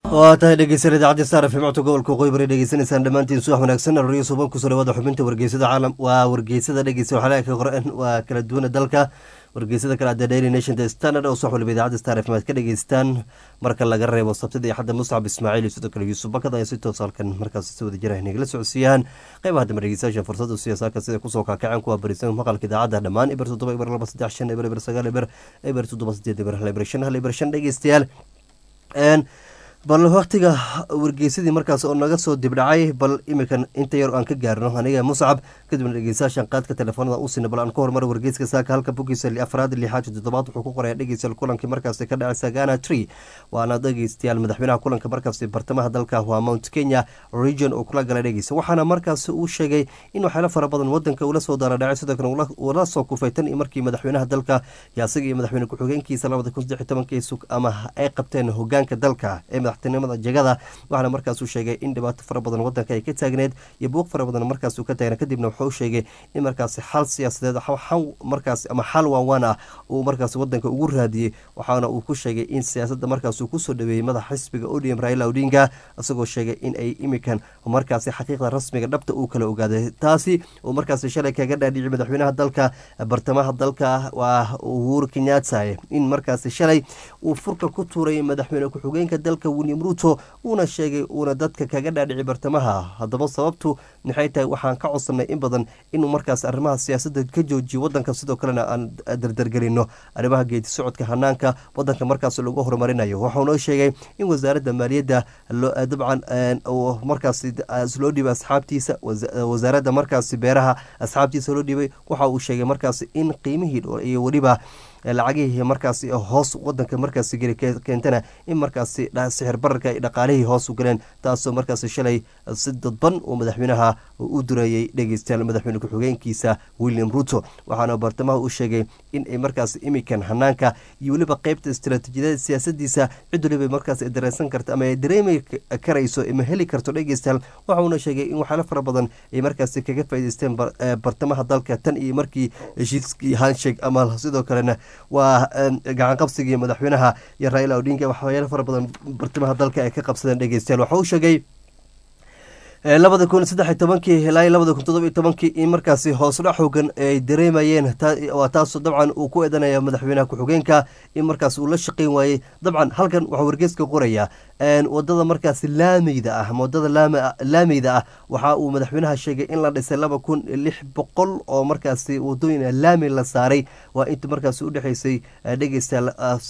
waa tahay dhegeysan idaacadda star f mcto gobolka waqooyi bari dhegeysanaysaan dhammaantiin subax wanaagsan aroriyo suban kusoo dhawaada xubinta wargeysada caalam waa wargeysada dhegeysa waxaa ka qoran waa kala duwana dalka wargeysada kale adda daily nation the standard oo subax waliba idaacadda star f maad ka dhegeystaan marka laga reebo sabtida iyo xadda muscab ismaaciil iyo sidoo kale yuusuf bakad ayaa si toos halkan markaas si wada jira nagala socodsiiyaan qeybaha dambe dhegeystayaasha fursada siyaasaadka sida kusoo kaakaceen kuwa barisan maqalka idaacadda dhammaan eber toddoba eber laba saddex shan eber eber sagaal eber eber toddoba sideed eber hal eber shan hal eber shan dhegeystayaal bal waktiga wargeysadii markaas oo naga soo dibdhacay bal iminkan inta yar aan ka gaarno aniga muscab kadibna dhegeystayaashan qaadka telefoonada u sina bal aan ka hormar wargeyska saaka halka bogiisa afraad lixaad toddobaad wuxuu ku qoraya dhegeystayaal kulankii markaasi ka dhacay sagana tree waana dhegeystayaal madaxweynaha kulanka markaasi bartamaha dalka waa mount kenya region oo kula gala dhegeysa waxaana markaasi uu sheegay in waxyaalo fara badan wadanka ula soo daaradhacay sidoo kale ula soo kufay tan iyo markii madaxweynaha dalka iyo asaga iyo madaxweyne ku-xigeenkiisa labada kun saddex tobankii sug ama ay qabteen hogaanka dalka ee madaxtinimada jegada waxaana markaasuu sheegay in dhibaato fara badan wadanka ay ka taagneed iyo buuq fara badan markaasuu ka taagna kadibna wuxuu sheegay in markaasi xal siyaasadeed markaas ama xal waawaan ah uu markaas wadanka ugu raadiyey waxaana uu ku sheegay in siyaasada markaasuu kusoo dhaweeyey madaxa xisbiga odm raila odinga isagoo sheegay in ay imikan markaasi xaqiiqda rasmiga dhabta uu kala ogaaday taasi uu markaasi shalay kaga dhaadhici madaxweynaha dalka bartamaha dalka waa uhuru kenyatta in markaasi shalay uu furka ku tuuray madaxweyne ku-xigeenka dalka william ruto uuna sheegay uuna dadka kaga dhaadhici bartamaha haddaba sababtu maxay tahay waxaan ka codsanay in badan inuu markaas arrimaha siyaasadda ka joojiyo wadanka sidoo kalena aan dardargelino arrimaha geedi socodka hanaanka wadanka markaas lagu horumarinayo waxaunoo sheegay in wasaaradda maaliyadda dabcan markaas loo dhiibay asxaabtiisa wasaaradda markaasi beeraha asxaabtiisa loo dhiibay waxa uu sheegay markaas in qiimihii iyo weliba lacagihii markaasi hoos wadanka markaasi geli keentana in markaasi sixir bararka dhaqaalihii hoos u galeen taasoo markaasi shalay si dadban uu madaxweynaha u dureeyey dhegeystayaal madaxweyne ku-xigeenkiisa william ruto waxaana bartamaha u sheegay in ay markaasi imikan hanaanka iyo weliba qeybta istaraatiijiyada siyaasadiisa cid waliba markaas dareysan karta ama ay dareemi karayso ama heli karto dhegeystayaal waxauna sheegay in waxyaalo fara badan ay markaasi kaga faa'ideysteen bartamaha dalka tan iyo markii heshiiskii handshake ama sidoo kalena waa gacan qabsigii madaxweynaha iyo raila odinga waxyaalo fara badan bartamaha dalka ay ka qabsadeen dhegeystayaal waxa uu sheegay labada kun saddex tobankii ilaa labada kun todoba tobankii in markaasi hoosdhac xoogan ay dareemayeen waa taasoo dabcan uu ku eedanaya madaxweynaha ku-xigeenka in markaas uu la shaqeyn waayey dabcan halkan waxaa wargeeska qoraya wadada markaasi laameyda ah wadada laameyda ah waxa uu madaxweynaha sheegay in la dhisay laba kun lix boqol oo markaasi wadooyin laami la saaray waa inta markaasi udhexeysay dhegeysta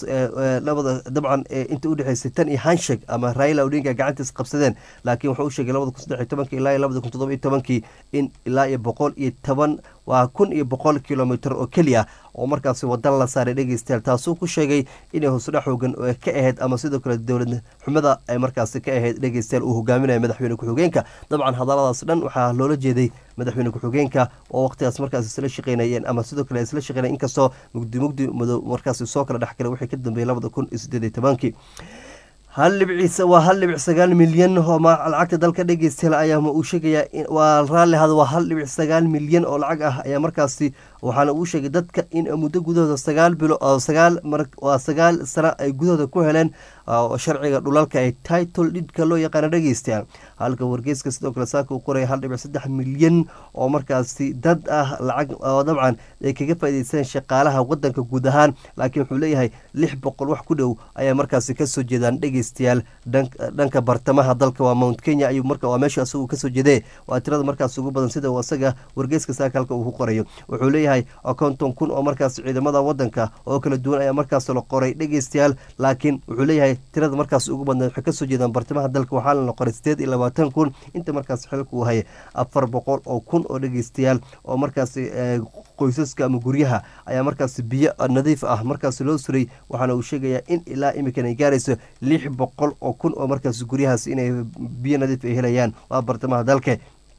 labada dabcan inta udhexeysay tan iyo hanshek ama raila odinga gacantiis qabsadeen laakiin wuxuu u sheegay labada kun saddex tobankii ilaa labada kun toddoba iyo tobankii in ilaa iyo boqol iyo toban waa kun iyo boqol kilomitr oo keliya oo markaasi wadan la saaray dhegeystayaal taasuu ku sheegay inay hoosdhac xoogan ka ahayd ama sidoo kale dowlad xumada ay markaasi ka ahayd dhegeystayaal uu hogaaminaya madaxweyne ku-xigeenka dabcan hadaladaas dhan waxaa loola jeeday madaxweyne ku-xigeenka oo waqtigaas markaas isla shaqeynayeen ama sidoo kale isla shaqeynayeen inkastoo mugdi mugdi madow markaasi soo kala dhex galay wixii ka dambeeyey labada kun iyo siddeed iyo tobankii hal dhibciis waa hal dhibic sagaal milyan oo lacagta dalka dhegeystayaal ayaa uu sheegayaa waa raalli hada waa hal dhibic sagaal milyan oo lacag ah ayaa markaasi waxaana uu sheegay dadka in muddo gudahooda sagaal bilo sagaal waa sagaal sano ay gudahooda ku heleen sharciga dhulalka ee title dhidka loo yaqaana dhegeystayaal halka wargeyska sidoo kale saaka uu qoraya hal dhibic saddex milyan oo markaasi dad ah lacag oo dabcan ay kaga faa'ideysteen shaqaalaha wadanka guud ahaan laakiin wuxuu leeyahay lix boqol wax ku dhow ayaa markaasi kasoo jeedaan dhegeystayaal dhanka bartamaha dalka waa mount kenya ayuu marka waa meesha asagu kasoo jeedee waa tirada markaas ugu badan sida asaga wargeyska saaka halka uu ku qorayo wuxuu leeyahay konton kun oo markaas ciidamada wadanka oo kala duwan ayaa markaas la qoray dhegeystayaal laakiin wuxuu leeyahay tirada markaas ugu badneed waxay kasoo jeedaan bartamaha dalka waxaa la qoray sideed iyo labaatan kun inta markaas xilka uu hayay afar boqol oo kun oo dhegeystayaal oo markaas qoysaska ama guryaha ayaa markaas biyo nadiif ah markaas loo suray waxaana uu sheegayaa in ilaa imikan ay gaarayso lix boqol oo kun oo markaas guryahaas inay biyo nadiif ay helayaan waa bartamaha dalka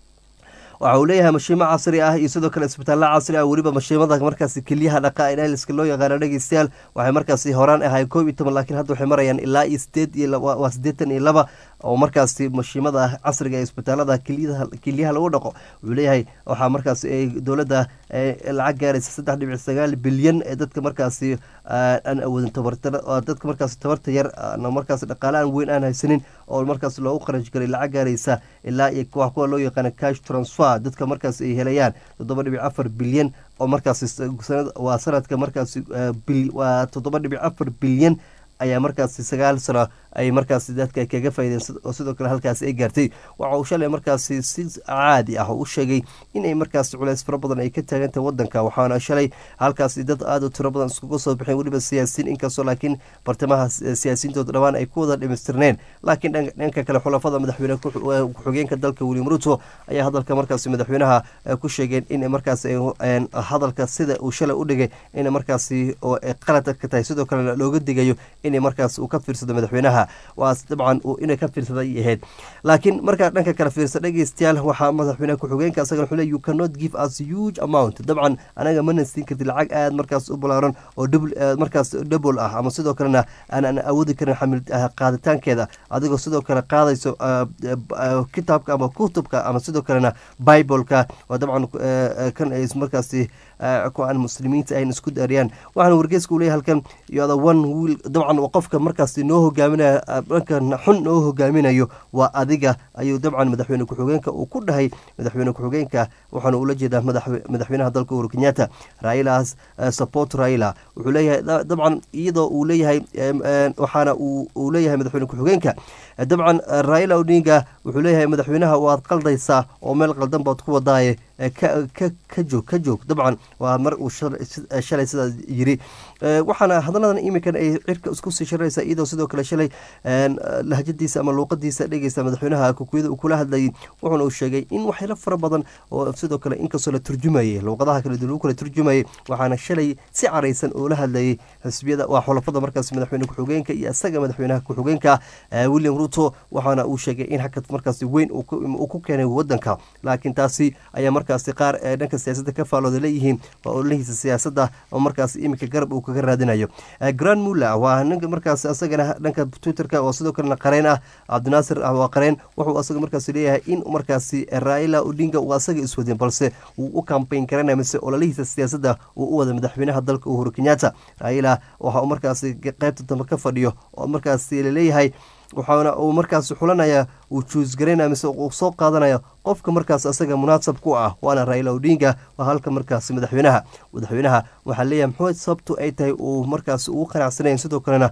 waxa uu leeyahay mashiimo casri ah iyo sidoo kale isbitaalla casri ah weliba mashiimada markaasi keliyaha dhaqa inaliska loo yaqaano dhegeystayaal waxay markaasi horaan ahay koob iyo toban laakiin hadda waxay marayaan ilaa iyo sideed iyo waa siddeetan iyo laba oo markaasi mashiimada casriga ee isbitaalada keliyaha lagu dhaqo wuxuu leeyahay waxaa markaas dowladda lacag gaaraysa saddex dhibic sagaal bilyan ee dadka markaasi aan awoodin dadka markaasi tabarta yar markaas dhaqaale aan weyn aan haysanin oo markaas loogu qarash galay lacag gaaraysa ilaa iyo kuwa loo yaqaana cash transfer dadka markaas ay helayaan toddoba dhibic afar bilyan oo markaas waa sanadka markaas waa toddoba dhibic afar bilyan ayaa markaasi sagaal sano ay markaasi dadka kaga faaideen oo sidoo kale halkaasi ay gaartay waxa uu shalay markaasi si caadi ah u sheegay inay markaasi culeys fara badan ay ka taagantahay wadanka waxaana shalay halkaasi dad aada u tiro badan iskuga soo baxeen weliba siyaasiyiin inkastoo laakiin bartamaha siyaasiyiintooda dhawaan ay ku wada dhimistirneen laakiin dhanka kale xulafada madaxweyne ku-xigeenka dalka william ruto ayaa hadalka markaasi madaxweynaha ku sheegeen in markaas hadalka sida uu shalay u dhigay in markaasi qalad ka tahay sidoo kalena looga digayo in markaas uu ka fiirsado madaxweynaha waa dabcan inay ka fiirsaday ahayd laakiin markaa dhanka kale fiirsa dhegeystayaal waxaa madaxweyne ku-xigeenka asagana wuxuu le you cannot give us huge amount dabcan anaga mana siin kartid lacag aada markaas u balaaran oo markaas double ah ama sidoo kalena aanan awoodi karin xamil qaaditaankeeda adigoo sidoo kale qaadayso kitaabka ama kutubka ama sidoo kalena bibleka oo dabcan kan ay markaasi ku-aan muslimiinta ayn isku daariyaan waxaana wargeeska uu leeyahy halkan yoda one wiil dabcan qofka markaasi noo hogaaminaya dhanka xun noo hogaaminayo waa adiga ayuu dabcan madaxweyne ku-xigeenka uu ku dhahay madaxweyne ku-xigeenka waxaana ula jeedaa madaxweynaha dalka uhuru kenyatta railas support raila wuxuu leeyahay dabcan iyadoo uu leeyahay waxaana uu leeyahay madaxweyne ku-xigeenka dabcan raila odinga wuxuu leeyahay madaxweynaha waad qaldaysaa oo meel qaldan baad ku wadaaye ka joog ka joog dabcan waa mar uu shalay sidaas yiri waxaana hadaladan iminkan ay cirka isku sii sharaysa iyadoo sidoo kale shalay lahjadiisa ama luuqadiisa dhegeysa madaxweynaha kukuyada uu kula hadlayay wuxuuna uu sheegay in waxyaalo fara badan oo sidoo kale inkastoo la turjumayay luuqadaha kale lagu kala turjumayay waxaana shalay si caraysan oo la hadlayay xisbiyada waa xulafada markaas madaxweyne ku-xigeenka iyo isaga madaxweynaha ku-xigeenka william ruto waxaana uu sheegay in hakad markaasi weyn uu ku keenay wadanka laakiin taasi ayaa markaasi qaar ee dhanka siyaasadda ka faalooda leeyihiin waa ololihiisa siyaasadda oo markaas iminka garab uu kaga raadinayo grand mulla waa ninka markaas asagana dhanka twitterka oo sidoo kalena qareen ah cabdinaasir waa qareen wuxuu asaga markaas leeyahay in markaasi raila odinga uu asaga iswadin balse uu u kambayn karanaya mise ololihiisa siyaasadda uu u wada madaxweynaha dalka uhuru kenyatta raila waxa uu markaasi qaybta dambe ka fadhiyo oo markaasi laleeyahay waxaana uu markaas xulanaya uu juusgaraynaya mise uu soo qaadanaya qofka markaas asaga munaasab ku ah waana raila odinga waa halka markaas madaxweynaha madaxweynaha waxaa leeyahay muxuu sababtu ay tahay uu markaas ugu qanacsanayn sidoo kalena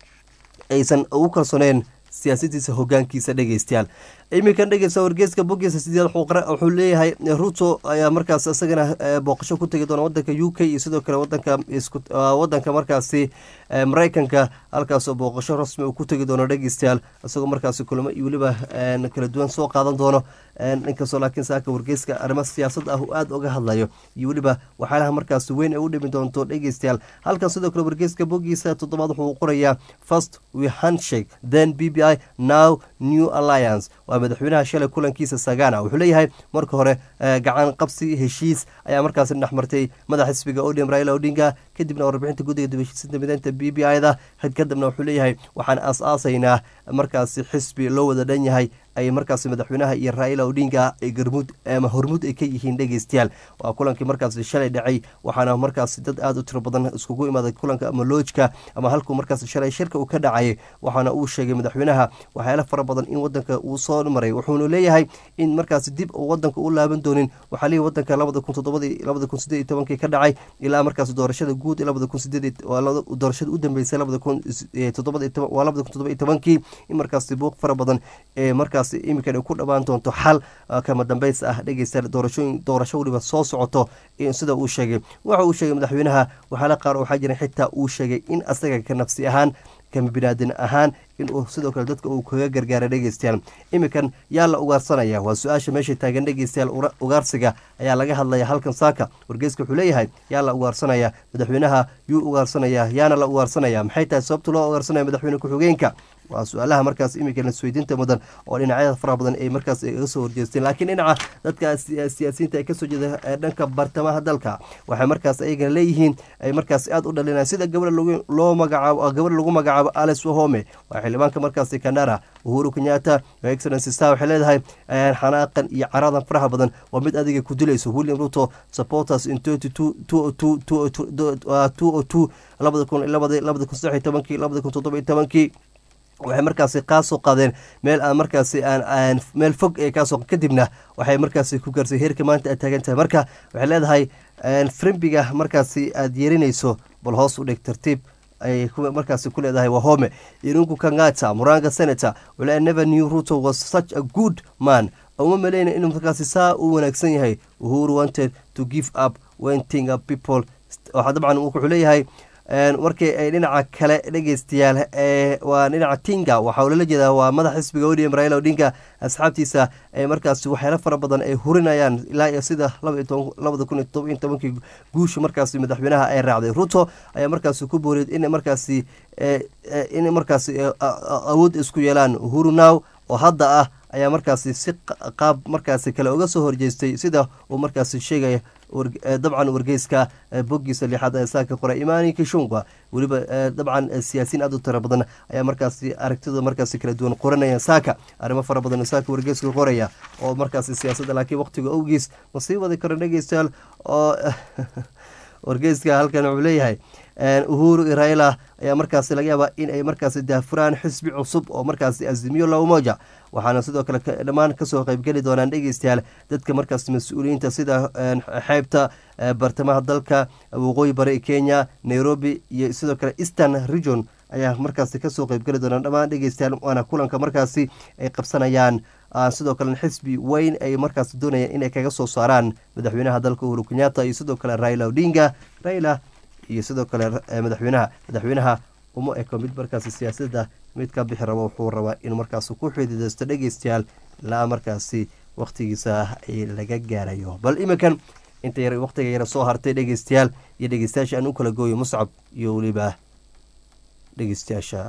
aysan ugu kalsooneen siyaasadiisa hogaankiisa dhegeystayaal iminkan dhegeysta wargeeska bogiisa sideed wuxuu leeyahay ruto ayaa markaas isagana booqasho ku tegi doona wadanka u k iyo sidoo kale wadanka wadanka markaasi mareykanka halkaasoo booqasho rasmi uu ku tegi doono dhegeystayaal isagoo markaasi kulamo iyo weliba kala duwan soo qaadan doono inkastoo laakiin saaka wargeeska arrimo siyaasad ah uu aada uga hadlayo iyo weliba waxyaalaha markaasi weyn ay u dhimi doonto dhegeystayaal halkan sidoo kale wargeeska bogiisa toddobaad wuxuu qorayaa first we handshake then b b i now new alliance waa madaxweynaha shalay kulankiisa sagana wuxuu leeyahay marka hore gacan qabsi heshiis ayaa markaasi dhexmartay madax xisbiga odm raila odinga kadibna warbixinta guddiga dibashiisinta mideynta b b i da kadibna wuxuu leeyahay waxaan aas-aasaynaa markaasi xisbi loo wada dhan yahay ay markaasi madaxweynaha iyo raila odinga ay garmuud ama hormuud ay ka yihiin dhegeystayaal waa kulankii markaasi shalay dhacay waxaana markaasi dad aada u tiro badan iskugu imaaday kulanka ama loojka ama halkuu markaasi shalay shirka uu ka dhacayay waxaana uu sheegay madaxweynaha waxyaala fara badan in wadanka uu soo maray wuxuuna leeyahay in markaasi dib uu wadanka u laaban doonin waxaa leeyahy wadanka labada kun toddobadii labada kun sideed iyo tobankii ka dhacay ilaa markaasi doorashada guud labada kun sideed doorashada u dambeysay labada kun toddobada waa labada kun toddoba iyo tobankii in markaasi buuq fara badan ee markaas iminkan ay ku dhawaan doonto xal kama dambeys ah dhegeysta doorashooyin doorasho weliba soo socoto sida uu sheegay waxa uu sheegay madaxweynaha waxyaala qaar waxaa jira xitaa uu sheegay in asaga ka nafsi ahaan kama binaadin ahaan inuu sidoo kale dadka uu kaga gargaara dhegeystayaal iminkan yaa la ugaarsanaya waa su-aasha meesha taagan dhegeystayaal ugaarsiga ayaa laga hadlaya halkan saaka wargeyska wuxuu leeyahay yaa la ugaarsanaya madaxweynaha yuu ugaarsanaya yaana la ugaarsanaya maxay tahay sababta loo ugaarsanaya madaxweyne ku-xigeenka waa su-aalaha markaas iminka lasweydiinta mudan oo dhinacyada faraha badan ay markaas iga soo horjeesteen laakiin dhinaca dadka siyaasiyiinta ee kasoo jeeda dhanka bartamaha dalka waxay markaas ayagana leeyihiin ay markaas aada u dhalinaan sida gabadha loo magacaabo gabadha lagu magacaabo alice wahome waa xildhibaanka markaasi kandara uhuru kenyatta excellency star waxay leedahay xanaaqan iyo caradan faraha badan waa mid adiga ku dilayso william ruto supporters in labada kun labada kun saddex tobankii labada kun toddoba tobankii waxay markaasi kaasoo qaadeen meel aan markaasi aan meel fog ee kaasoo kadibna waxay markaasi ku gaarsay heerka maanta aad taagan tahay marka waxay leedahay frimbiga markaasi aada yeerinayso bal hoos u dhig tartiib ay markaasi ku leedahay wahome irungu kangata muranga senator wala never new ruto was such a good man uma maleyna inuu markaasi saa u wanaagsan yahay uhuru wanted to give up when thing up people waxaa dabcan wuxuu leeyahay markii ay dhinaca kale dhegeystayaal waa dhinaca tinga waxaa lala jeedaa waa madax xisbiga odm raila odinga asxaabtiisa ay markaasi waxyaalo fara badan ay hurinayaan ilaa iyo sida labada kun iyo toban tobankii guusha markaasi madaxweynaha ay raacday ruto ayaa markaasi ku booriyed in markaasi in markaasi awood isku yeelaan uhuru now oo hadda ah ayaa markaasi si qaab markaasi kale uga soo horjeestay sida uu markaasi sheegaya dabcan wargeyska boggiisa lixaad ee saaka qoray imani kishunga weliba dabcan siyaasiyiin aad u tira badan ayaa markaasi aragtida markaasi kala duwan qoranaya saaka arrimo fara badan saaka wargeyska qoraya oo markaasi siyaasadda laakiin waqtiga owgiis ma sii wadi karo dhegeystayaal oo wargeyska halkan wuxuu leeyahay uhuru raila ayaa markaasi laga yaabaa in ay markaasi daafuraan xisbi cusub oo markaasi azimiyo la umoja waxaana sidoo kale dhammaan kasoo qeybgeli doonaan dhegeystayaal dadka markaas mas-uuliyiinta sida xeebta bartamaha dalka waqooyi bari kenya nairobi iyo sidoo kale eastern region ayaa markaasi kasoo qeybgeli doonaan dhammaan dhegeystayaal waana kulanka markaasi ay qabsanayaan sidoo kalena xisbi weyn ay markaas doonayaan inay kaga soo saaraan madaxweynaha dalka uhuru kenyatta iyo sidoo kale raila odinga raila iyo sidoo kale madaxweynaha madaxweynaha uma eko mid markaasi siyaasadda mid ka bixi rabo wuxuu rabaa inuu markaas ku xididaysto dhegeystayaal ilaa markaasi wakhtigiisa laga gaarayo bal iminkan inta yar wakhtiga yara soo hartay dhegeystayaal iyo dhegeystayaasha aan u kala gooyo muscab iyo weliba dhegeystayaasha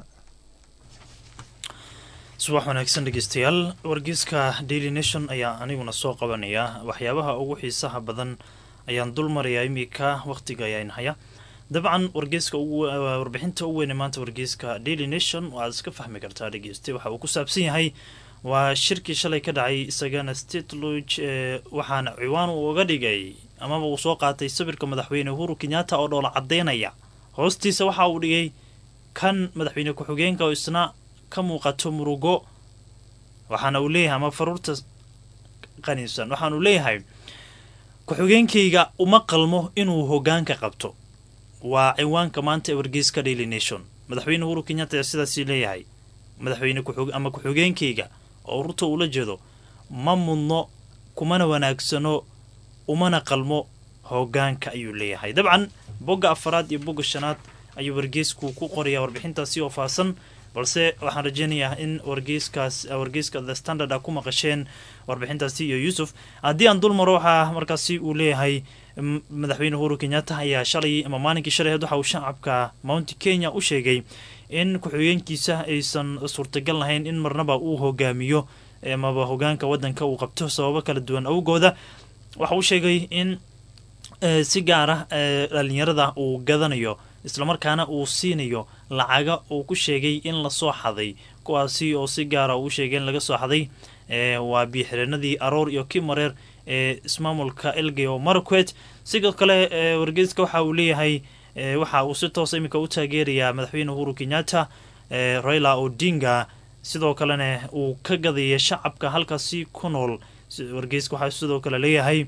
subax wanaagsan dhegeystayaal wargeyska daily nation ayaa aniguna soo qabanaya waxyaabaha ugu xiisaha badan ayaan dul marayaa iminka wakhtiga ayaan haya dabcan wargeyska warbixinta u weyne maanta wargeyska daily nation waaad iska fahmi kartaa dhegeyste waxa uu ku saabsan yahay waa shirkii shalay ka dhacay isagana state lodge waxaana ciwaan uu uga dhigay amaba uu soo qaatay sawirka madaxweyne uhuru kenyatta oo dhoola cadeynaya hoostiisa waxa uu dhigay kan madaxweyne ku-xigeenka oo isna ka muuqato murugo waxaana uu leeyahay ama faruurta qaniinsan waxaanuu leeyahay ku-xigeenkayga uma qalmo inuu hogaanka qabto waa ciwaanka maanta ee wargeyska daily nation madaxweyne uhuru kenyatta ayaa sidaasii leeyahay madaxweyne ama ku-xigeenkayga oo ruto ula jeedo ma mudno kumana wanaagsano umana qalmo hogaanka ayuu leeyahay dabcan bogga afaraad iyo bogga shanaad ayuu wargeysku ku qorayaa warbixintaasi oo faahsan balse waxaan rajeynayaa in wargeyskaas wargeyska the standard a ku maqasheen warbixintaasi iyo yuusuf haddii aan dul maro waxaa markaasi uu leeyahay madaxweyne uhuru kenyatta ayaa shalay ama maalinkii shalaheed waxa uu shacabka mounti kenya u sheegay in ku-xigeenkiisa aysan suurtagal lahayn in marnaba uu hogaamiyo amaba hogaanka wadanka uu qabto sababo kala duwan awgooda waxa uu sheegay in si gaar ah dhalinyarada uu gadanayo islamarkaana uu siinayo lacaga uu ku sheegay in lasoo xaday kuwaasi oo si gaara uu sheegay in laga soo xaday waa biixireenadii aroor iyo kimareer ee ismaamulka elgeyo maraquet sidoo kale wargeyska waxa uu leeyahay waxa uu si toosa iminka u taageerayaa madaxweyne uhuru kenyatta raila odinga sidoo kalena uu ka gadaya shacabka halkaasi ku nool wargeyska waxaa sidoo kale leeyahay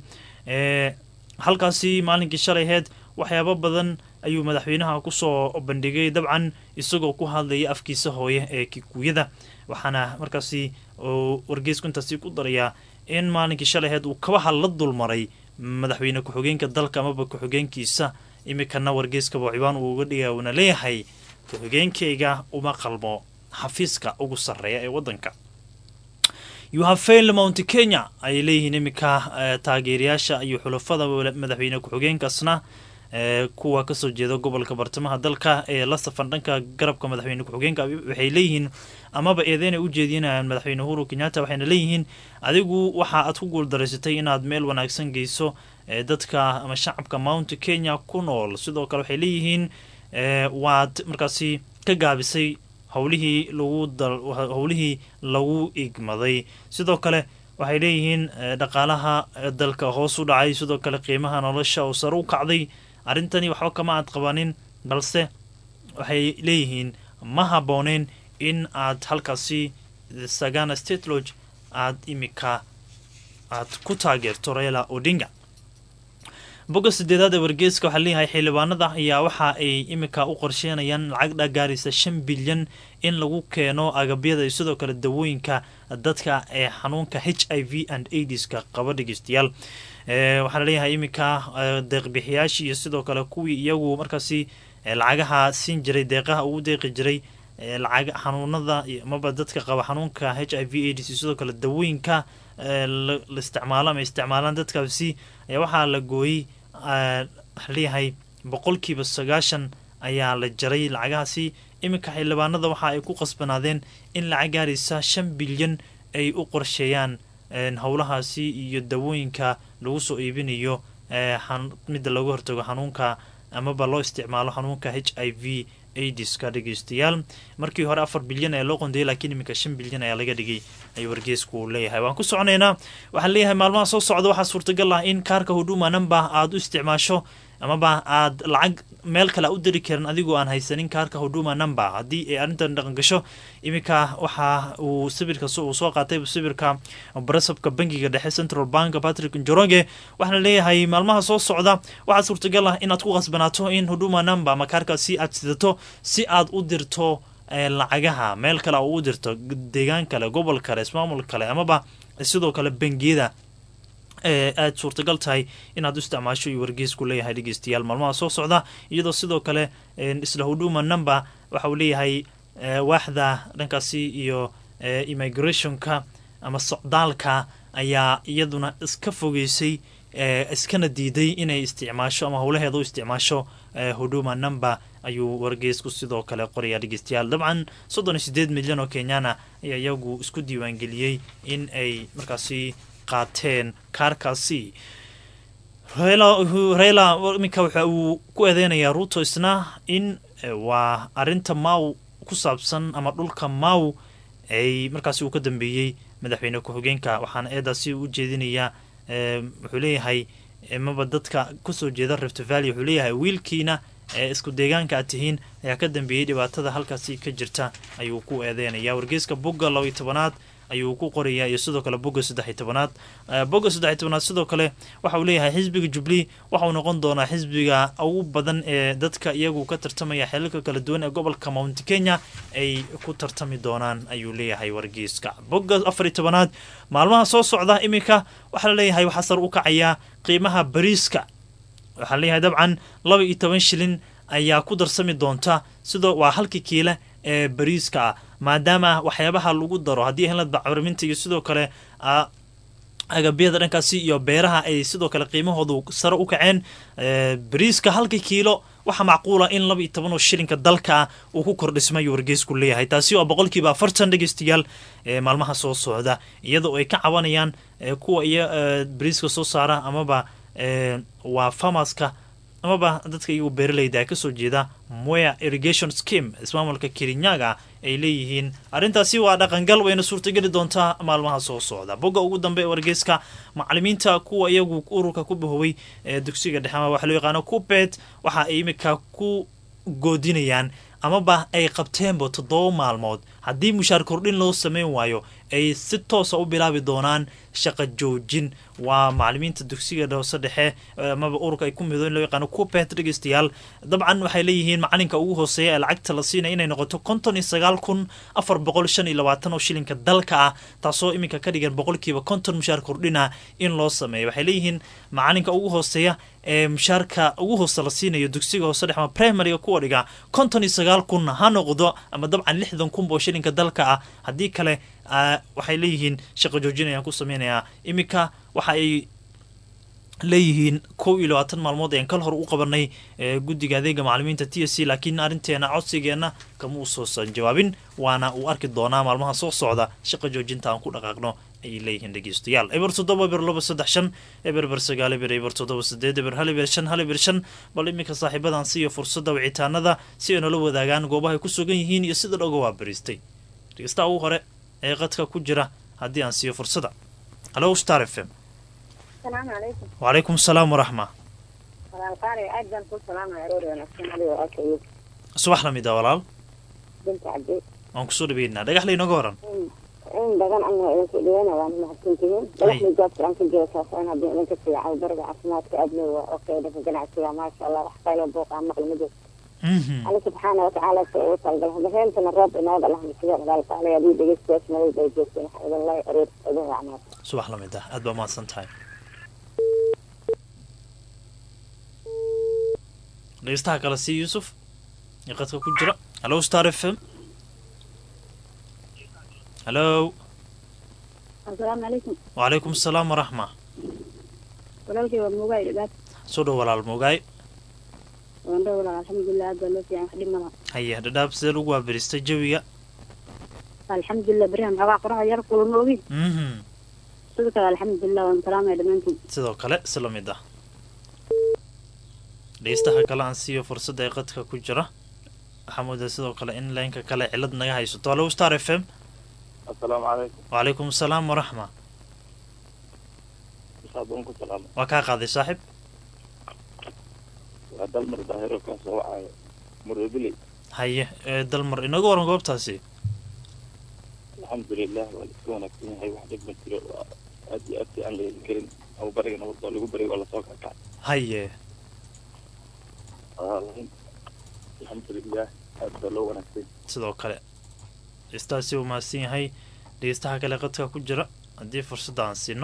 halkaasi maalinkii shalayheed waxyaabo badan ayuu madaxweynaha kusoo bandhigay dabcan isagoo ku hadlaya afkiisa hooye ee kikuuyada waxaana markaasi wargeysku intaasi ku darayaa in maalinkii shalayheed uu kabaha la dulmaray madaxweyne ku-xigeenka dalka amaba ku-xigeenkiisa imikana wargeyskaba ciwaan uu uga dhiga uuna leeyahay ku-xigeenkayga uma qalmo xafiiska ugu sarreeya ee wadanka yuhafail mount kenya ayay leeyihiin iminka taageerayaasha iyo xulafada madaxweyne ku-xigeenkaasna kuwa kasoo jeeda gobolka bartamaha dalka ee la safan dhanka garabka madaxweyne ku-xigeenka waxay leeyihiin amaba eedeynay u jeedinayaan madaxweyne uhuru kenyatta waxayna leeyihiin adigu waxa aad ku guuldaraysatay inaad meel wanaagsan geyso dadka ama shacabka mount kenya ku nool sidoo kale waxay leeyihiin waad markaasi ka gaabisay howlihii lagu howlihii lagu igmaday sidoo kale waxay leeyihiin dhaqaalaha dalka hoos u dhacay sidoo kale qiimaha nolosha oo sare u kacday arrintani waxba kama aad qabanin balse waxay leeyihiin ma habbooneen in aad halkaasi sagana state lodge aada imika aad ku taageerto raila odinga bogga sideedaad ee wargeeska waxaa leeyahay xildhibaanada ayaa waxa ay imika u qorsheynayaan lacag dhagaaraysa shan bilyan in lagu keeno agabyada iyo sidoo kale dawooyinka dadka ee xanuunka h i v and aidiska qaba dhegeystayaal waxaa laleeyahay iminka deeqbixiyaashii iyo sidoo kale kuwii iyagu markaasi lacagaha siin jiray deeqaha ugu deeqi jiray lacag xanuunada amaba dadka qaba xanuunka h i v aids iyo sidoo kale dawooyinka la isticmaalo ama isticmaalaan dadkaasi ayaa waxaa la gooyey waxaa leeyahay boqolkiiba sagaashan ayaa la jaray lacagahaasi iminka xildhibaanada waxa ay ku qasbanaadeen in lacag gaaraysa shan bilyan ay u qorsheeyaan howlahaasi iyo dawooyinka lagu soo iibinayo midda laga hortago xanuunka amaba loo isticmaalo xanuunka h i v aidiska dhegeystayaal markii hore afar bilyan ayaa loo qondayay laakiin iminka shan bilyan ayaa laga dhigay ayuu wargeesku leeyahay waan ku soconaynaa waxaan leeyahay maalmaha soo socda waxaa suurtagal ah in kaarka huduma number aada u isticmaasho amaba aada lacag meel kale a u diri karin adigoo aan haysanin kaarka huduma number haddii ay arrintan dhaqan gasho iminka waxa uu sawirka uu soo qaatay sawirka barasabka bangiga dhexe central bank patrick njoroge waxaana leeyahay maalmaha soo socda waxaa suurtagal ah inaad ku qasbanaato in huduma number ama kaarkaasi aad sidato si aad u dirto lacagaha meel kale u dirto deegaan kale gobol kale ismaamul kale amaba sidoo kale bangiyada aada suurtagal tahay inaad u isticmaasho iyo wargeesku leeyahay dhegeystayaal maalmaha soo socda iyadoo sidoo kale isla huduma number waxa uu leeyahay waaxda dhankaasi iyo immigrationka ama socdaalka ayaa iyaduna iska fogeysay iskana diiday inay isticmaasho ama howlaheeda u isticmaasho huduma number ayuu wargeesku sidoo kale qorayaa dhegeystayaal dabcan soddon iyo sideed milyan oo kenyana ayaa iyagu isku diiwaangeliyey in ay markaasi qaateen kaarkaasi reyla iminka waxa uu ku eedeynayaa ruuto isna in waa arinta maw ku saabsan ama dhulka maw ay markaasi uu ka dambeeyey madaxweyne ku-xigeenka waxaana eedaasi u jeedinayaa wuxuu leeyahay maba dadka kusoo jeeda rift valley wuxuu leeyahay wiilkiina ee isku deegaanka aad tihiin ayaa ka dambeeyey dhibaatada halkaasi ka jirta ayuu ku eedeynaya wargeeska bogga laba iyo tobanaad ayuu ku qorayaa iyo sidoo kale bogga saddexiy tobanaad bogga saddexiy tobanaad sidoo kale waxa uu leeyahay xisbiga jubilee waxauu noqon doonaa xisbiga ugu badan ee dadka iyagu ka tartamaya xelalka kala duwan ee gobolka mount kenya ay ku tartami doonaan ayuu leeyahay wargeyska bogga afariy tobanaad maalmaha soo socda iminka waxaa la leeyahay waxaa sar u kacayaa qiimaha bariiska waxaa leeyahay dabcan laba iyo toban shilin ayaa ku darsami doonta sidoo waa halkii kiile ee bariiska ah maadaama waxyaabaha lagu daro haddii helad bacriminta iyo sidoo kale agabyada dhankaasi iyo beeraha ay sidoo kale qiimahoodu sare u kaceen bariiska halka kiilo waxaa macquula in laba iyo toban oo shilinka dalka uu ku kordhismayo wargeysku leeyahay taasi oo boqolkiiba afartan dhegeystayaal maalmaha soo socda iyadoo ay ka cabanayaan kuwa iyo bariiska soo saara amaba waa farmaska amaba dadka iyagu beeralayda kasoo jeeda moya irrigation scheme ismaamulka kirinyaga ay leeyihiin arrintaasi waa dhaqangal wayna suurtageli doontaa maalmaha soo socda bogga ugu dambe ee wargeyska macalimiinta kuwa iyagu ururka ku bahoway ee dugsiga dhexe ama waxa loo yaqaano kupet waxa ay imika ku goodinayaan amaba ay qabteenba toddoba maalmood haddii mushaar kordhin loo sameyn waayo ay si toosa u bilaabi doonaan shaqa joojin waa macalimiinta dugsiga hoose dhexe amaba ururka ay ku midoon loo yaqaano kupet dhegeystayaal dabcan waxay leeyihiin macalinka ugu hooseeya ee lacagta la siinaya inay noqoto konton iyo sagaal kun afar boqol shan iyo labaatan oo shilinka dalka ah taasoo iminka ka dhigan boqolkiiba konton mushaar kordhina in loo sameeyo waxay leeyihiin macalinka ugu hooseeya ee mushaarka ugu hoose la siinayo dugsiga hoose dhexe ama primariga kuwa dhiga konton iyo sagaal kun ha noqdo ama dabcan lixdan kun oo shilinka dalka ah haddii kale waxay leeyihiin shaqo joojin ayaan ku sameynayaa iminka waxa ay leeyihiin kow iyo labaatan maalmood ayaan kal hor u qabanay guddiga adeega macalimiinta t s c laakiin arrinteena codsigeenna kama uusosan jawaabin waana uu arki doonaa maalmaha soo socda shaqa joojinta aan ku dhaqaaqno ayay leeyihiin dhegeystayaal eber toddoba eber laba saddex shan eber eber sagaal eber eber toddoba sideed eber hal eber shan hal eber shan bal iminka saaxiibadan siiyo fursadda wicitaanada si ay nala wadaagaan goobahay ku sugan yihiin iyo sida dhoga waa bariistay dhegeystaha ugu hore ee qadka ku jira haddii aan siiyo fursada halo star f m asalaamu calaykum wacalaykum asalaam waraxma walaalqaali aad baan kuu salaamaya aroori wanaagsan adigo aakayid subax lamid a walaal binta cabdi waan kusoo dhaweynaa dhagaxla inooga waran in badan ana idinku dhaweyna waana mahadsantihiin dhagaxla jaabta aan ka jiro saasaan haddii idinka fiican bariga caafimaadka aadna waa okay dhanka ganacsiga maasha allah wax qaylo buuq aan maqli ma jirto alle subxaana watacaala sa ugu talgal habaheentana roob inooga lahna sida walaalqaali adii dhegeystayaas nabad bay joogteen waxa idin lay aroor idin wacnaad subax lamid ah aad baa mahadsan tahay dhegeystaha kale sii yuusuf ee qadka ku jira hallo star f m hallo asalaamu calaykum wacalaykum asalaam waraxma walaalkay waa moogaay dhibaat soo dhow walaal moogaay wandho walaal alxamdulilah aad baa loo fiican wax dhib malaha haye dhadhaab sidee lagu waabiristay jawiga alxamdulilah berihan xoogaa qoraxda yar kulama ogin mhm sidoo kale alxamdulilah waan salaamaya dhammaantiin sidoo kale si la mid ah dhegeystaha kale aan siiyo fursadda ee qadka ku jira waxaa moodaa sidoo kale in laynka kale cilad naga haysato hallo star f m asalaamu calaykum wacalaykum asalaam waraxma saabuun ku salaamo waa kaa qaaday saaxib waa dalmar daahiro kaa soo wacayo murebili haye ee dalmar inaga waran goobtaasi alxamdulilah waa la iska wanaagsan yahay wax dhib ma jiro waa aad iyo aad fiican la heli karin abu bariga nabad oo lagu bariga waa lasoo kakacay haye walaalahin alxamdulilah aad baa loo wanaagsan sidoo kale dhegeystahaasi uu mahadsan yahay dhegeystaha kale qadka ku jira haddii fursadda aan siino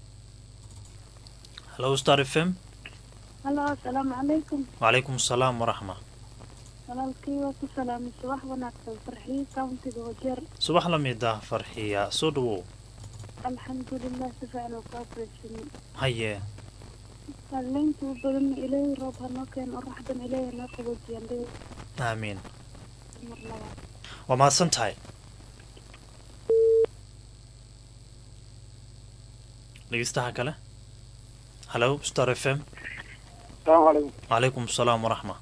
hallo star f m hallo asalaamu calaykum wacalaykum asalaam waraxma walaalkii waa ku salaamay subax wanaagsan farxii countiga wajeer subax la mid ah farxiya soo dhawow alxamdulilah si fiican oo ku abreysanay haye alleynta u badan ilaahay roob hanoo keeno oraxdan ilaahay hanoo qaboojiyaan dhe aamiin mar labaad waa mahadsan tahay dhegeystaha kale hallo star f m asalaamu calaykum wacalaykum asalaam waraxma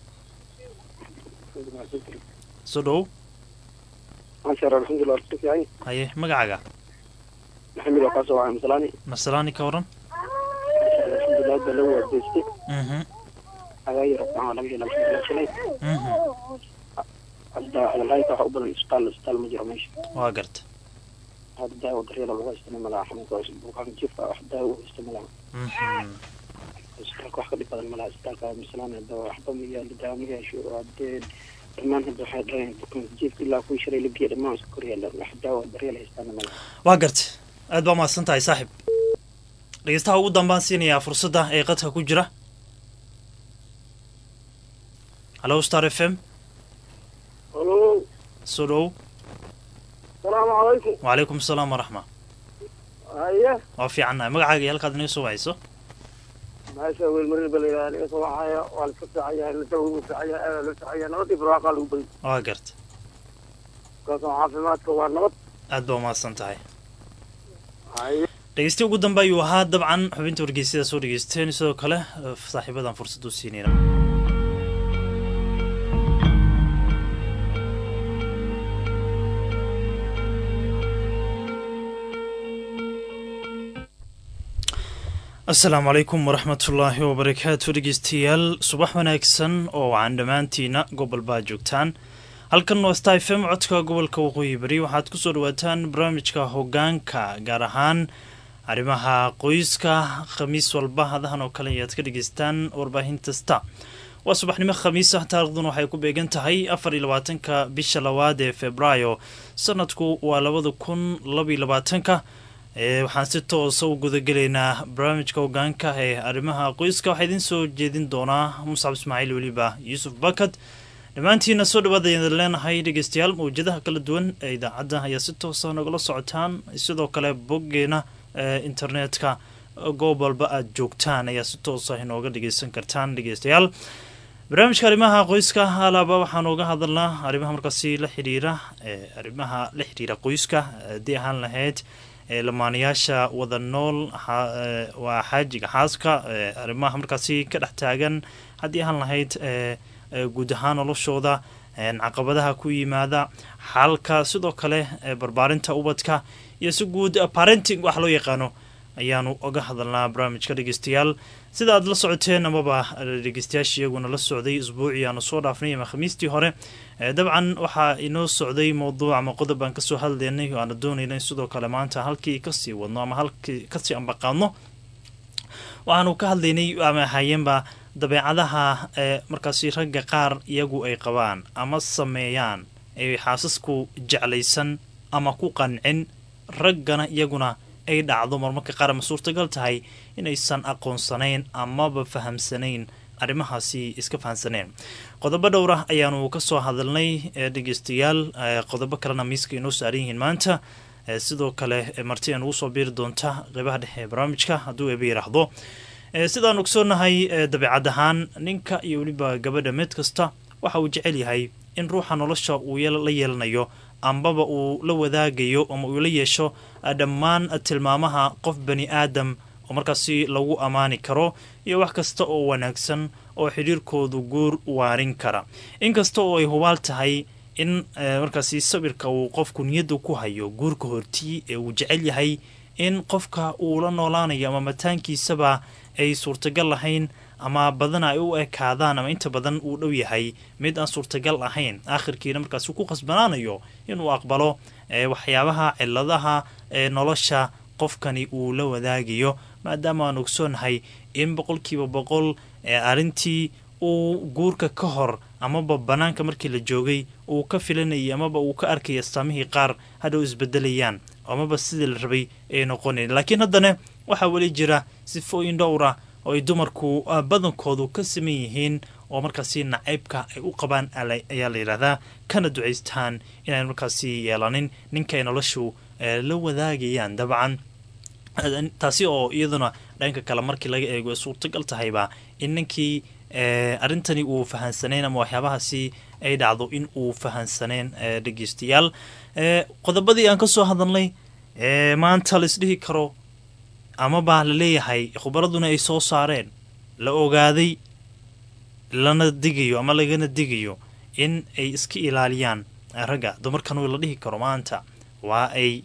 soo dhowow maasha allah alxamdulilah ka fiican haye magacaaga maxamed waa kaasoo wacay masalaani masalaani ka waran alxamdulilah aad baa loo waadeystay mhm agaa yaro fiican waa laga hela alxamdulilah shalay mhm hadda hadalhaynta waxa u badan isbitaal isbitaal ma jiro meesha waa garta hadda daawo daryeela lagu haystana malaha xanuunka bukaan jiifka wax daawo u haysta malaha mhm isbitaalka wax ka dhib badan malaha isbitaalka masalaani hadda waxba ma yaalo daawo ma yeesho hadee dhammaan hadda waxay dhaleen bukaan jiifka ilaa kuwii shalay la geeya dhammaan iska kor yaala wax daawo daryeel haystaana malaha waa garta aad baa mahadsan tahay saaxib dhegeystaha ugu dambaan siinayaa fursadda ee qadka ku jira hallo star f m halo soo dhowow salaamu calaykum wacalaykum asalaam waraxma haye waa fiicannahay magacaaga iyo halkaad inaga soo wacayso meesha weelmarin ba layidhaha aniga soo waxaya waa la iska fiican yahay la dawo fiican yahay aada la fiican yahay nabadii barwaaqaa lagu bari waa garta markaasoo caafimaadka waa nabad aad baa mahadsan tahay haye dhegeystihi ugu dambe ayuu ahaa dabcan xubinta wargeysyada soo dhegeysteen sidoo kale eh, saaxiibadan fursad u siinayna asalaamu calaykum waraxmatullaahi wabarakaatu dhegeystayaal subax wanaagsan oo wacan dhammaantiina gobol baa joogtaan halkan waa sta f m codka gobolka waqooyi bari waxaad kusoo dhawaataan barnaamijka hogaanka gaar ahaan arrimaha qoyska khamiis walba hadahan oo kale ayaad ka dhegeystaan warbaahinta sta waa subaxnimo khamiis ah taariikhduna waxay ku beegan tahay afar iyo labaatanka bisha labaad ee februaayo sanadku waa labada kun labaiyo labaatanka ee waxaan si toosa u gudagelaynaa barnaamijka hogaanka ee arrimaha qoyska waxaa idiin soo jeedin doonaa muscab ismaaciil weliba yuusuf bakad dhammaantiina soo dhawaada ayaan leenahay dhegeystayaal mawjadaha kala duwan ee idaacadda ayaa si toosa nagala socotaan sidoo kale boggeena ee internetka goob walba aada joogtaan ayaa si toosa inooga dhegeysan kartaan dhegeystayaal barnaamijka arrimaha qoyska alaaba waxaan uga hadalnaa arrimaha markaasi la xidhiira arrimaha la xidhiira qoyska haddii ahaan lahayd lamaanayaasha wada nool waa xaajiga xaaska arrimaha markaasi ka dhex taagan haddii ahaan lahayd guud ahaan noloshooda caqabadaha ku yimaada xalka sidoo kale barbaarinta ubadka iyo si guud parenting wax loo yaqaano ayaanu oga hadalnaa barnaamijka dhegeystayaal sida aad la socoteen amaba dhegeystayaasha iyaguna la socday isbuucii aanu soo dhaafnay ama khamiistii hore dabcan waxaa inoo socday mowduuc ama qodob aan kasoo hadlaynay oo aana doonayna sidoo kale maanta halkii kasii wadno ama halkii kasii ambaqaadno waxaanu ka hadlaynay ama ahaayeenba dabeecadaha ee markaasi ragga qaar iyagu ay qabaan ama sameeyaan ay xaasasku jeclaysan ama ku qancin raggana iyaguna ay dhacdo marmarka qaar ama suurtagal tahay inaysan aqoonsanayn amaba fahamsanayn arrimahaasi iska fahamsaneen qodobo dhowra ayaanu kasoo hadalnay dhegeystayaal qodobo kalena miiska inoo saaran yihiin maanta sidoo kale marti aan ugu soo biiri doonta qeybaha dhexe ee barnaamijka hadduu eeba yiraahdo sidaan ogsoonahay dabeecad ahaan ninka iyo weliba gabadha mid kasta waxa uu jecel yahay in ruuxa nolosha uu la yeelanayo ambaba uu la wadaagayo ama uu la yeesho dhammaan tilmaamaha qof bani aadam oo markaasi lagu ammaani karo iyo wax kasta oo wanaagsan oo xidhiirkoodu guur waarin kara inkasta oo ay hubaal tahay in markaasi sawirka uu qofku niyadda ku hayo guurka hortii ee uu jecel yahay in qofka uu la noolaanayo ama mataankiisaba ay suurtagal lahayn ama badana ay u ekaadaan ama inta badan uu dhow yahay mid aan suurtagal ahayn aakhirkiina markaasi ku khasbanaanayo inuu aqbalo waxyaabaha ciladaha ee nolosha qofkani uu la wadaagayo maadaama aan ogsoonahay in boqolkiiba boqol arrintii uu guurka ka hor amaba banaanka markii la joogay uu ka filanayay amaba uu ka arkay astaamihii qaar hadhow isbedelayaan amaba sidii la rabay ay noqonayn laakiin haddana waxaa weli jira sifooyin dhowra oo ay dumarku badankoodu ka saman yihiin oo markaasi nacaybka ay u qabaan ayaa la yidhaahdaa kana ducaystaan inaan markaasi yeelanin ninkay noloshu la wadaagayaan dabcan taasi oo iyaduna dhanka kale markii laga eego ay suurtagal tahayba in ninkii arrintani uu fahansaneyn ama waxyaabahaasi ay dhacdo in uu fahansaneen dhegeystayaal qodobadii aan kasoo hadalnay maanta la isdhihi karo amaba la leeyahay khubaraduna ay soo saareen la ogaaday lana digayo ama lagana digayo in ay iska ilaaliyaan ragga dumarkan la dhihi karo maanta waa ay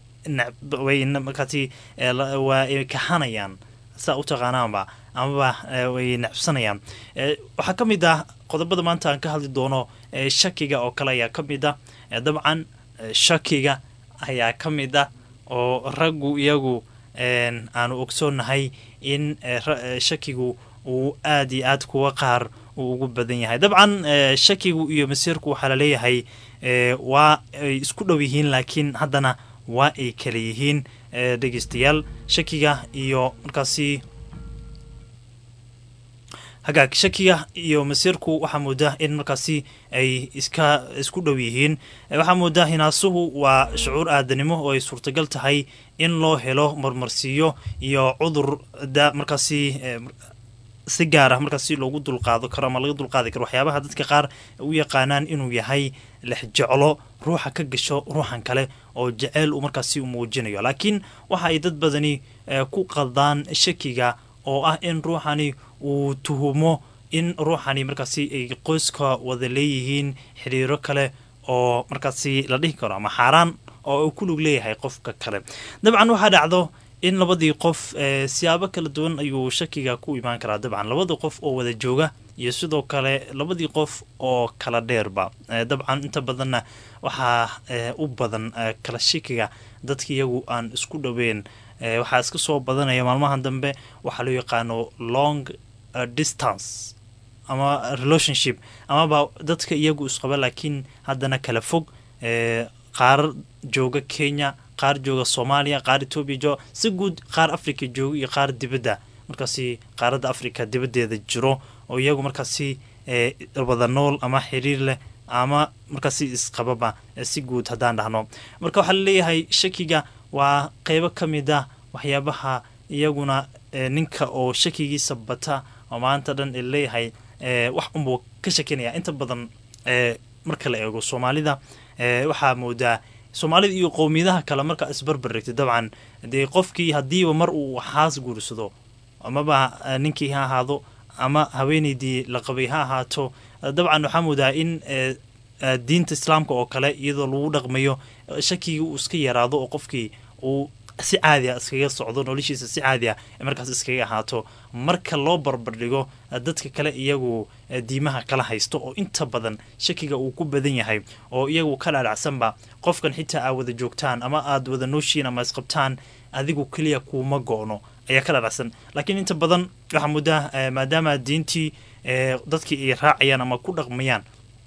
markaasi waa ay kaxanayaan saa u taqaanaanba amaba way necbsanayaan waxaa ka mid ah qodobada maanta aan ka hadli doono shakiga oo kale ayaa ka mid ah dabcan shakiga ayaa ka mid ah oo raggu iyagu aanu ogsoonahay in shakigu uu aad iyo aad kuwa qaar uu ugu badan yahay dabcan shakigu iyo masiirku waxaa laleeyahay waa ay isku dhow yihiin laakiin haddana waa ay kala yihiin dhegeystayaal shakiga iyo markaasi hagaag shakiga iyo masiirku waxaa moodaa in markaasi ay iska isku dhow yihiin waxaa moodaa hinaasuhu waa shucuur aadanimo oo ay suurtagal tahay in loo helo marmarsiiyo iyo cudur da markaasi si gaar ah markaasi loogu dulqaado karo ama laga dulqaadi karo waxyaabaha dadka qaar u yaqaanaan inuu yahay lex jeclo ruuxa ka gasho ruuxan kale oo jeceyl uu markaasi u muujinayo laakiin waxa ay dad badani ku qaldaan shakiga oo ah in ruuxani uu tuhumo in ruuxani markaasi ay qoyska wada leeyihiin xiriiro kale oo markaasi la dhihi karo ama xaaraan oo uu ku lug leeyahay qofka kale dabcan waxaa dhacdo in labadii qof siyaabo kala duwan ayuu shakiga ku imaan karaa dabcan labada qof oo wada jooga iyo sidoo kale labadii qof oo kala dheerba dabcan inta badanna waxaa u badan kala shakiga dadka iyagu aan isku dhoweyn waxaa iska soo badanaya maalmahan dambe waxaa loo yaqaano long distance ama relationship amaba dadka iyagu isqaba laakiin haddana kala fog qaar jooga kenya qaar jooga soomaaliya qaar etoobiya jooga si guud qaar africa jooga iyo qaar dibadda markaasi qaaradda africa dibaddeeda jiro oo iyagu markaasi wada nool ama xiriir leh ama markaasi isqababa si guud haddaan dhahno marka waxaa laleeyahay shakiga waa qeybo ka mid ah waxyaabaha iyaguna ninka oo shakigiisa bata oo maanta dhan leeyahay wax unbuu ka shakinaya inta badan marka la eego soomaalida waxaa moodaa soomaalida iyo qowmiyadaha kale markaa isbarbar regtay dabcan dee qofkii haddiiba mar uu xaas guursado amaba ninkii ha ahaado ama haweeneydii la qabay ha ahaato dabcan waxaa moodaa in diinta islaamka oo kale iyadoo lagu dhaqmayo shakigii uu iska yaraado oo qofkii uu si caadi a iskaga socdo noloshiisa si caadi a markaas iskaga ahaato marka loo barbardhigo dadka kale iyagu diimaha kala haysto oo inta badan shakiga uu ku badan yahay oo iyagu ka dhaadhacsanba qofkan xitaa aa wada joogtaan ama aad wada nooshiin ama isqabtaan adigu keliya kuuma go-no ayaa ka dhaadhacsan laakiin inta badan waxaa muddaa maadaama diintii dadkii ay raacayaan ama ku dhaqmayaan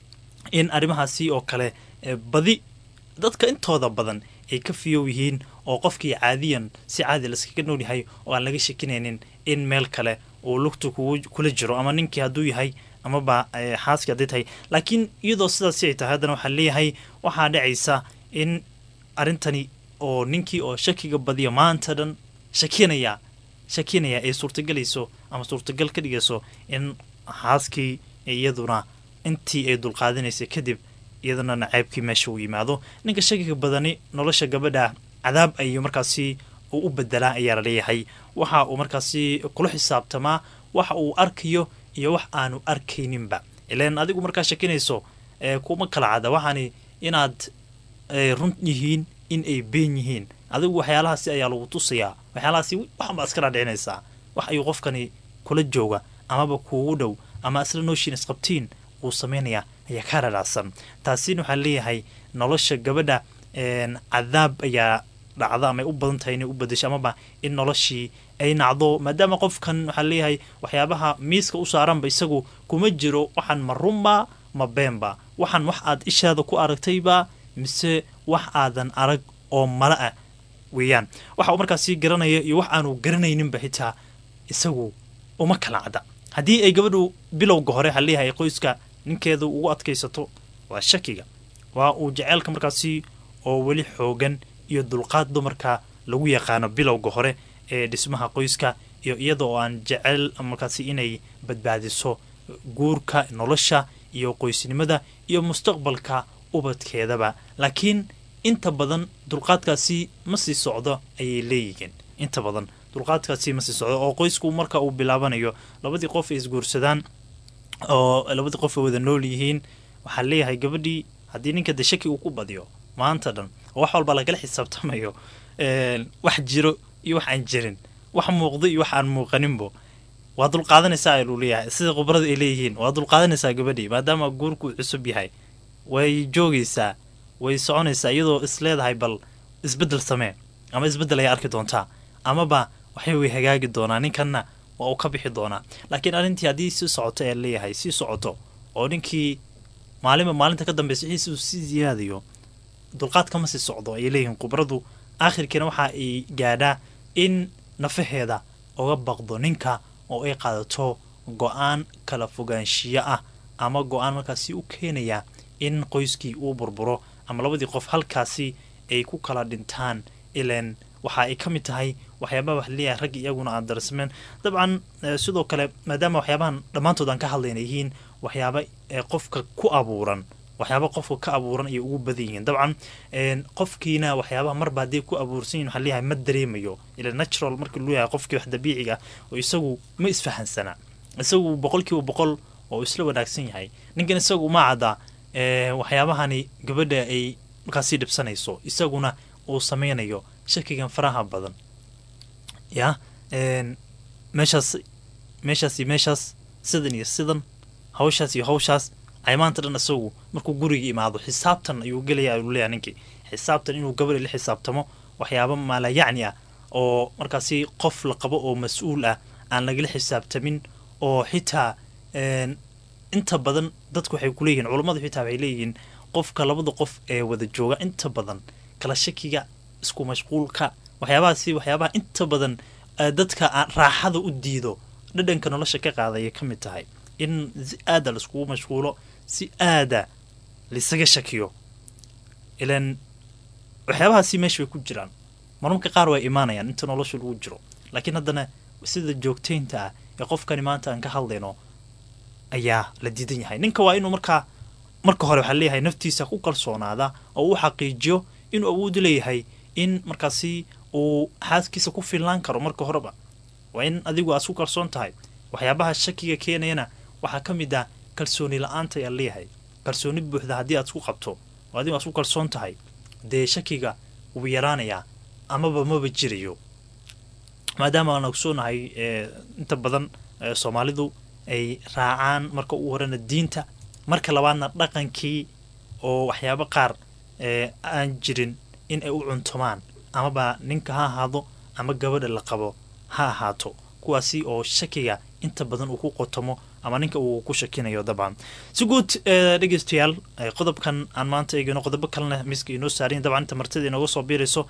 in arrimahaasi oo kale badi dadka intooda badan ay ka fiyow yihiin oo qofkii caadiyan si caadi laskaga nool yahay oo aan laga shakinaynin in meel kale uu lugta kula jiro ama ninkii hadduu yahay amaba xaaskii hadday tahay laakiin iyadoo sidaasi ay tahay haddana waxaa leeyahay waxaa dhacaysa in arrintani oo ninkii oo shakiga badiya maanta dhan shakinaya shakinaya ay suurtagelayso ama suurtagal ka dhigayso in xaaskii iyaduna intii ay dulqaadinaysay kadib iyadana naceybkii meesha uu yimaado ninka shakiga badani nolosha gabadha cadaab ayuu markaasi uu u bedelaa ayaa la leeyahay waxa uu markaasi kula xisaabtamaa waxa uu arkayo iyo wax aanu arkayninba ilan adigu markaa shakinayso kuma kala cada waxaani inaad run yihiin in ay been yihiin adigu waxyaalahaasi ayaa lagu tusayaa waxyaalahaasi waxanbaa iska dhaadhicinaysaa wax ayuu qofkani kula jooga amaba kuugu dhow ama isla nooshiin isqabtiin uu samaynayaa ayaa ka dhadhacsan taasina waxaa leeyahay nolosha gabadha cadaab ayaa dhacda ama ay u badan tahay inay u badasho amaba in noloshii ay nacdo maadaama qofkan waxaa leeyahay waxyaabaha miiska u saaranba isagu kuma jiro waxaan ma runba ma beenba waxaan wax aad ishaada ku aragtayba mise wax aadan arag oo mala ah weeyaan waxa uu markaasi garanaya iyo wax aanu garanayninba xitaa isagu uma kala cadda haddii ay gabadhu bilowga hore ha leeyahay qoyska ninkeeda ugu adkaysato waa shakiga waa uu jaceylka markaasi oo weli xoogan iyo dulqaad dumarka lagu yaqaano bilowga hore ee dhismaha qoyska iyo iyada oo aan jecel markaasi inay badbaadiso guurka nolosha iyo qoysnimada iyo mustaqbalka ubadkeedaba laakiin inta badan dulqaadkaasi ma sii socdo ayay leeyihiin inta badan dulqaadkaasi ma sii socdo oo qoysku marka uu bilaabanayo labadii qof ay isguursadaan oo labadii qof ay wada nool yihiin waxaa leeyahay gabadhii haddii ninka de shaki uu ku badiyo maanta dhan oo wax walba lagala xisaabtamayo wax jiro iyo wax aan jirin wax muuqdo iyo wax aan muuqaninbo waa dulqaadanaysaa ayuu leeyahay sida khubrada ay leeyihiin waa dulqaadanaysaa gabadhii maadaama guurku cusub yahay way joogaysaa way soconaysaa iyadoo is leedahay bal isbeddel samee ama isbeddel ayaa arki doontaa amaba waxay way hagaagi doonaa ninkanna waa uu ka bixi doonaa laakiin arrintii haddii sii socoto ee leeyahay sii socoto oo ninkii maalinba maalinta ka dambeysa wixiisi uu sii ziyaadayo dulqaad kama sii socdo ayay leeyihiin khubradu aakhirkiina waxa ay gaadhaa in nafaheeda uga baqdo ninka oo ay qaadato go-aan kala fogaanshiyo ah ama go-aan markaasi u keenaya in qoyskii uu burburo ama labadii qof halkaasi ay ku kala dhintaan ilan waxa ay ka mid tahay waxyaabaha wax leeyahay rag iyaguna aan darsameen dabcan sidoo kale maadaama waxyaabahan dhammaantood aan ka hadlayna yihiin waxyaaba qofka ku abuuran waxyaaba qofka ka abuuran ayay ugu badan yihiin dabcan qofkiina waxyaabaha marba hadday ku abuursan yihin waxaa leeyahay ma dareemayo ila natural markii luu yahay qofkii wax dabiiciga oo isagu ma isfahansana isagu boqol kiiba boqol oo isla wanaagsan yahay ninkan isagu ma cadda waxyaabahani gabadha ay markaasi dhibsanayso isaguna uu sameynayo shakigan faraha badan ya meeshaas meeshaas iyo meeshaas sidan iyo sidan hawshaas iyo hawshaas ay maanta dhan isagu markuu guriga imaado xisaabtan ayuu gelaya ayuu leeyahay ninkii xisaabtan inuu gabadha la xisaabtamo waxyaaba maala yacni ah oo markaasi qof la qabo oo mas-uul ah aan lagala xisaabtamin oo xitaa inta badan dadku waxay kuleeyihiin culammadu xitaa waxay leeyihiin qofka labada qof ee wada jooga inta badan kala shakiga isku mashquulka waxyaabahaasi waxyaabaha inta badan dadka raaxada u diido dhadhanka nolosha ka qaadaya ka mid tahay in si aada laiskugu mashquulo si aada laisaga shakiyo ilan waxyaabahaasi meesha way ku jiraan marmarka qaar way imaanayaan inta nolosha lagu jiro laakiin haddana sida joogteynta ah ee qofkani maanta aan ka hadlayno ayaa la diidan yahay ninka waa inuu markaa marka hore waxaa leeyahay naftiisa ku kalsoonaada oo uu xaqiijiyo inuu awoodi leeyahay in markaasi uu xaaskiisa ku filnaan karo marka horeba waa in adigu aad ku kalsoon tahay waxyaabaha shakiga keenayana waxaa ka mid ah kalsooni la-aanta ayaa leeyahay kalsooni buuxda haddii aad isku qabto oo adigu aad ku kalsoon tahay dee shakiga wuu yaraanayaa amaba maba jirayo maadaama aan ogsoonahay inta badan soomaalidu ay raacaan marka ugu horena diinta marka labaadna dhaqankii oo waxyaabo qaar aan jirin in ay u cuntumaan amaba ninka ha ahaado ama gabadha la qabo ha ahaato kuwaasi oo shakiga inta badan uu ku qotomo ama ninka uu ku shakinayo dabcan si guud dhegeystayaal qodobkan aan maanta eegino qodobo kalena miiska inoo saarayin dabcan inta martida inooga soo biirayso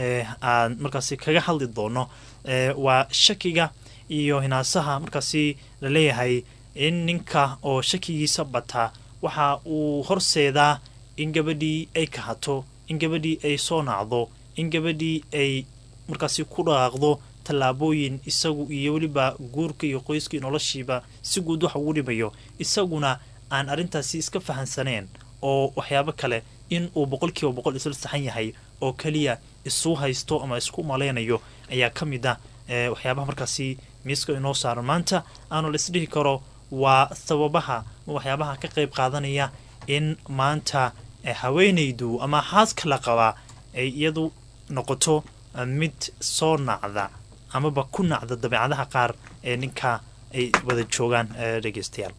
aan markaasi kaga hadli doono waa shakiga iyo hinaasaha markaasi la leeyahay in ninka oo shakigiisa bataa waxa uu horseedaa in gabadhii ay kahato in gabadhii ay soo nacdo in gabadhii ay markaasi ku dhaqaaqdo tallaabooyin isagu iyo weliba guurka iyo qoyskii noloshiiba si guud wax ugu dhimayo isaguna aan arrintaasi iska fahansaneen oo waxyaabo kale in uu boqolkiiba boqol isla saxan yahay oo keliya isu haysto ama isku malaynayo ayaa ka mid ah waxyaabaha markaasi miiska inoo saaran maanta aanu la isdhihi karo waa sababaha waxyaabaha ka qayb qaadanaya in maanta haweenaydu ama xaaska la qabaa ay iyadu noqoto mid soo nacda amaba ku nacda dabeecadaha qaar ee ninka ay wada joogaan dhegeystayaal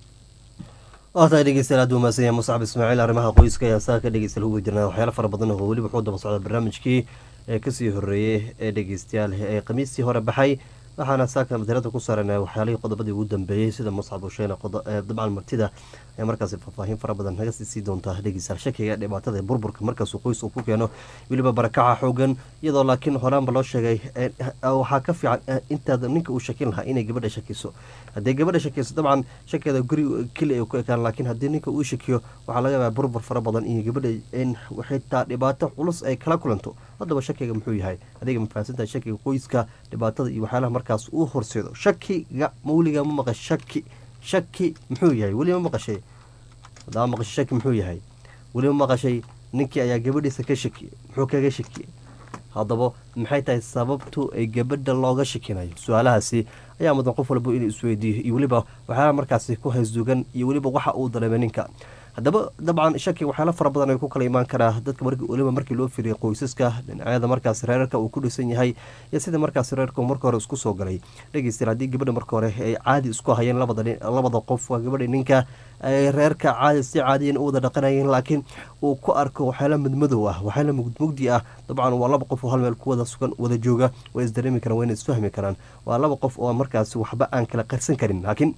waatahay dhegeystayaal aad umaasanya muscab ismaaciil arrimaha qoyska ayaa saa ka dhegeysta lagu jirnaa waxyaalo fara badan oo weliba wuxuu daba socda barnaamijkii ee kasii horeeyey ee dhegeystayaal ee khamiistii hore baxay waxaana saaka madarada ku saarana waxyaalihii qodobadii ugu dambeeyey sida muscab usheene dabcan martida ayaa markaasi faahfaahin fara badan naga sii doontaa dhegeystayaal shakiga dhibaatada burburka markaasuu qoys uu ku keeno weliba barakaca xoogan iyadoo laakiin horaanba loo sheegay waxaa ka fiican intaad ninka uu shakin lahaa inay gabadha shakiso haddii gabadha shakiso dabcan shakeeda guri keli ay ku ekaan laakiin haddii ninka uu shakiyo waxaa laga yaabaa burbur fara badan iyo gabadha in xitaa dhibaato culus ay kala kulanto haddaba shakiga muxuu yahay adiga mafahansantahay shakiga qoyska dhibaatada iyo waxyaalaha markaas uu horseedo shakiga mawliga ma maqashay shaki shaki muxuu yahay weli ma maqashay hadaa maqashay shaki muxuu yahay weli ma maqashay ninkii ayaa gabadhiisa ka shakiyey muxuu kaga shakiyey haddaba maxay tahay sababtu ay gabadha looga shakinayo su-aalahaasi ayaa mudan qof walba inuu isweydiiyo iyo weliba waxyaalaha markaasi ku haysdugan iyo weliba waxa uu dareemay ninka haddaba dabcan shaki waxyaala fara badan ay ku kala imaan karaa dadka weliba markii loo fiiriyay qoysaska dhinacyada markaas reerarka uu ku dhisan yahay iyo sida markaas reerka marka hore isku soo galay dhegeystayaal haddii gabadha marka hore ay caadi isku hayeen labada qof waa gabadha ninka ay reerka caadi si caadiyan u wada dhaqanayeen laakiin uu ku arko waxyaala mudmadow ah waxyaala mugmugdi ah dabcan waa laba qof oo hal meel ku wada sugan wada jooga way isdareemi karaan wayna isfahmi karaan waa laba qof oo markaas waxba aan kala qarsan karin laakiin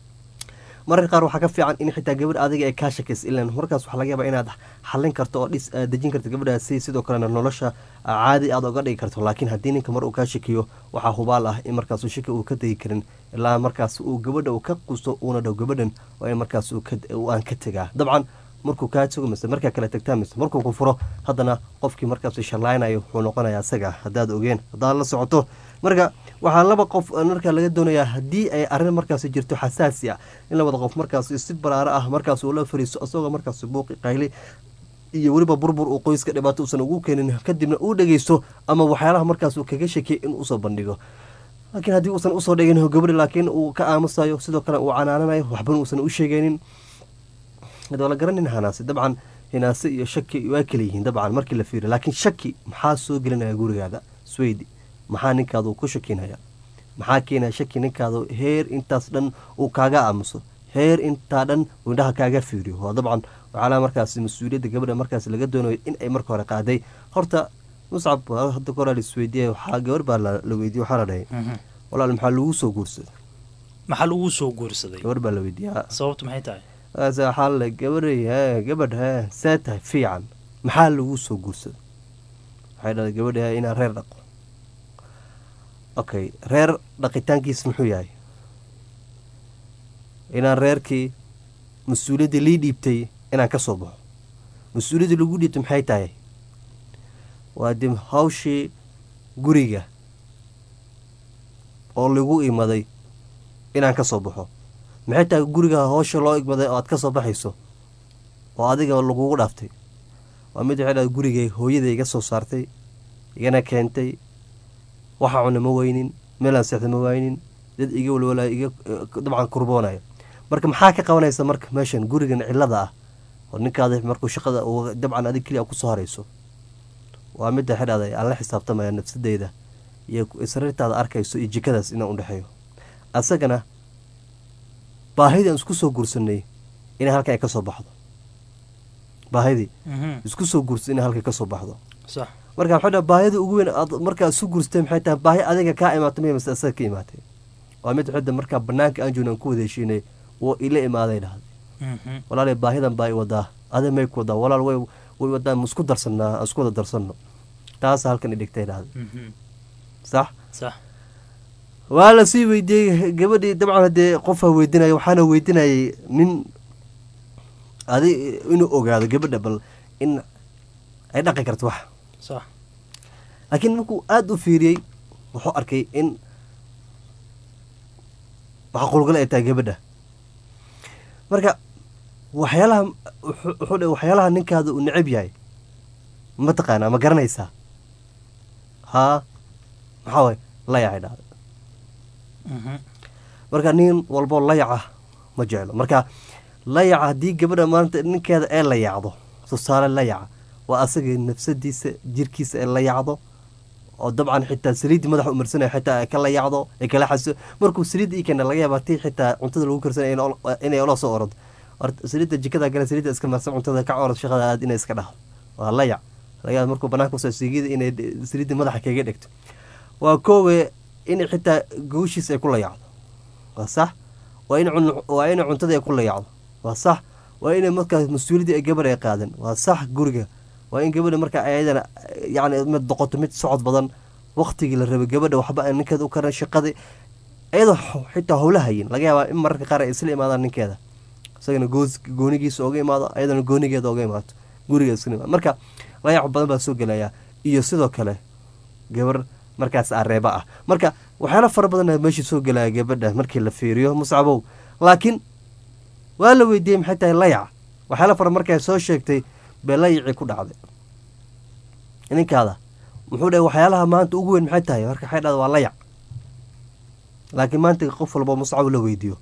mararka qaar waxaa ka fiican in xitaa gabadh adiga ay kaa shakaysa ilan markaas waxaa laga yaabaa inaad xallin karto oo dhis dejin karto gabadhaasi sidoo kalena nolosha caadi aad oga dhigi karto laakiin haddii ninka mar uu kaa shakiyo waxaa hubaal ah in markaas shaki uu ka tegi karin ilaa markaas uu gabadha uu ka qusto uuna dhow gabadhan waa in markaas aan ka tegaa dabcan markuu kaa tago mise markaa kala tagtaa mise markuu ku furo haddana qofkii markaas shallaynayo wuxuu noqonayaa isaga haddaad ogeen haddaad la socoto marka waxaa laba qof markaa laga doonayaa haddii ay arrin markaas jirto xasaasi ah in labada qof markaas si baraaro ah markaas uu la fariiso isagoo markaas buuqi qayli iyo weliba burbur uu qoyska dhibaato uusan ugu keenin kadibna uu dhegeysto ama waxyaalaha markaas uu kaga shakiyay in usoo bandhigo laakiin haddii uusan usoo dhigin gabadhi laakiin uu ka aamusayo sidoo kale uu canaananayo waxbana uusan u sheegeynin waa la garanin hanaase dabcan hinaase iyo shaki waa kala yihiin dabcan markii la fiiriyo laakiin shaki maxaa soo gelinaya gurigaada sweydi maxaa ninkaadu ku shakinaya maxaa keenaya shaki ninkaadu heer intaas dhan uu kaaga aamuso heer intaa dhan uu indhaha kaaga fiiriyo waa dabcan waxaala markaas mas-uuliyadda gabadha markaas laga doonayo in ay marka hore qaaday horta muscab hadda koraa laisweydiiya waxaa gabar baa la weydiye waxaa la dhahay walaal maxaa lagu soo guursaday maxaa lagu soo guursaday gabar baa la weydiiya sababtu maxay tahay waxaa la gabaray gabadh see tahay fiican maxaa lagu soo guursaday waxay dhahay gabadha inaan reer dhaqo okay reer dhaqitaankiis muxuu yahay inaan reerkii mas-uuliyaddii lii dhiibtay inaan ka soo baxo mas-uuliyaddii lagu dhiibtay maxay tahay waa dib hawshii guriga oo lagu imaday inaan ka soo baxo maxay tahay guriga hoosha loo igmaday oo aad ka soo baxayso oo adiga lagugu dhaaftay waa mid waxay dhahay gurigay hooyaday iga soo saartay igana keentay waxa cuna ma weynin meelaan seexda ma waynin dad iga walwalaya iga dabcan kurboonaya marka maxaa ka qabanaysa marka meeshan gurigan cilada ah oo ninkaada markuu shaqada dabcan adig keliya kusoo harayso waa midda waxay dhahday aan la xisaabtamaya nafsadeyda iyo sariirtaada arkayso iyo jikadaas inaan udhexeeyo asagana baahidii aan isku soo guursanay inay halkan ay ka soo baxdo baahidii isku soo guursa inay halkan ka soo baxdo sax marka waxay dhaha baahida ugu weyn aad markaa isu guursatay maxay tahay baahi adiga kaa imaatay may mase asaga ka imaatay waa mid xidda markaa banaanka aan joogna aan ku wada heshiinay woo ila imaaday dhahday walaalay baahidan baa i wadaa adi may ku wadaa walaal way way wadaa ma isku darsanaa aan isku wada darsanno taasa halkan i dhigtay dhahday sax sax waa la sii weydiiyey gabadhii dabcan haddee qofaa weydinaya waxaana weydinayay nin adi inuu ogaado gabadha bal in ay dhaqi karto wax sax laakiin markuu aada u fiiriyey wuxuu arkay in macquulgal ay tahay gabadha marka waxyaalaha wuxuu dhe waxyaalaha ninkaada uu necab yahay ma taqaanaa ma garanaysaa haa maxaa waay layacay dhahda marka nin walboo layaca ma jeclo marka layaca haddii gabadha maanta ninkeeda ee layacdo tusaale layaca waa asaga nafsadiisa jirkiisa ee layacdo oo dabcan xitaa saliiddii madaxa u marsanaya xitaa ay ka layacdo ay kala xaso markuu saliidda ii keena laga yaaba tii xitaa cuntada lagu karsanaya inay ola soo orod saliidda jikada gale saliidda iska marsan cuntada ka orod shaqada aad inay iska dhahdo waa layac laga yaaba markuu banaanka usoo siigida inay saliidda madaxa kaga dhegto waa koowe in xitaa gawshiisa ay ku layacdo waa sax waa in waa inay cuntada ay ku layacdo waa sax waa inay markaas mas-uuliyadii ay gabadha ay qaadan waa sax guriga waa in gabadha markaa ayadana yani mid doqoto mid socod badan waktigii la rabay gabadha waxba aan ninkeeda u karan shaqadii iyadoo xitaa howla hayin laga yaabaa in mararka qaar ay isla imaadaan ninkeeda isagana goonigiisa oga imaado ayadana goonigeeda oga imaato guriga isla imaado marka layac badan baa soo gelaya iyo sidoo kale gabar markaas areeba ah marka waxyaala fara badan meesha soo gelaya gabadha markii la fiiriyo muscabow laakiin waa la weydiiyey maxay tahay layac waxyaala fara markaa soo sheegtay bee layacii ku dhacday ninkaada muxuu dhahay waxyaalaha maanta ugu weyn maxay tahay marka waxay dhahda waa layac laakiin maanta qof walba muscab la weydiiyo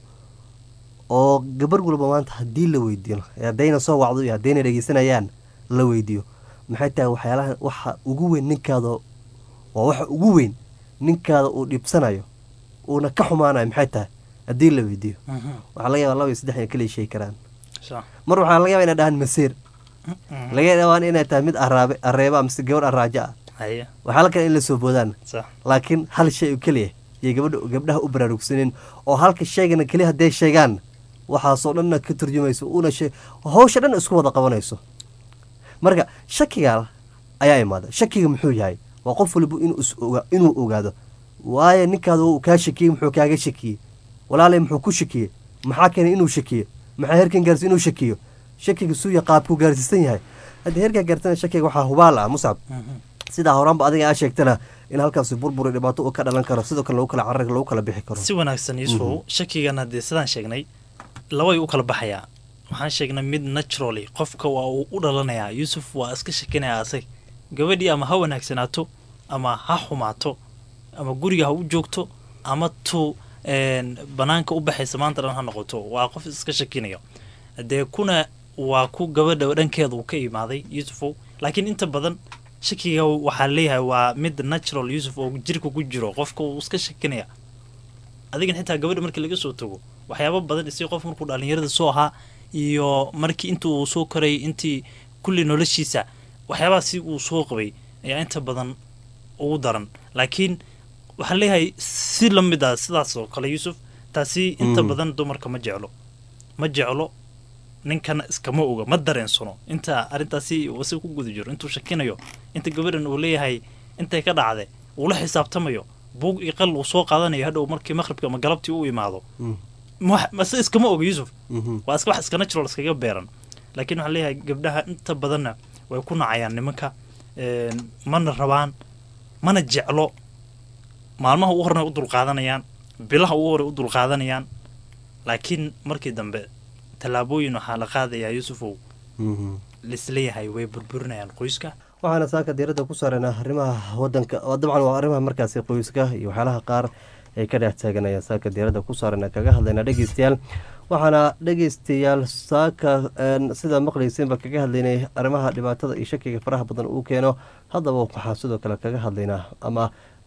oo gabar walba maanta haddii la weydiiyo haddayna soo wacdo iyo haddayna dhegeysanayaan la weydiiyo maxay tahay waxyaalaha waxa ugu weyn ninkaada waa waxa ugu weyn ninkaada uu dhibsanayo uuna ka xumaanayo maxay tahay haddii la weydiiyo waxaa laga yaba laba iyo saddex inay kala sheegi karaan mar waxaa laga yaba inay dhahaan masiir laga yaabaan inay tahay mid araabe areeba mise gabadh araajo ah waxaa la kale in la soo boodaan laakiin hal shay oo keliya iyo gabadha gabdhaha u baraarugsaneen oo halka sheegana keliya hadday sheegaan waxaasoo dhanna ka turjumayso una shee hawsha dhan isku wada qabanayso marka shakiga ayaa imaada shakiga muxuu yahay waa qof waliba inuu ogaado waayo ninkaada uu kaa shakiyey muxuu kaaga shakiyey walaalay muxuu ku shakiyey maxaa keenay inuu shakiyo maxaa herkan gaarsi inuu shakiyo shakiga suuya qaabkuu gaarsiisan yahay hadda herkaa gaartana shakiga waxaa hubaal ah muscab sidaa horaanba adiga aa sheegtana in halkaasi burburi dhibaato uu ka dhalan karo sidoo kale lagu kala carar lagu kala bixi karo si wanaagsan yuusufow shakigana dee sidaan sheegnay labay u kala baxayaa waxaan sheegnay mid naturally qofka waa uu u dhalanayaa yuusuf waa iska shakinaya asag gabadhii ama ha wanaagsanaato ama ha xumaato ama guriga ha u joogto ama tu banaanka u baxaysa maanta dhan ha noqoto waa qof iska shakinayo dee kuna waa ku gabadha dhankeeda uu ka imaaday yuusufow laakiin inta badan shakiga waxaa leeyahay waa mid natural yuusuf oo jirka ku jiro qofka uu iska shakinaya adigan xitaa gabadha markii laga soo tago waxyaaba badan isi qof markuu dhalinyarada soo ahaa iyo markii inta uu soo korayay intii kulli noloshiisa waxyaabahaasi uu soo qabay ayaa inta badan ugu daran laakiin waxaan leeyahay si la mid ah sidaas oo kale yuusuf taasi inta badan dumarka ma jeclo ma jeclo ninkana iskama oga ma dareensano inta arrintaasi wasi ku guda jiro intuu shakinayo inta gabadhan uu leeyahay intay ka dhacde uu la xisaabtamayo buug iyo qal uu soo qaadanayo hadhow markii maqhribka ama galabtii u imaado mase iskama oga yuusuf waa iska wax iska natural iskaga beeran laakiin waxaan leeyahay gabdhaha inta badanna way ku nacayaan nimanka mana rabaan mana jeclo maalmaha ugu horena u dulqaadanayaan bilaha ugu hore u dulqaadanayaan laakiin markii dambe tallaabooyin waxaa la qaadayaa yuusufow lisleeyahay way burburinayaan qoyska waxaana saaka diiradda ku saarana arrimaha wadanka oo dabcan waa arrimaha markaasi qoyska iyo waxyaalaha qaar ay ka dhex taaganayaan saaka diiradda ku saarana kaga hadlayna dhegeystayaal waxaana dhegeystayaal saaka sidaa maqlayseenba kaga hadlaynay arrimaha dhibaatada iyo shakiga faraha badan uu keeno haddaba waxaa sidoo kale kaga hadlaynaa ama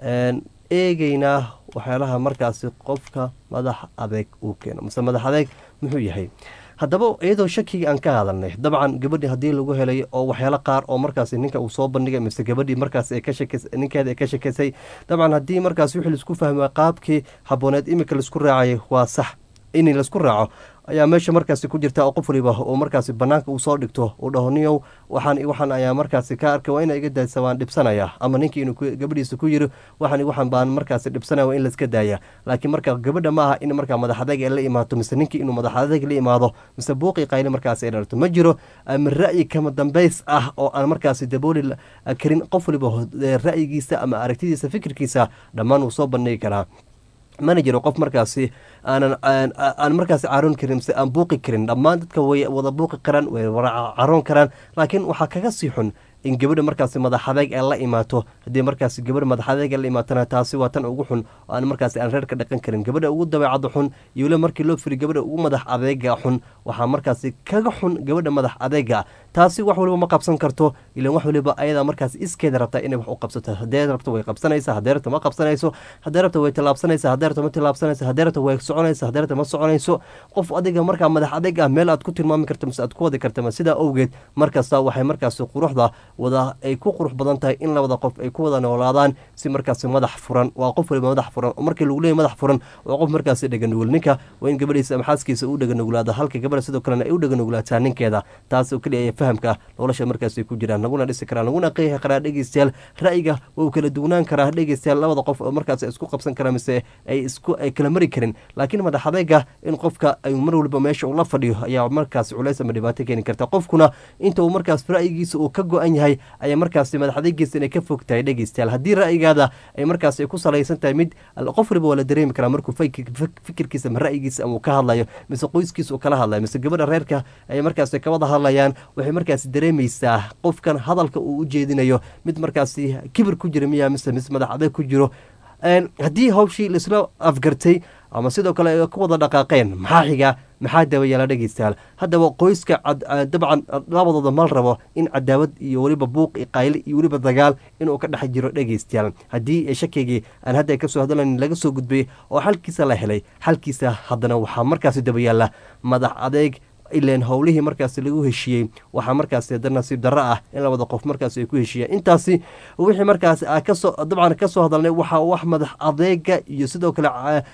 eegeynaa waxyaalaha markaasi qofka madax adeeg uu keeno mase madax adeeg muxuu yahay haddaba iyadoo shakigii aan ka hadalnay dabcan gabadhii haddii lagu helay oo waxyaalo qaar oo markaasi ninka uu soo bandhigay mise gabadhii markaas ninkeeda ay ka shakaysay dabcan haddii markaas wixii laisku fahma qaabkii habooneed iminka laisku raacayay waa sax in laisku raaco ayaa meesha markaasi ku jirta oo qof waliba oo markaasi banaanka uu soo dhigto uu dhaho niyow waxaan waxaan ayaa markaasi ka arkay waa ina iga daaysa waan dhibsanaya ama ninkii inuu gabadhiisa ku yiri waxaan waxaan baan markaasi dhibsanaya waa in laiska daaya laakiin marka gabadha ma aha in markaa madax adeeg ay la imaato mise ninkii inuu madax adeeg la imaado mise buuqii qayli markaasi ay dhalto ma jiro ama ra'yi kama dambays ah oo aan markaasi dabooli karin qof waliba ra'yigiisa ama aragtidiisa fikirkiisa dhammaan wuu soo bandhigi karaa mana jiro qof markaasi aanan aan markaasi caroon karin mise aan buuqi karin dhammaan dadka way wada buuqi karaan way wada caroon karaan laakiin waxaa kaga sii xun in gabadha markaasi madax adeeg ay la imaato haddii markaasi gabadha madax adeeg ay la imaatana taasi waa tan ugu xun oo aan markaasi aan reer ka dhaqan karin gabadha ugu dabeecada xun iyo weliba markii loo firi gabadha ugu madax adeega xun waxaa markaasi kaga xun gabadha madax adeega taasi wax waliba ma qabsan karto ilan wax waliba ayadaa markaasi iskeeda rabtaa inay wax u qabsato haddee rabto way qabsanaysa haddee rabto ma qabsanayso haddee rabto way tallaabsanaysa haddee rabto ma tallaabsanaysa haddee rabto way soconaysa haddee rabto ma soconayso qof adiga markaa madax adeeg ah meel aad ku tilmaami karta mise aad ku wadi karta ma sidaa awgeed markasta waxay markaasi quruxda wada ay ku qurux badan tahay in labada qof ay ku wada noolaadaan si markaasi madax furan waa qof waliba madax furan oo markii lagu leeyahy madax furan waa qof markaasi dheganugul ninka waa in gabadhiisa ama xaaskiisa uu dheganuglaado halka gabadha sidoo kalena ay u dheganuglaataa ninkeeda taas oo keliya fahamka nolosha markaasi ku jiraan naguna dhisi karaa naguna qeexi karaa dhegeystayaal ra'yiga wuu kala duwanaan karaa dhegeystayaal labada qof oo markaas isku qabsan karaa mise ay isku ay kala mari karin laakiin madax adeega in qofka ay mar waliba meesha uu la fadhiyo ayaa markaas culays ama dhibaato keeni karta qofkuna inta uu markaas ra'yigiisa uu ka go-an yahay ayaa markaasi madax adeegiisa inay ka fog tahay dhegeystayaal haddii ra'yigaada ay markaas ay ku salaysan tahay mid qof waliba waa la dareemi karaa markuu fikirkiisa ama ra'yigiisa ama uu ka hadlayo mise qoyskiisa uu kala hadlayo mise gabadha reerka ay markaas ka wada hadlayaan waxay markaasi dareemaysaa qofkan hadalka uu u jeedinayo mid markaasi kibir ku jira miya mise mise madax adeeg ku jiro haddii hawshii laisla afgartay ama sidoo kale ay ku wada dhaqaaqeen maxaa xiga maxaa dabayaala dhegeystayaal haddaba qoyska dabcan labadooda mal rabo in cadaawad iyo weliba buuq iyo qayli iyo weliba dagaal inuu ka dhex jiro dhegeystayaal haddii shakigii aan hadda kasoo hadlayn laga soo gudbay oo xalkiisa la helay xalkiisa haddana waxaa markaasi dabayaala madax adeeg ilan howlihii markaasi lagu heshiiyey waxaa markaasi hadda nasiib darro ah in labada qof markaasi ay ku heshiiyeen intaasi wixii markaasi kasoo dabcan kasoo hadalnay waxaa wax madax adeega iyo sidoo kale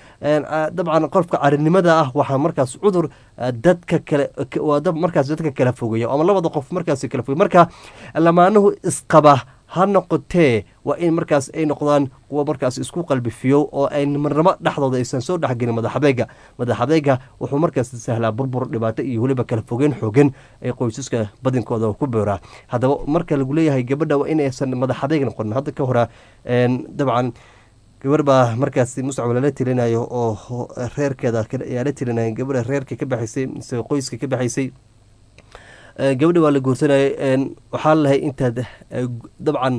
dabcan qofka carinimada ah waxaa markaas cudur dadka kale markaas dadka kala fogeeya ama labada qof markaasi kala fogey marka lamaanuhu isqaba ha noqotee waa in markaas ay noqdaan kuwa markaas isku qalbifiyo oo ay marnamo dhexdooda aysan soo dhexgelin madax adeega madax adeega wuxuu markaas sahlaa burbur dhibaato iyo weliba kala fogeen xoogan ay qoysaska badinkooda ku booraa haddaba marka lagu leeyahay gabadha waa inaysan madax adeeg noqonin hadda ka hora dabcan gabar baa markaas muscab lala tilinayo oo reerkeeda ayaa la tilinaya gabadha reerka ka baxaysay mise qoyska ka baxaysay gabadha waa la guursanayay waxaa lalahay intaad dabcan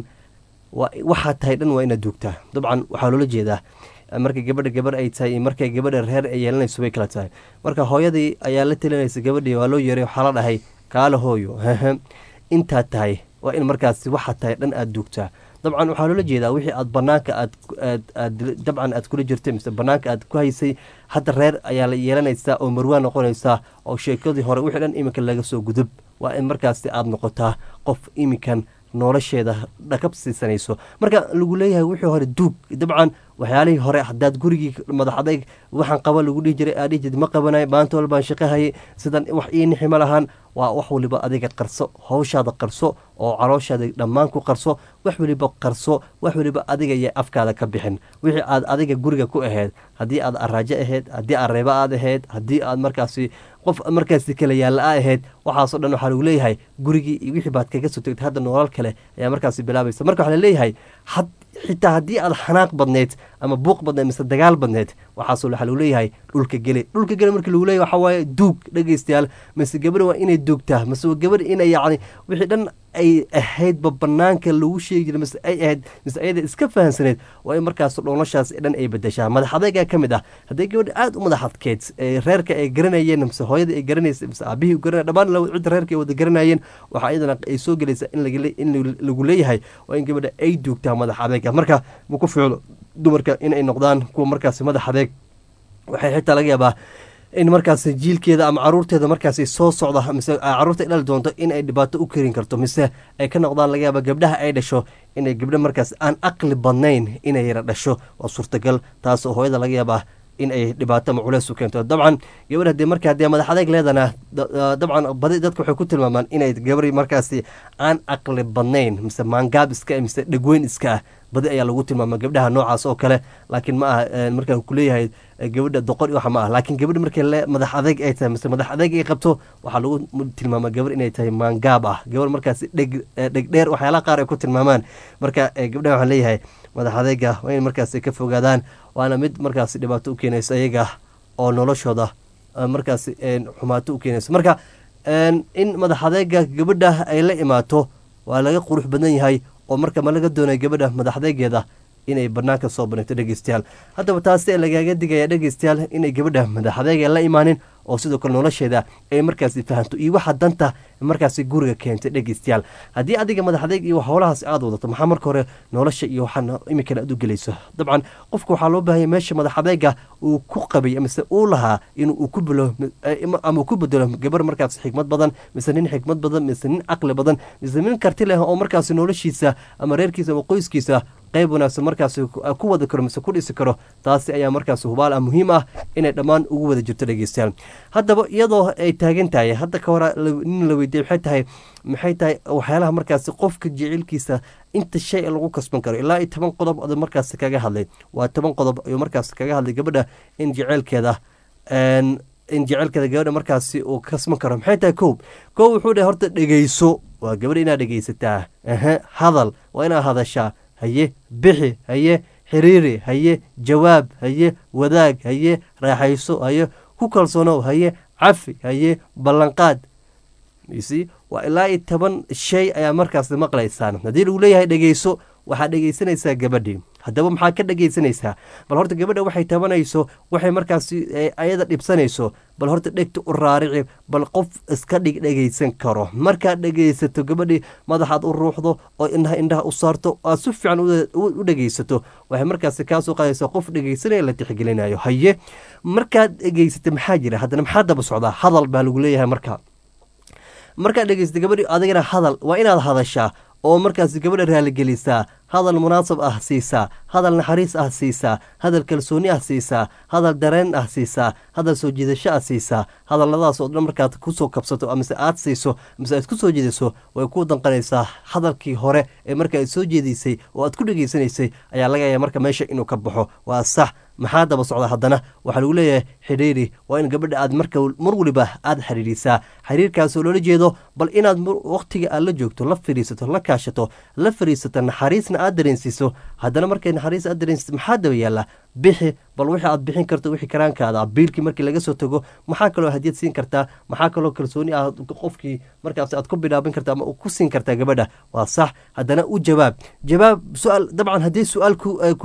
waxaa tahay dhan waa inaad duugtaa dabcan waxaa loola jeedaa marka gabadha gabar ay tahay markay gabadha reer ay yeelanayso bay kala tahay marka hooyadii ayaa la talinaysa gabadhii waa loo yeeray waxaa la dhahay kaala hooyo intaad tahay waa in markaas waxaa tahay dhan aada duugtaa dabcan waxaa loola jeedaa wixii aad banaanka aad dabcan aad kula jirtay mise banaanka aad ku haysay hadda reer ayaa la yeelanaysaa oo marwaa noqonaysaa oo sheekadii hore wixii dhan iminka laga soo gudub waa in markaasi aada noqotaa qof iminkan nolosheeda dhakab siisanayso marka lagu leeyahay wixii hore duug dabcan waxyaalihii hore hadaad gurigii madax adayg waxaan qaba lagu dhihi jiray aadhihi jirta ma qabanay maanta walbaan shaqahayay sidan wax ii nixi ma lahaan waa wax waliba adiga qarso hawshaada qarso oo calooshaada dhammaan ku qarso wax waliba qarso wax waliba adiga iyo afkaada ka bixin wixii aad adiga guriga ku ahayd haddii aad araajo ahayd haddii aad reebo aad ahayd haddii aad markaasi qof markaasi kale yaalla a ahayd waxaasoo dhan waxaa lagu leeyahay gurigii iyo wixii baad kaga soo tegtay hadda noolal kale ayaa markaasi bilaabaysa marka waxaa laleeyahay had xitaa haddii aad xanaaq badneyd ama buuq badneyd mise dagaal badneyd waxaasoo waxaa lagu leeyahay dhulka gele dhulka gele markii lagu leeyahay waxaa waaye duug dhegeystayaal mise gabadha waa inay duugtaa mise waa gabadha inay yacni wixii dhan ay ahaydba banaanka lagu sheegi jiray mise ay ahayd mise ayada iska fahansaneyd waa in markaas dhooloshaas dhan ay bedeshaa madax adaygaa ka mid ah haddii gabadha aada u madax adkeyd ee reerka ay garanayeen mise hooyada ay garanaysa mise aabihii garanay dhammaan cidda reerka ay wada garanayeen waxaa iyadana ay soo gelaysaa in in lagu leeyahay waa in gabadha ay duugtaa madax adayga marka ma ku ficlo dumarka inay noqdaan kuwa markaasi madax adeeg waxay xitaa laga yaabaa in markaas jiilkeeda ama caruurteeda markaas soo socda mise caruurta dhali doonto in ay dhibaato u kerin karto mise ay ka noqdaan laga yaaba gabdhaha ay dhasho inay gabdho markaas aan aqli badnayn inay yara dhasho waa suurtagal taas oo hooyada laga yaabaa in ay dhibaato ama culeys u keento dabcan gabadh hadii marka hadii madax adeeg leedana dabcan badi dadka waxay ku tilmaamaan inay gabari markaasi aan aqli badnayn mise maangaab iska mise dhegweyn iska ah badi ayaa lagu tilmaama gabdhaha noocaas oo kale laakiin ma aha markaan kuleeyahay gabadha doqon waxa ma ah laakiin gabadha markay madax adeeg ay tahay mise madax adeeg ay qabto waxaa lagu tilmaama gabar inay tahay maangaab ah gabar markaasi dheg dhegdheer waxyaalaha qaar ay ku tilmaamaan marka gabdhaha waxaan leeyahay madax adeega waa in markaasi ka fogaadaan waana mid markaasi dhibaato u keenaysa iyaga oo noloshooda markaasi xumaato u keenaysa marka in madax adeega gabadha ay la imaato waa laga qurux badan yahay oo marka ma laga doonaya gabadha madax adeegeeda inay banaanka soo banigto dhegeystayaal haddaba taasi lagaaga digaya dhegeystayaal inay gabadha madax adeega la imaanin oo sidoo kale nolosheeda ay markaasi fahanto iyo waxa danta markaasi guriga keentay dhegeystayaal haddii adiga madax adeeg iyo howlahaas aad wadato maxaa marka hore nolosha iyo waxaa iminkana aad u gelayso dabcan qofka waxaa loo baahanya meesha madax adeega uu ku qabay mise uu lahaa in uu ku bilo ama uu ku bedelo gabar markaas xikmad badan mise nin xikmad badan mise nin caqli badan mise nin karti leh oo markaasi noloshiisa ama reerkiisa ama qoyskiisa qayb wanaagsan markaas ku wada karo mise ku dhisi karo taasi ayaa markaas hubaal ah muhiim ah inay dhammaan ugu wada jirto dhegeystayaal haddaba iyadoo ay taagan tahay hadda ka hore nin la weydiiyey maxay tahay maxay tahay waxyaalaha markaasi qofka jecelkiisa inta shay lagu kasban karo ilaa iyo toban qodob oo markaas kaga hadlay waa toban qodob ayuu markaas kaga hadlay gabadha in jeceelkeeda in jecelkeeda gabadha markaasi uu kasban karo maxay tahay kow kow wuxuu dhahay horta dhegeyso waa gabadha inaad dhegeysataa aha hadal waa inaad hadashaa haye bixi haye xiriiri haye jawaab haye wadaag haye raaxayso haye ku kalsoonow haye cafi haye ballanqaad s waa ilaa iyo toban shay ayaa markaas maqlaysaan haddii lagu leeyahay dhegeyso waxaad dhegeysanaysaa gabadhii haddaba maxaa ka dhegeysanaysaa bal horta gabadha waxay tabanayso waxay markaasi ayada dhibsanayso bal horta dhegta u raarici bal qof iska dhig dhegeysan karo markaad dhegeysato gabadhii madaxaad u ruuxdo oo indhaha indhaha u saarto aad si fiican u dhegeysato waxay markaasi kaasoo qaadaysaa qof dhegeysanaya la tixgelinayo haye markaad dhegeysata maxaa jira haddana maxaa daba socdaa hadal baa lagu leeyahay marka markaad dhegeysata gabadhii adigana hadal waa inaad hadashaa oo markaas gabadha raaligelisaa hadal munaasab ah siisaa hadal naxariis ah siisaa hadal kalsooni ah siisaa hadal dareen ah siisaa hadal soo jiidasho ah siisaa hadaladaas oo dhan markaad kusoo kabsato mise aad siiso mise aad ku soo jeediso way ku danqanaysaa hadalkii hore ee marka aad soo jeediysay oo aad ku dhegeysanaysay ayaa laga yaaba marka meesha inuu ka baxo waa sax maxaa daba socda haddana waxaa lagu leeyahay xidhiiri waa in gabadha aad marka mar waliba aad xidhiirisaa xiriirkaasoo loola jeedo bal inaad waqtiga aad la joogto la fadhiisato la kaashato la fadhiisato naxariisna aad dareensiiso haddana markay naxariis aad dareensiso maxaa daba yaalla bixi bal wixii aad bixin karto wixii karaankaada biilkii markii laga soo tago maxaa kaloo hadiyad siin kartaa maxaa kaloo kalsooni ah qofkii markaas aad ku bilaabin karta ama ku siin kartaa gabadha waa sax haddana u jawaab jawaab su-aal dabcan haddii su-aal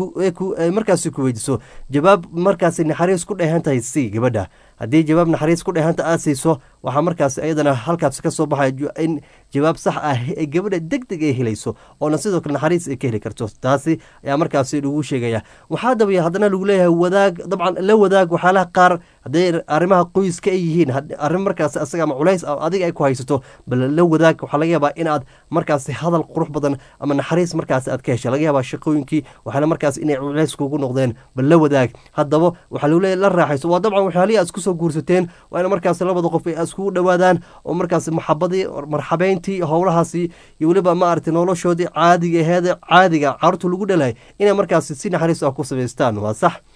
markaasi ku weydiso jawaab markaasi naxariis ku dheehan tahay si gabadha haddii jawaab naxariis ku dheehanta aad siiso waxaa markaas iyadana halkaas ka soo baxay in jawaab sax ah ee gabadha deg deg ay helayso oona sidoo kale naxariis ay ka heli karto taasi ayaa markaasi lagu sheegaya waxaa dabaya haddana lagu leeyahay wadaag dabcan la wadaag waxyaalaha qaar hadday arrimaha qoyska ay yihiin arrin markaas asaga ama culays adiga ay ku haysato bal la wadaag waxaa laga yaabaa inaad markaasi hadal qurux badan ama naxariis markaas aad ka hesha laga yaabaa shaqooyinkii waxaana markaas inay culays kugu noqdeen bal la wadaag haddaba waxaa lagu leeyahay la raaxayso waa dabcan waxyaalihii aad isku soo guursateen waa in markaas labada qof ay iskugu dhowaadaan oo markaas maxabadii marxabeyntii howlahaasi iyo weliba maaragtay noloshoodii caadiga aheeda caadiga carruurta lagu dhalahay inay markaas si naxariis ah ku samaystaan waa sax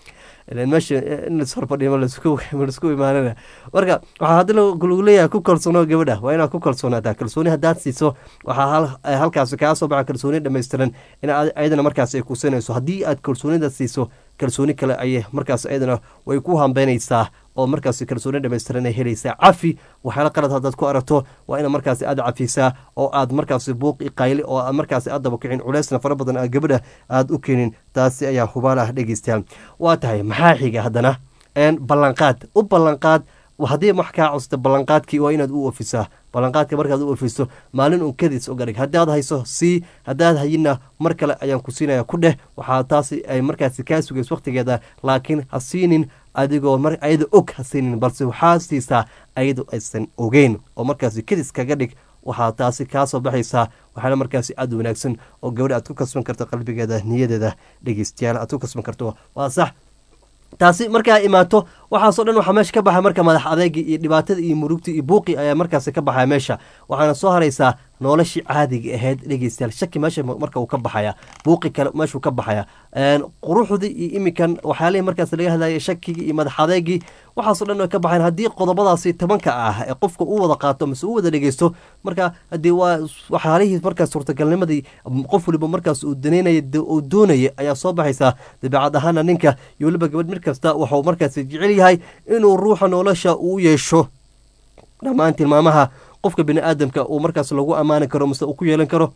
ilan meesha in lashorfadhiyo laisku imaanana marka waxaa haddi lagu leeyahay ku kalsoono gabadha waa inaad ku kalsoonaataa kalsooni haddaad siiso waxaa halkaasi kaa soo baxa kalsooni dhammaystiran in ayadana markaas ay kusinayso haddii aad kalsoonida siiso kalsooni kale ayay markaas ayadana way ku hambeynaysaa oo markaas kalsooni dhamaystiran ay helaysaa cafi waxyaala qalad haddaad ku aragto waa ina markaas aad cafisaa oo aad markaas buuqi qayli oo aad markaas aad daba kicin culeysna fara badan aad gabadha aada u keenin taasi ayaa hubaal ah dhegeystayaal waa tahay maxaa xiga haddana ballanqaad u ballanqaad haddii wax kaa costa ballanqaadkii waa inaad u ofisaa ballanqaadka markaad u ofiso maalin un kadis uga dhig haddaad hayso sii haddaad hayinna mar kale ayaan ku siinaya ku dheh waxaa taasi ay markaasi kaa sugays wakhtigeeda laakiin ha siinin adigoo ayada og ha siinin balse waxaa siisaa ayadu aysan ogeyn oo markaasi kadis kaga dhig waxaa taasi kaa soo baxaysaa waxaana markaasi aada wanaagsan oo gabadha aad ku kasban karto qalbigeeda niyadeeda dhegeystayaal aad ku kasban karto waa sax taasi markaa imaato waxaasoo dhan waxaa meesha ka baxa marka madax adeegii iyo dhibaatada iyo murugta iyo buuqi ayaa markaasi ka baxaya meesha waxaana soo haraysaa noloshii caadiga ahayd dhegeystayaal shaki meesha marka uu ka baxaya buuqi kale meeshuu ka baxaya quruxdii iyo imikan waxyaalihii markaas laga hadlayay shakigii iyo madax adeegii waxaasoo dhan way ka baxayan haddii qodobadaasi tobanka ah ee qofka u wada qaato mase u wada dhegeysto marka haddii waa waxyaalihii markaas suurtagalnimadii qof waliba markaas uu daneynaya uu doonaya ayaa soo baxaysaa dabeecad ahaana ninka iyo weliba gabadh mid kasta waxuu markaas jecel yahay inuu ruuxa nolosha uu yeesho dhammaan tilmaamaha qofka bini aadamka uu markaas lagu ammaani karo mase uu ku yeelan karo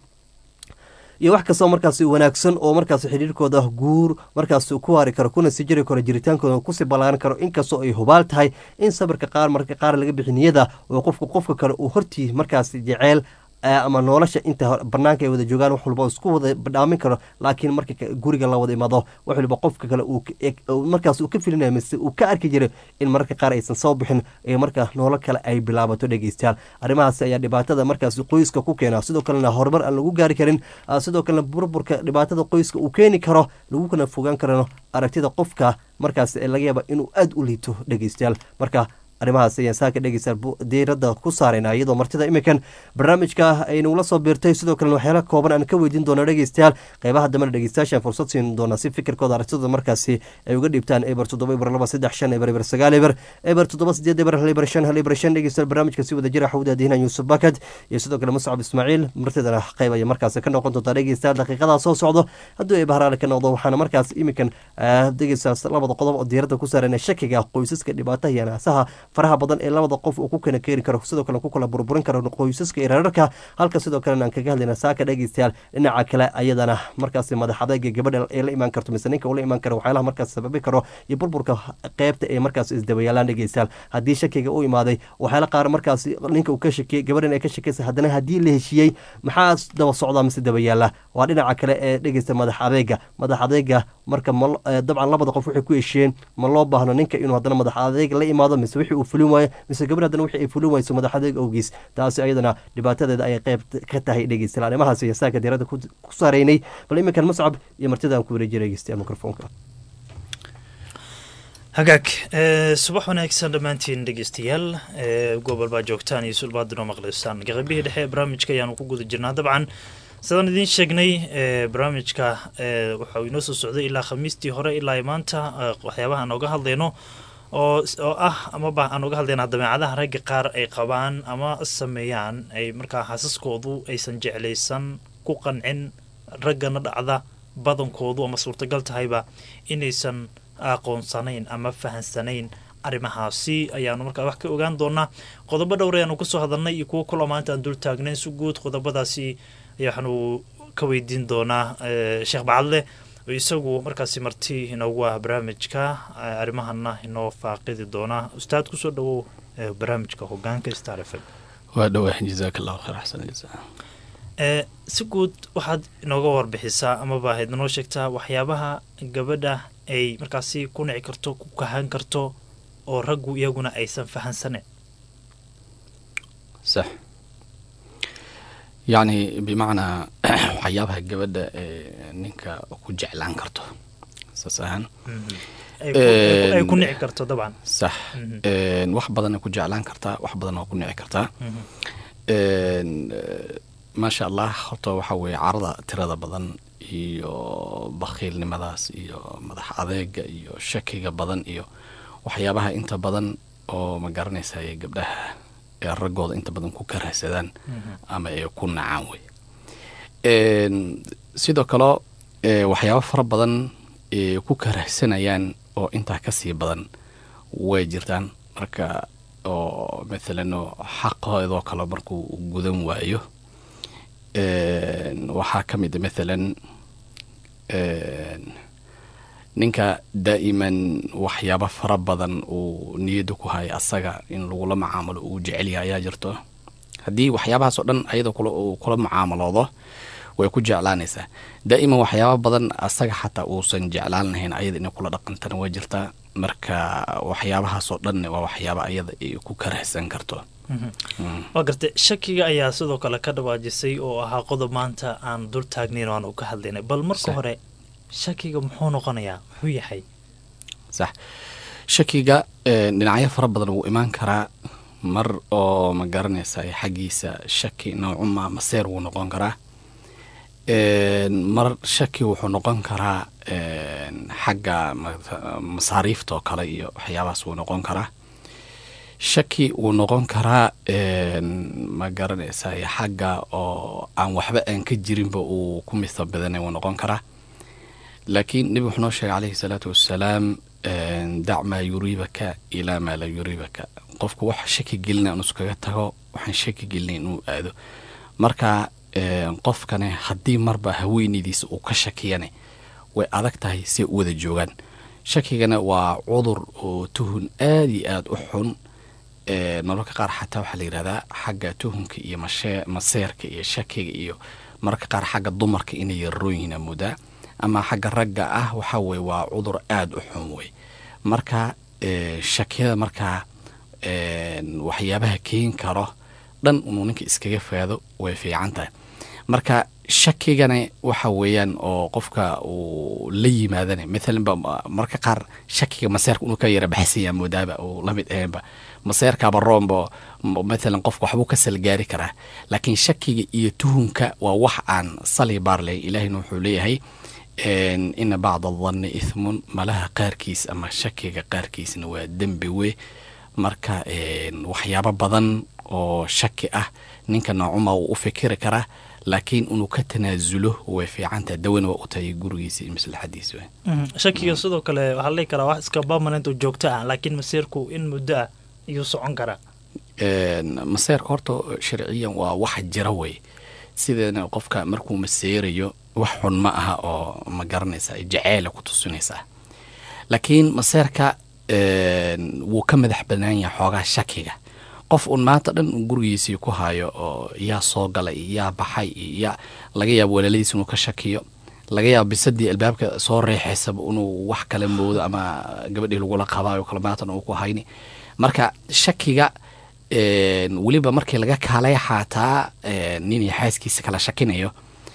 iyo wax kastoo markaas wanaagsan oo markaas xidhiirkooda guur markaas ku waari karo kuna sii jiri karo jiritaankooda kusii ballaaran karo inkastoo ay hubaal tahay in sabirka qaar marka qaar laga bixi niyada oo qofka qofka kale uu hortii markaas jeceel ama nolosha inta banaanka ay wada joogaan wax walba isku wada dhaamin karo laakiin marka guriga la wada imaado wax waliba qofka kale markaas uu ka filinaya mise uu ka arki jiray in mararka qaar aysan soo bixin ee marka noolo kale ay bilaabato dhegeystayaal arrimahaasi ayaa dhibaatada markaas qoyska ku keena sidoo kalena horumar aan lagu gaari karin sidoo kalena burburka dhibaatada qoyska uu keeni karo lagu kana fogaan karano aragtida qofka markaas laga yaaba inuu aada u liito dhegeystayaal marka arrimahaas ayaan saaka dhegeystayaal diiradda ku saarayna iyadoo martida iminkan barnaamijka ay nagula soo biirtay sidoo kalena waxyaala kooban aan ka weydiin doono dhegeystayaal qeybaha dambena dhegeystayaashaan fursad siin doona si fikirkooda aragtidooda markaasi ay uga dhiibtaan eber toddoba eber laba saddex shan eber eber sagaal eber eber toddoba sideed eber hal eber shan hal eber shan dhegeystayaal barnaamijka si wada jira xawda diinan yuusuf bakad iyo sidoo kale muscab ismaaciil martidana qeyb ayay markaasi ka noqon doontaa dhegeystayaal daqiiqadaa soo socdo haddii ay bahraale ka noqdo waxaana markaas iminkan dhegeystayaal labada qodob oo diiradda ku saarana shakiga qoysaska dhibaataha iyo naasaha faraha badan ee labada qof uu ku kala keeni karo sidoo kale ku kala burburin karo qoysaska iyo reerarka halka sidoo kalena aan kaga hadlayna saaka dhegeystayaal dhinaca kale ayadana markaasi madax adayga gabadha ee la imaan karto mise ninka ula imaan karo waxyaalaha markaas sababi karo iyo burburka qeybta ee markaas isdabayaalaan dhegeystayaal haddii shakiga u imaaday waxyaala qaar markaas ninka uu ka shakiyey gabadhan ay ka shakeysa haddana haddii la heshiiyey maxaa daba socdaa mise dabayaala waa dhinaca kale ee dhegeysta madax adeega madax adeega marka dabcan labada qof waxay ku heshiiyeen ma loo baahno ninka inuu haddana madax adeeg la imaado mise wixii uu fulin waayo mise gabadh haddana wixii ay fulin wayso madax adeeg awgiis taasi ayadana dhibaatadeeda ayay qeyb ka tahay dhegeystayaal arrimahaas iyo saaka diiradda ku saaraynay bal iminkan muscab iyo martidaan ku wareejiya dhegeystayaal mikrofoonka hagaag subax wanaagsan dhammaantiin dhegeystayaal gobol baa joogtaan iyo sulbaadinoo maqlaysaan qeybihii dhexe ee barnaamijka ayaanu ku guda jirnaa dabcan sidaan idiin sheegnay barnaamijka waxau inoo soo socday ilaa khamiistii hore ilaa maanta waxyaabaha aan oga hadlayno oo oo ah amaba aan uga hadlaynaa dabeecadaha ragga qaar ay qabaan ama sameeyaan ay markaa xaasaskoodu aysan jeclaysan ku qancin raggana dhacda badankoodu ama suurtagal tahayba inaysan aqoonsanayn ama fahansanayn arrimahaasi ayaanu markaa wax ka ogaan doonaa qodobo dhowr ayaanu kasoo hadalnay iyo kuwo kaloo maanta aan dul taagnayn si guud qodobadaasi ayaa waxaanu ka weydiin doonaa sheekh bacadle oo isagu markaasi marti inoogu ah barnaamijka arrimahana inoo faaqidi doonaa ustaad kusoo dhawow barnaamijka hogaanka star f m waa dhawaa jazaak allahu khayr axsan jazaa si guud waxaad inooga warbixisaa amaba ahayd inoo sheegtaa waxyaabaha gabadha ay markaasi ku nici karto ku kahan karto oo raggu iyaguna aysan fahansaneyn sax yacni bimacnaa waxyaabaha gabadha ee ninka ku jeclaan karto saas ahaan ay ku nici karto dabcan sax wax badanay ku jeclaan kartaa wax badan waa ku nici kartaa maasha allah horta waxa weeye carada tirada badan iyo bakhiilnimadaas iyo madax adeega iyo shakiga badan iyo waxyaabaha inta badan oo ma garanaysaye gabdhaha ee raggooda inta badan ku karahsadaan ama ay ku nacaan wey sidoo kale waxyaabo fara badan ee ku karahsanayaan oo intaa kasii badan way jirtaan marka oo mathalan xaqoodoo kale markuu gudan waayo waxaa ka mid a mathalan ninka daa'iman waxyaabo fara badan uu niyadda ku haya asaga in lagula macaamalo uu jecel yahay ayaa jirto haddii waxyaabahaas oo dhan ayadoo uu kula mucaamaloodo way ku jeclaanaysaa daa'iman waxyaaba badan asaga xataa uusan jeclaan lahayn ayada inay kula dhaqantana waa jirtaa marka waxyaabahaasoo dhan waa waxyaaba ayada ay ku karahsan karto waa gartay shakiga ayaa sidoo kale ka dhawaajisay oo ahaa qodob maanta aan dul taagnayn aan u ka hadlaynay bal marka hore shakiga muxuu noqonayaa muxuu yahay sax shakiga dhinacyo fara badan wuu imaan karaa mar oo ma garanaysa xaggiisa shaki noocuma maseer wuu noqon karaa mar shaki wuxuu noqon karaa xagga masaariifta oo kale iyo waxyaabahaas wuu noqon karaa shaki wuu noqon karaa ma garanaysa xagga oo aan waxba aan ka jirinba uu ku misa badanay wuu noqon karaa laakiin nebi wuxuu noo sheegay calayhi salaatu wassalaam dac maa yuriibaka ilaa maa laa yuriibaka qofku wax shaki gelina inu iskaga tago waxaan shaki gelina inuu aado marka qofkane haddii marba haweenaydiisa uu ka shakiyane way adag tahay si u wada joogaan shakigana waa cudur oo tuhun aada iyo aada u xun mararka qaar xataa waxaa la yidhahdaa xagga tuhunka iyo maseerka iyo shakiga iyo mararka qaar xagga dumarka inay yararoon yihiin amoodaa ama xagga ragga ah waxa weye waa cudur aada u xun wey marka shakiyada markaa waxyaabaha keeni karo dhan inuu ninka iskaga faado way fiican tahay marka shakigana waxa weeyaan oo qofka uu la yimaadana maalan ba marka qaar shakiga maseerka inuu ka yara baxsanya moodaaba uu lamid ahaynba maseerkaaba roomba maalan qofka waxbuu ka salgaari karaa laakiin shakiga iyo tuhunka waa wax aan sali baar lahayn ilaahina wuxuu leeyahay ina bacda adanni ithmun malaha qaarkiis ama shakiga qaarkiisna waa dembi wey marka waxyaabo badan oo shaki ah ninka noocuma wuu u fikiri karaa laakiin inuu ka tanaasulo way fiicantaha dawana waa u tahay gurigiisa iyo maslaxadiisa shakiga sidoo kale waxaa la dhihi karaa wax iska permanent oo joogto ah laakiin masiirku in muddo ah iyuu socon karaa maseerka horta sharciyan waa wax jira wey sideena qofka markuu maseerayo wax xun ma aha oo ma garanaysa jaceela ku tusinaysaa laakiin maseerka wuu ka madax banaan yahay xoogaa shakiga qof uun maanta dhan uu gurigiisii ku hayo oo yaa soo galay iyo yaa baxay iyo yaa laga yaabo walaaladiis inuu ka shakiyo laga yaabo bisadii albaabka soo reexaysaba inuu wax kale moodo ama gabadhii lagula qabaayo kale maatan uu ku hayni marka shakiga weliba markii laga kaalay xaataa ninay xaaskiisa kala shakinayo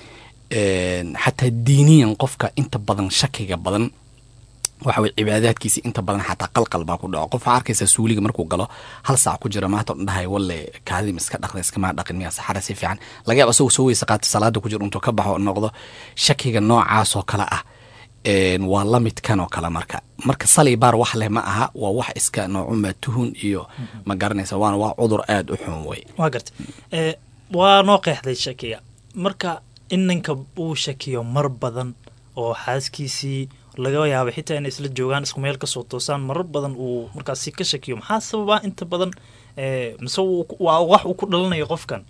xataa diiniyan qofka inta badan shakiga badan waxa weye cibaadaadkiisa inta badan xataa qalqal baa ku dhaco qof waxaa arkaysaa suuliga markuu galo hal saac ku jira maanta odhan dhahay walle kaadiim iska dhaqda iskamaa dhaqin miyaa saxara si fiican laga yaabo asagoo soo weysa qaato salaada ku jiro intuu ka baxo noqdo shakiga noocaas oo kale ah waa la midkan oo kale marka marka sali baar wax leh ma aha waa wax iska noocuma tuhun iyo ma garanaysa waana waa cudur aada u xun wey waa garta waa noo qeexday shakiga marka in ninka uu shakiyo mar badan oo xaaskiisii laga yaaba xitaa inay isla joogaan isku meel kasoo toosaan marar badan uu markaasi ka shakiyo maxaa sababaa inta badan mise waa wax uu ku dhalanayo qofkan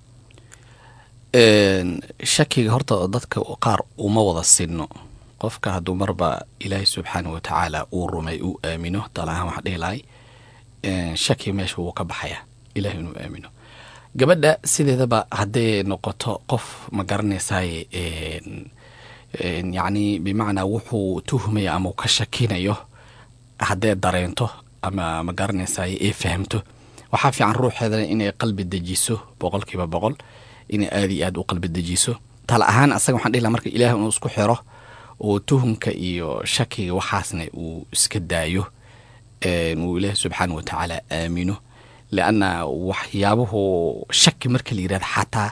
shakiga horta dadka qaar uma wada sinno qofka hadduu marba ilaahay subxaana wa tacaala uu rumay uu aamino talahaan waxaa dhihi lahay shaki meesha wuu ka baxaya ilahay inuu aamino gabadha sideedaba hadday noqoto qof ma garanaysaye yacni bimacnaa wuxuu tuhmaya ama uu ka shakinayo hadday dareento ama ma garanaysaye ay fahamto waxaa fiican ruuxeedana inay qalbi dejiso boqolkiiba boqol inay aada iyo aad u qalbi dejiso tala ahaan asaga waxaan dhihi laha marka ilaah inuu isku xiro oo tuhumka iyo shakiga waxaasna uu iska daayo uu ilaahi subxaana wa tacaala aamino leanna waxyaabuhu shaki marka la yirahda xataa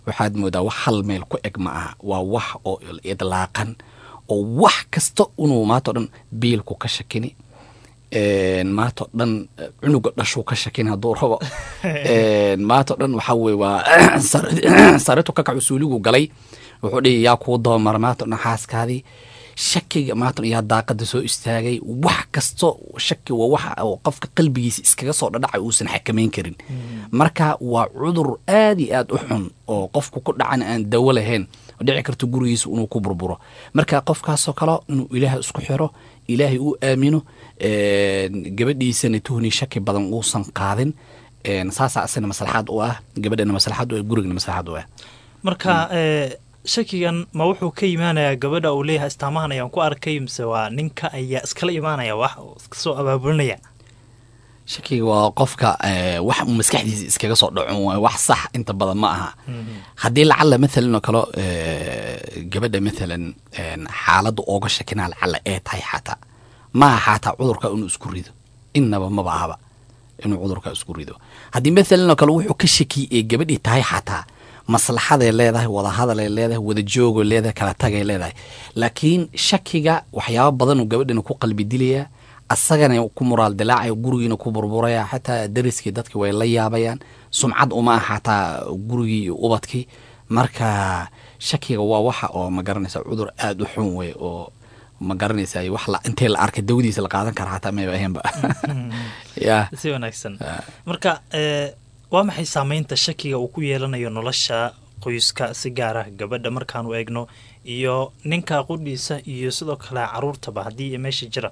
waxaad moodaa wax hal meel ku eg ma aha waa wax oo idlaaqan oo wax kasta inuu maantao dhan biilku ka shakini maantao dhan cunuga dhashuu ka shakini hadduu rabo maantao dhan waxaa weye waa saritu ka kacu suuligu galay wuxuu dhihi yaa kuu dabamara maantao dhan xaaskaadii shakiga maanta yaa daaqada soo istaagay wax kasto shaki waa waxa oo qofka qalbigiisa iskaga soo dhadhacay uusan xakamayn karin marka waa cudur aad iyo aad u xun oo qofku ku dhacan aan dawo lahayn dhici karto gurigiisa inuu ku burburo marka qofkaasoo kale inuu ilaahay isku xiro ilaahay uu aamino gabadhiisana tuhni shaki badan uusan qaadin saasaa asina maslaxaad u ah gabadhana maslaxaad u ah gurigana maslaxaad u ah marka shakigan ma wuxuu ka imaanayaa gabadha uu leeyahay istaamahan ayaan ku arkay mise waa ninka ayaa iskala imaanaya wax iska soo abaabulinaya shakiga waa qofka wax uu maskaxdiisa iskaga soo dhacon waay wax sax inta badan ma aha haddii lacala mathalan oo kale gabadha mathalan xaaladda ooga shakinaa lacala ee tahay xataa maaha xataa cudurka inuu isku rido innaba maba ahaba inuu cudurka isku rido haddii mathalan oo kale wuxuu ka shakiyey ee gabadhii tahay xataa maslaxaday leedahay wadahadalay leedahay wadajoogay leedahay kala tagay leedahay laakiin shakiga waxyaabo badanuu gabadhina ku qalbi dilayaa asagana ku muraal dilaacaya gurigiina ku burburaya xataa dariskii dadki way la yaabayaan sumcad uma ah xataa gurigii iyo ubadkii marka shakiga waa waxa oo ma garanaysa cudur aada u xun wey oo ma garanaysa wax intee la arkay dawadiisa la qaadan kara xataa mayba ahaynba ya si wanaagsan marka waa maxay saameynta shakiga uu ku yeelanayo nolosha qoyska si gaar ah gabadha markaanu eegno iyo ninka qudhiisa iyo sidoo kale caruurtaba haddii meesha jiraan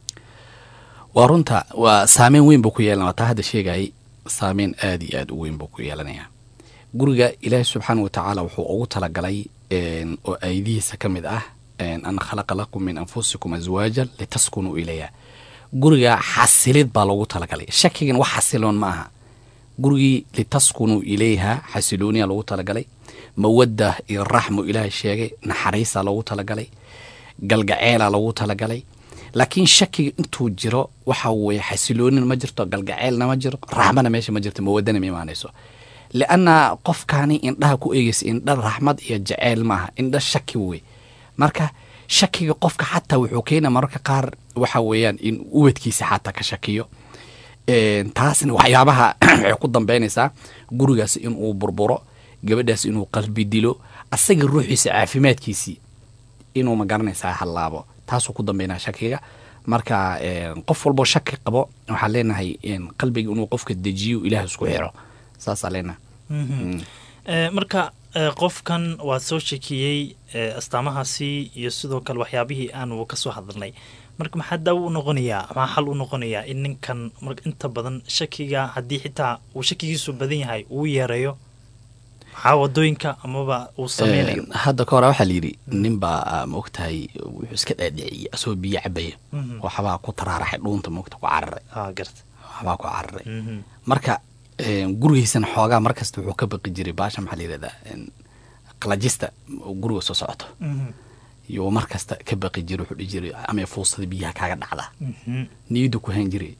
waa runta waa saameyn weyn buu ku yeelanaya taa hadda sheegayay saameyn aada iyo aad u weyn buu ku yeelanayaa guriga ilaahi subxaana wa tacaala wuxuu ugu talagalay oo aydihiisa ka mid ah an khalaqa lakum min anfusikum aswaajan litaskunuu ilayha guriga xasilid baa loogu talagalay shakigan wax xasiloon ma aha gurigii litaskunuu ilayha xasilooniya loogu talagalay mawadda iyo raxmu ilaahay sheegay naxariisa loogu talagalay galgaceela loogu talagalay laakiin shakiga intuu jiro waxa weye xasiloonin ma jirto galgaceelna ma jiro raxmana meesha ma jirto mawadana ma imaanayso lianna qofkaani indhaha ku eegeysa indha raxmad iyo jaceyl maaha indha shaki wey marka shakiga qofka xataa wuxuu keena mararka qaar waxa weeyaan in ubadkiisa xataa ka shakiyo taasna waxyaabaha waxay ku dambeynaysaa gurigaas inuu burburo gabadhaas inuu qalbi dilo asaga ruuxiisa caafimaadkiisii inuu ma garanaysaa hallaabo taasuu ku dambeynaa shakiga marka qof walboo shaki qabo waxaan leenahay qalbiga inuu qofka dejiyo ilaah isku xiro saasaa leenahay marka qofkan waad soo shakiyey astaamahaasi iyo sidoo kale waxyaabihii aanu kasoo hadalnay marka maxaa daawo u noqonayaa maxaa xal u noqonayaa in ninkan inta badan shakiga haddii xitaa uu shakigiisu badan yahay uu yeereeyo maxaa wadooyinka amaba uu sameynayo hadda ka hore waxaa layidhi nin baa ma ogtahay wuxuu iska dhaadhiciyey asagoo biyo cabaya waxbaa ku taraaraxay dhuunta maogta ku cararay garta waxbaa ku cararay marka gurigiisana xoogaa markasta wuxuu ka baqi jiray baasha maxaa layidhahdaa qalajista guriga soo socoto iyo mar kasta ka baqi jiray wuxuu dhihi jiray ama fuustada biyaha kaaga dhacda niyadda ku hayn jiray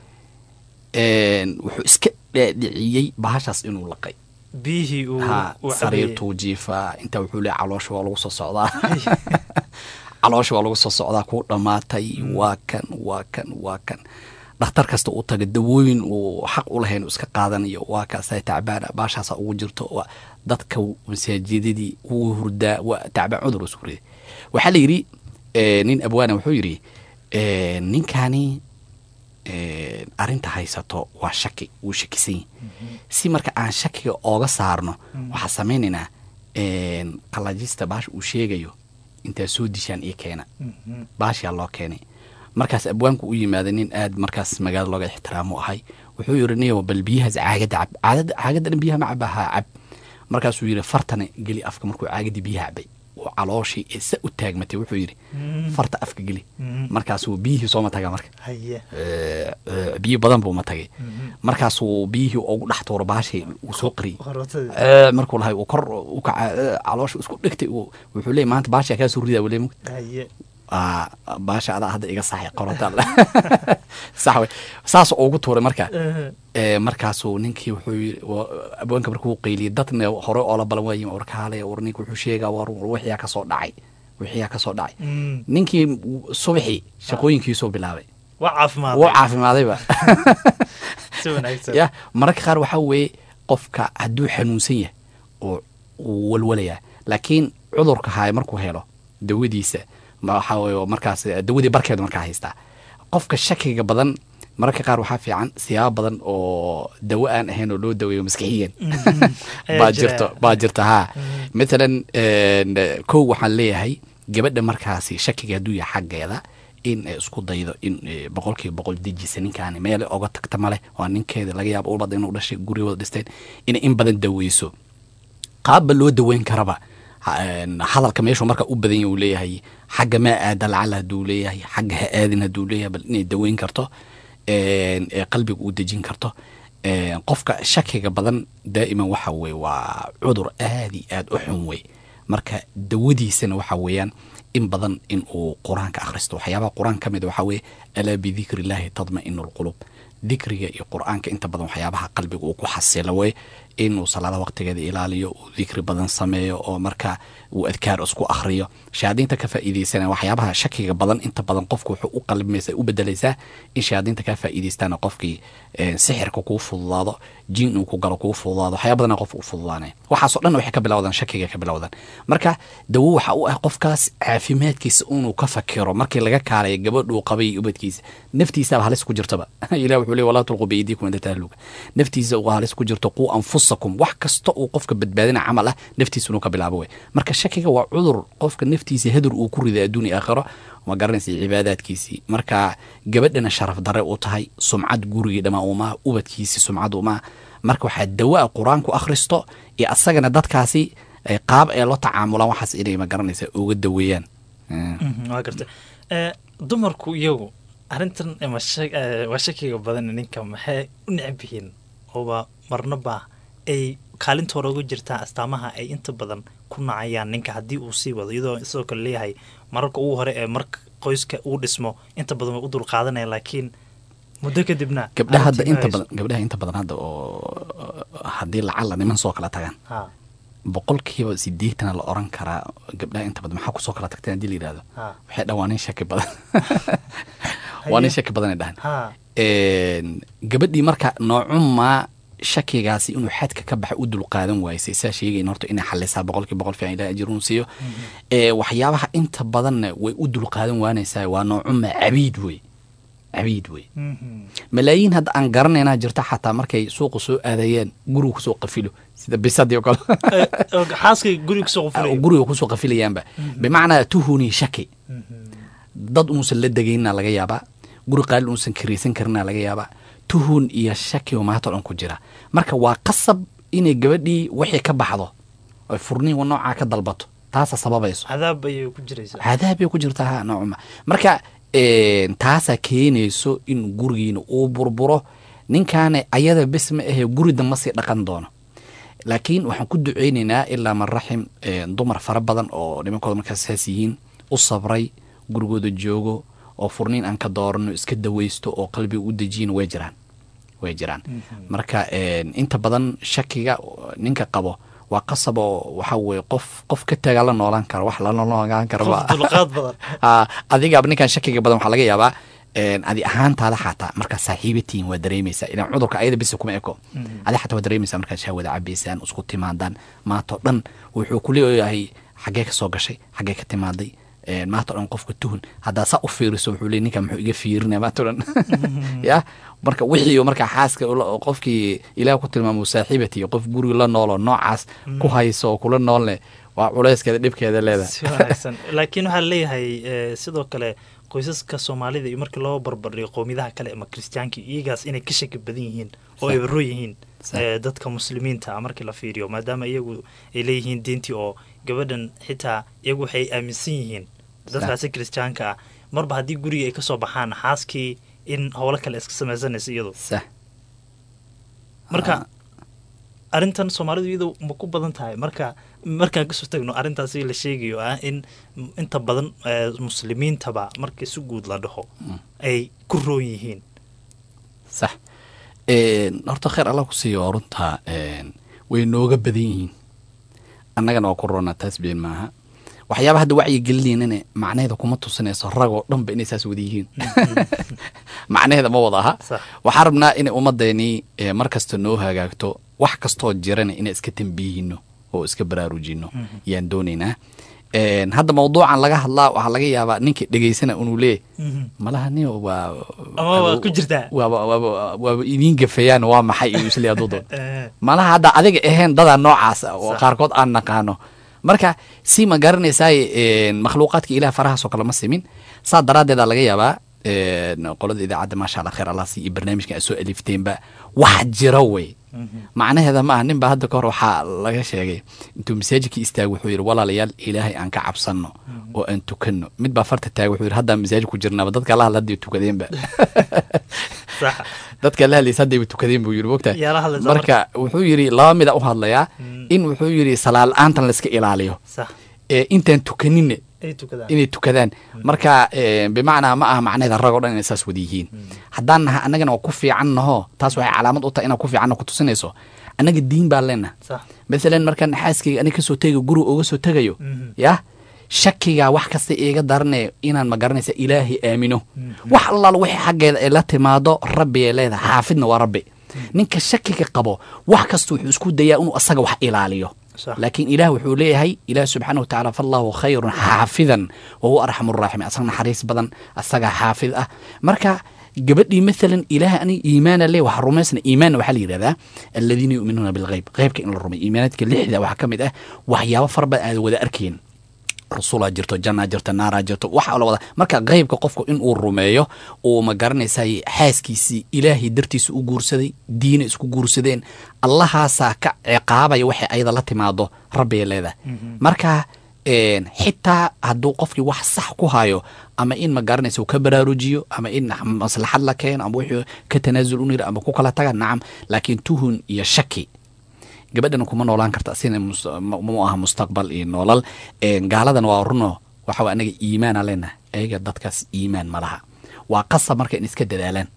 wuxuu iska dhaadhiciyey baashaas inuu laqay biyihii ha sariirtuu jiifaa intaa wuxuu leey caloosha waa lagu soo socdaa caloosha waa lagu soo socdaa kuu dhammaatay waa kan waa kan waa kan dhakhtar kasta uu taga dawooyin uu xaq u lahayn iska qaadanayo waa kaasa tacbaana baashaasa ugu jirto dadka masaajidadii wuu hurdaa waa tacbaan cudur isku riday waxaa la yidhi nin abwaana wuxuu yidhi ninkani arinta haysato waa shaki wuu shakisan yahi si marka aan shakiga ooga saarno waxaa samaynaynaa qalajista baasha uu sheegayo intaa soo dishaan iyo keena baashaa loo keenay markaas abwaanku u yimaada nin aad markaas magaalo looga ixtiraamo ahay wuxuu yiri niyo bal biyahaas caagada cab caagadan biyaha ma cabaha cab markaasuu yiri fartana geli afka markuu caagadii biyaha cabay uu calooshii ee sa u taagmatay wuxuu yidhi farta afka geli markaasuu biyihii sooma taga marka biyo badan buu ma tagay markaasuu biyihii ugu dhex tuuro baashii uu soo qariyey markuu lahay uu kor u kaca caloosha isku dhegtay wuxuu leeyay maanta baashaa kaa soo ridaa wale aa baasha adaa hadda iga saxay qorota sax wey saas ugu tuuray marka ee markaasuu ninkii wuxuu yiri wa- abwaanka markuu qeyliyay dadna hore oo la balan waayi war kaale war ninka wuxuu sheegaa war war wixiyaa kasoo dhacay wixiyaa kasoo dhacay ninkii subaxii shaqooyinkiisuu bilaabay waa caafimaad wuu caafimaadayba si wanaagsan ya mararka qaar waxaa weeye qofka hadduu xanuunsan yahay oo uu walwalayaa laakiin cudurka haya markuu helo dawadiisa ma- waxaa weye oo markaas dawadii barkeedu markaa haystaa qofka shakiga badan mararka qaar waxaa fiican siyaabo badan oo dawo aan ahayn oo loo daweeyo maskixiyan Ayaa baa jira. jirto baa jirta haa matalan een, kow waxaan leeyahay gabadha markaasi shakiga hadduu yahay xaggeeda in ay isku daydo in eh, boqolkiiba boqol dejisa ninkaani meele oga tagta male waa ninkeeda laga yaabo ulbada inuu dhashay gurigooda dhisteen inay in badan daweyso qaabba loo daweyn karaba ha- een, hadalka meeshuu marka u badan yahay uu leeyahay xagga maa aada lacala hadduu leeyahay xagga ha aadin hadduu leeyahay bal inay daweyn karto een, ee qalbiga u dejin karto een, qofka shakiga badan daa'iman waxa weye waa cudur aad iyo aad u xun wey marka dawadiisana waxa weeyaan in badan in uu qur-aanka akhristo waxyaabaha qur-aan ka mid a waxaa weeye alaa bidikri illaahi tadma'inu lqulub dikriga iyo qur-aanka inta badan waxyaabaha qalbiga uu ku xasilo wey inuu salaada waqtigeeda ilaaliyo uu dikri badan sameeyo oo marka uu adkaar isku akhriyo shayaadiinta ka faa'iidaysana waxyaabaha shakiga badan inta badan qofku wuxuu u qalbimaysa u bedelaysaa in shayaadiinta ka faa'iidaystaana qofkii eh, sixirka kuu fududaado jin uu ku galo kuu fududaado waxyaaba badana qofka u fududaanaya waxaasoo dhan waxay ka bilowdaan shakiga ka bilowdaan marka dawo waxa u ah qofkaas caafimaadkiisa inuu ka fakiro markii laga kaalaya gabadhuu qabay iyo ubadkiisa naftiisaba halis ku jirtaba ilah wuxuu leey walaa tulqu biydiikum inda tahluka naftiisa uu halis ku jirto quu anfusakum wax kasta uu qofka badbaadina camal ah naftiisa inuu ka bilaabo wey marka shakiga waa cudur qofka naftiisa hadur uu ku riday adduun iyo aakhiro ma garanaysa cibaadaadkiisii marka gabadhana sharaf dare u tahay sumcad gurigii dhamaa umaa ubadkiisii sumcad umaa marka waxaa dawaa qur-aanku akhristo iyo asagana dadkaasi ay qaab ee la tacaamulaan waxaas inay ma garanaysa uga daweeyaan Mm. Mhm, waa garta Eh, dumarku iyagu arrintan ama sha- eh, waa shakiga badan ninka maxay u necab yihiin ooba marnaba ay kaalintooda uga jirtaan astaamaha ay inta badan ku nacayaan ninka haddii uu sii wado iyadoo sidoo kale leeyahay mararka ugu hore ee marka qoyska uu dhismo inta badan way u dul qaadanaya laakiin muddo kadibna gabdhaha hadda arrintii ma inta hayso. badan gabdhaha inta badan hadda oo haddii lacala niman soo kala tagaan ha boqolkiiba sideetana la oran karaa gabdhaha inta badan maxaa kusoo kala tagteen haddii la yidhahdo ha waxay dhahan waa nin shaki badan waa nin shaki badan ay dhahan ha Een, gabadhii marka noocumaa shakigaasi inuu xadka ka baxa u dulqaadan waysay saa sheegayn horta inay xalisaa boqolkii boqol fiican ilaah ajruun siiyo ee waxyaabaha inta badanna way u dulqaadan waanaysaa waa noocuma cabiid wey cabiid wey Mhm. malaayiin hadda aan garanaynaa jirta xataa markay suuqa soo aadayeen guriga kusoo qafilo sida bisadii oo kale Eh, oo xaaskay guriga kusoo qufulaya guriga kusoo qafilayaanba bimacnaa tuhuni shaki dad uusan la degayna laga yaabaa guri qaalin uusan karaysan karina laga yaabaa tuhun iyo shaki oo maanta o dhan ku jira marka waa qasab inay gabadhii wixii ka baxdo oy furniin noocaa ka dalbato taasa sababayso cadaab ayay ku jiraysaa cadaabay ku jirtaa ha noocuma marka een, taasaa keenayso in gurigiina uu burburo ninkaana ayada bes ma ahee guri damba sii dhaqan doono laakiin waxaan ku duceynaynaa ilaa man raxim een, dumar fara badan oo nimankooda markaas saas yihiin u sabray gurigooda joogo oo furniin aan ka doorano iska daweysto oo qalbiga u dejiyin way jiraan way jiraan marka een, inta badan shakiga ninka qabo waa qasab oo waxa weye qof qof ka tagaa la noolaan karo wax la noolaan karo qof ma dulqaad badan ha adigaaba ninkan shakiga badan waxaa laga yaabaa een, adi ahaantaada xataa markaa saaxiibatiin waa dareemaysaa ilan cudurka ayada bisa kuma eko adi xataa waa dareemaysaa markaad shahwada cabaysaan isku timaadaan maantao dhan wuxuu ku leeyahay xaggee ka soo gashay xaggee ka timaaday een, maanta o dhan qofka tuhun haddaa saa u fiiriso wuxuu leey ninkan muxuu iga fiirinaya maanta o dhan ya marka wixii markaa xaaska ula- qofkii ilaah ku tilmaamo saaxiibati qof guriga la noolo noocaas ku hayso oo kula noolne waa culayskeeda dhibkeeda leedahay si wanaagsan laakiin waxaa leeyahay eh, sidoo kale qoysaska soomaalida iyo markii loo barbardhigo qowmiyadaha kale ama kristiyaanka iyagaas inay ka shaki badan yihiin oo ay baro yihiin Sax. eh, dadka muslimiinta ah markii la fiiriyo maadaama iyagu ay leeyihiin diintii oo gabadhan xitaa iyagu waxay aaminsan yihiin dadkaasi kristiyaanka ah marba haddii guriga ay kasoo baxaan xaaskii in howlo kale iska samaysanaysa iyadu sax marka arrintan soomaalidu iyadu ma ku badan tahay marka markaan kasoo tagno arrintaasi la sheegayo ah in inta badan eh, muslimiintaba marka si guud la dhaho ay ku roon yihiin sax Een, horta khayr allah ku siiyo waa runta een, way nooga badan yihiin annagana waa ku roonaa taas been maaha waxyaaba hadda wacyi gelinaynin macnaheeda kuma tusinayso ragoo dhanba inay saas wada yihiin macnaheeda ma wada aha Sax. waxaan rabnaa inay ummadeenii ee, mar kasta noo hagaagto wax kastoo jirana inaan iska tambiyihino oo iska baraarujino yaan doonaynaa Een, hadda mawduucan laga hadlaa waxaa laga yaabaa ninkii dhegaysana inuu leeyahy malaha nin waa Ama waa ku jirtaa. waaba waaba waaba idiin gafayaan waa maxay iyo isle hadduu doono Eh, malaha hadda adiga ahayn dadaa noocaas ah oo Sax. qaarkood aan naqaano marka si ma garanaysaay makhluuqaadka ilaah farahaasoo kale ma simin saa daraaddeeda laga yaabaa een, qolada idaacadda maasha allah khayr allah si iyo barnaamijkan aad soo alifteenba wax jira wey macnaheeda ma aha nin baa hadda kahor waxaa laga sheegay intuu masaajidkii istaagay wuxuu yidhi walaalayaal ilaahay aan ka cabsanno oo aan tukanno mid baa farta taagay wuxuu yidhi haddaan masaajid ku jirnaaba dadka la hadla hadday tukadeenba sax dadka la hadlaysa haddayba tukadeen buu yidhi mogta Yaa la hadlaysa marka wuxuu yidhi laba mida u hadlayaa in wuxuu yidhi salaad la-aantan layska ilaaliyo sax ee intaan tukaninne ay tukadaan inay tukadaan marka eh, bimacnaa ma aha macnaheeda rag oo dhan inay saas wada yihiin haddaan naha annagana waa ku fiican naho taas waxay calaamad u tahay inaan ku fiicanna ku tusinayso annaga diin baan leenaha sax maalan markaan xaaskayga aniga kasoo tegayo guriga uga soo tegayo yah shakiga wax kasta iiga darane inaan ma garanaysa ilaahay aamino wax allaal wixii xaggeeda ay la timaado rabbi ay leedahay xaafidna waa rabbi ninka shakiga qabo wax kasta wuxuu isku dayaa inuu asaga wax ilaaliyo Sax. laakiin ilaah wuxuu leeyahay ilaah subxaana wa tacaala fallahu khayrun xaafidan wa huwa arxamu raaximiin asaga naxariis badan asagaa xaafid ah marka gabadhii maalan ilaah ani iimaana le waxa rumaysna iimaanna waxaa la yidhahdaa aladiina yu'minuuna bilghayb ghaybka in la rumay iimaanaadka lixda waxaa ka mid ah waxyaabo fara badan aada wada arkayn rasulaa jirto jannaa jirto naaraa jirto waxa la wada marka qeybka qofku inuu rumeeyo uu ma garanaysay xaaskiisii ilaahay dartiisa u guursaday diina isku guursadeen allahaasaa ka ciqaabaya waxay ayada la timaado rabbigay leedahay marka een, xitaa hadduu qofkii wax sax ku hayo ama in ma garanaysa uu ka baraarujiyo ama in maslaxad la keeno ama wixii ka tanaasul u yiri ama ku kala taga nacam laakiin tuhun iyo shaki gabadhan kuma noolaan karta sina mus- ma mu aha mustaqbal iyo noolal Een, gaaladan waa runo waxa wa anaga iimaana leenahay ayaga dadkaas iimaan ma laha waa qasab marka in iska dadaalaan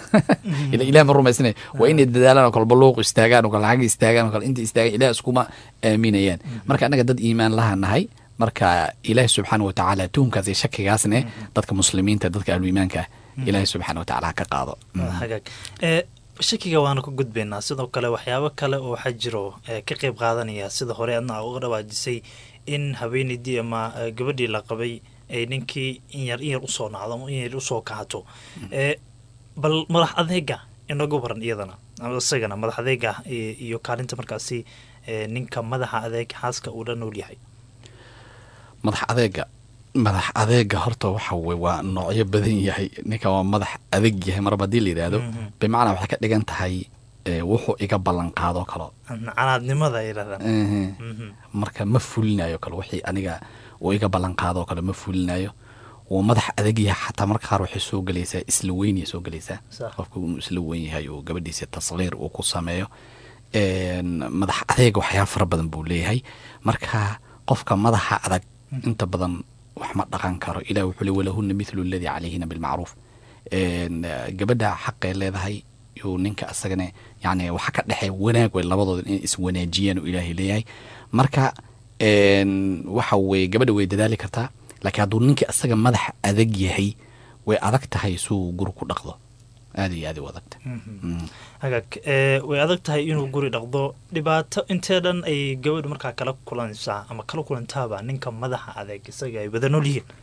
ila ilaah ma rumaysnay waa inay dadaalaan oo kale baluuq istaagaan oo kale xagga istaagaan oo kale inta istaagaan ilaah iskuma aaminayaan marka anaga dad iimaan laha nahay marka ilaahi subxaana wa tacaala tuhumkaas iyo shakigaasne dadka muslimiinta dadka ahluiimaanka ah ilaahi subxaana wa tacaala ha ka qaado hagaag ee shakiga waana ku gudbaynaa sidoo kale waxyaabo kale oo waxaa jiro ee ka qeyb qaadanaya sida hore adna uga dhawaajisay in haweeneydii ama eh, gabadhii la qabay ay ninkii in yar in yar usoo nacdo ama in yar usoo kahato ee bal madax adeega inagu baran iyadana ama isagana madax adeega iyo iyo kaalinta markaasi ee ninka madaxa adeeg xaaska uu la nool yahay madax adeega madax adeega horta waxa wey waa noocyo badan yahay ninka waa madax adeeg yahay marba haddii la yidhaahdo bimacnaa waxay ka dhigan tahay eh, wuxuu iga ballan qaadoo kalo canaadnimada ay yidhahdaan Ehe. Mhm. marka ma fulinayo kale wixii aniga uu iga ballan qaadoo kale ma fulinayo wuu madax adag yahay xataa marka qaar waxay soo gelaysaa isla weynaya soo gelaysaa Sax. qofku inuu isla weyn yahay uu gabadhiisa tasqiir uu ku sameeyo Een, madax adeega waxyaaba fara badan buu leeyahay marka qofka madaxa adag inta badan wax ma dhaqan karo ilah wuxuu le walahuna mithlu alladii calayhina bilmacruuf Een, gabadha xaqay leedahay yuu ninka asagana yani waxa ka dhexeeya wanaag way labadooda inay iswanaajiyaan uu ilaahay leeyahay marka een, waxa weye gabadha way dadaali kartaa laakiin hadduu ninka asaga madax adag yahay way adag tahay suu guri ku dhaqdo aada iyo aada u adagta Mm. hagaag ee way adag tahay inuu guri dhaqdo dhibaato intee dhan ay gabadhu markaa kala kulanaysaa ama kala kulantaaba ninka madaxa adeeg isaga ay wada nool yihiin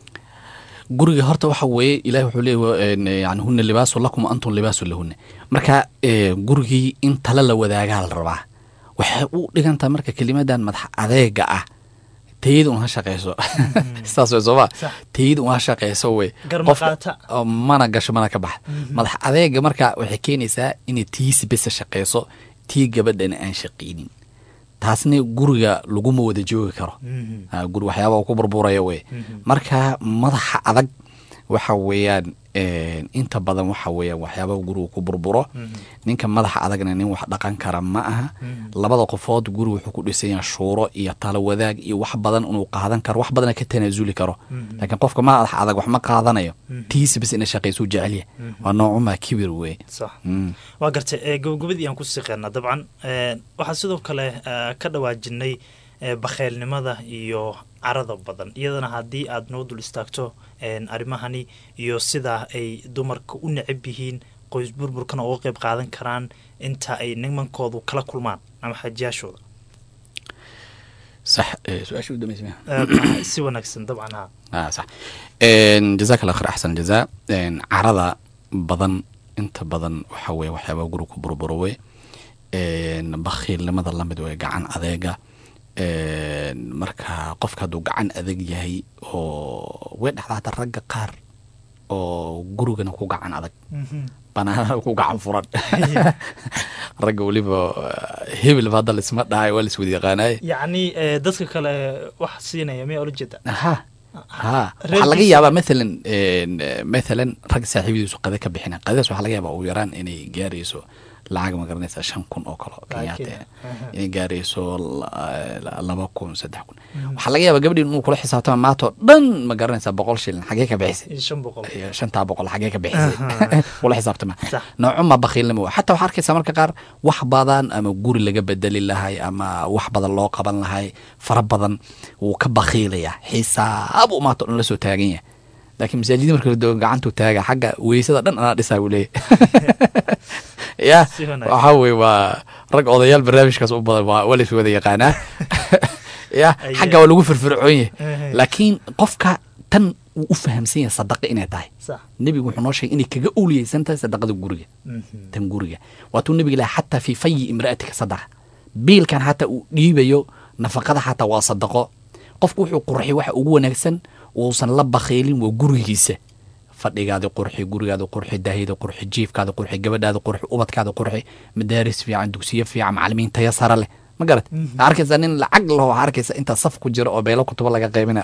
guriga horta waxa weeye ilahi wuxuu leeyahy yani huna libaasu lakum wa antum libaasu lahuna marka eh, gurigii in tala la wadaagaa la rabaa waxay u dhigantaha marka kelimadan madax adeega ah tayada un ha shaqeyso saas wey sooma Sax. tayada un ha shaqeyso wey Gar Qofka- maqaata. oo mana gasho mana ka baxa madax adeega marka waxay keenaysaa inay tiisi besa shaqeyso tii gabadhana aan shaqeynin taasna guriga laguma wada joogi karo Ah, guri waxyaaba uu ku burburaya wey marka madaxa adag waxa weeyaan inta badan waxa weeyaan waxyaabaha guriga ku burburo ninka madaxa adagna nin wax dhaqan kara ma aha labada qofood guri wuxuu ku dhisan yahay shuuro iyo talo wadaag iyo wax badan inuu qaadan karo wax badana ka tanaasuli karo laakiin qofka madaxa adag wax ma qaadanayo tiisa bas ina shaqaysuu jecelya waa noocumaa kibir weye sax waa gartay gabagabadii aan ku siqeena dabcan waxaa sidoo kale ka dhawaajinay bakheylnimada iyo carada badan iyadana haddii aad noo dul istaagto arrimahani iyo sida ay dumarka u necab yihiin qoys burburkana uga qayb qaadan karaan inta ay nimankoodu kala kulmaan ama xajiyaashooda sax su-aasha udambaysa si wanaagsan dabcan ha ah sax jazaak allah khayr axsan jazaa carada badan inta badan waxa weye waxyaabaa guri ku burburo wey bakhiilnimada lamid wey gacan adeega marka qofka hadduu gacan adag yahay oo way dhexdaa hata ragga qaar oo gurigana ku gacan adag banaanana ku gacan furan ragga weliba hebelba hadda laisma dhahay waa laiswada yaqaanaye yacni dadka kale wax siinaya miyaa ula jeeda ha ha waxaa laga yaabaa mathalan mathalan rag saaxiibadiisu qade ka bixina qadadaas waxaa laga yaabaa ugu yaraan inay gaarayso lacag ma garanaysa shan kun oo kale kenyaate inay gaarayso laba kun saddex kun waxaa laga yaabaa gabadhi inuu kula xisaabtama maantoo dhan ma garanaysaa boqol shilin xagee ka bixisay shan boqol shantaa boqol xagee ka bixisay kula xisaabtama noocuma bakhiilnimo xataa waxaa arkaysaa marka qaar wax badan ama guri laga bedeli lahay ama wax badan loo qaban lahay fara badan wuu ka bakhiilaya xisaab u maantoo dhan la soo taagan yahay laakiin masaajida marka la doogo gacantuu taaga xagga weysada dhan anaa dhisaa buu leeyahy ya waxaa weye waa rag odayaal barnaamijkaas u badan waa lays wada yaqaanaa ya xagga waa lagu firfircoon yahay laakiin qofka tan wuu u fahamsan yahay sadaqa inay tahay nebigu wuxuu noo sheegay inay kaga owliyeysan tahay sadaqada guriga tan guriga waatuu nebiga ilaha xataa fii fayi imra'atika sadaqa biilkan xataa uu dhiibayo nafaqada xataa waa sadaqo qofku wuxuu qurxiy waxa ugu wanaagsan uusan la bakhiilin waa gurigiisa fadhigaadi qurxi gurigaada qurxi daahida qurxi jiifkaada qurxi gabadhaada qurxi ubadkaada qurxi madaaris fiican dugsiyo fiican macalimiin taya sare leh ma garat waxaa arkaysaa nin lacag laho waxaa arkaysa intaa saf ku jira oo beelo kutubo laga qaybina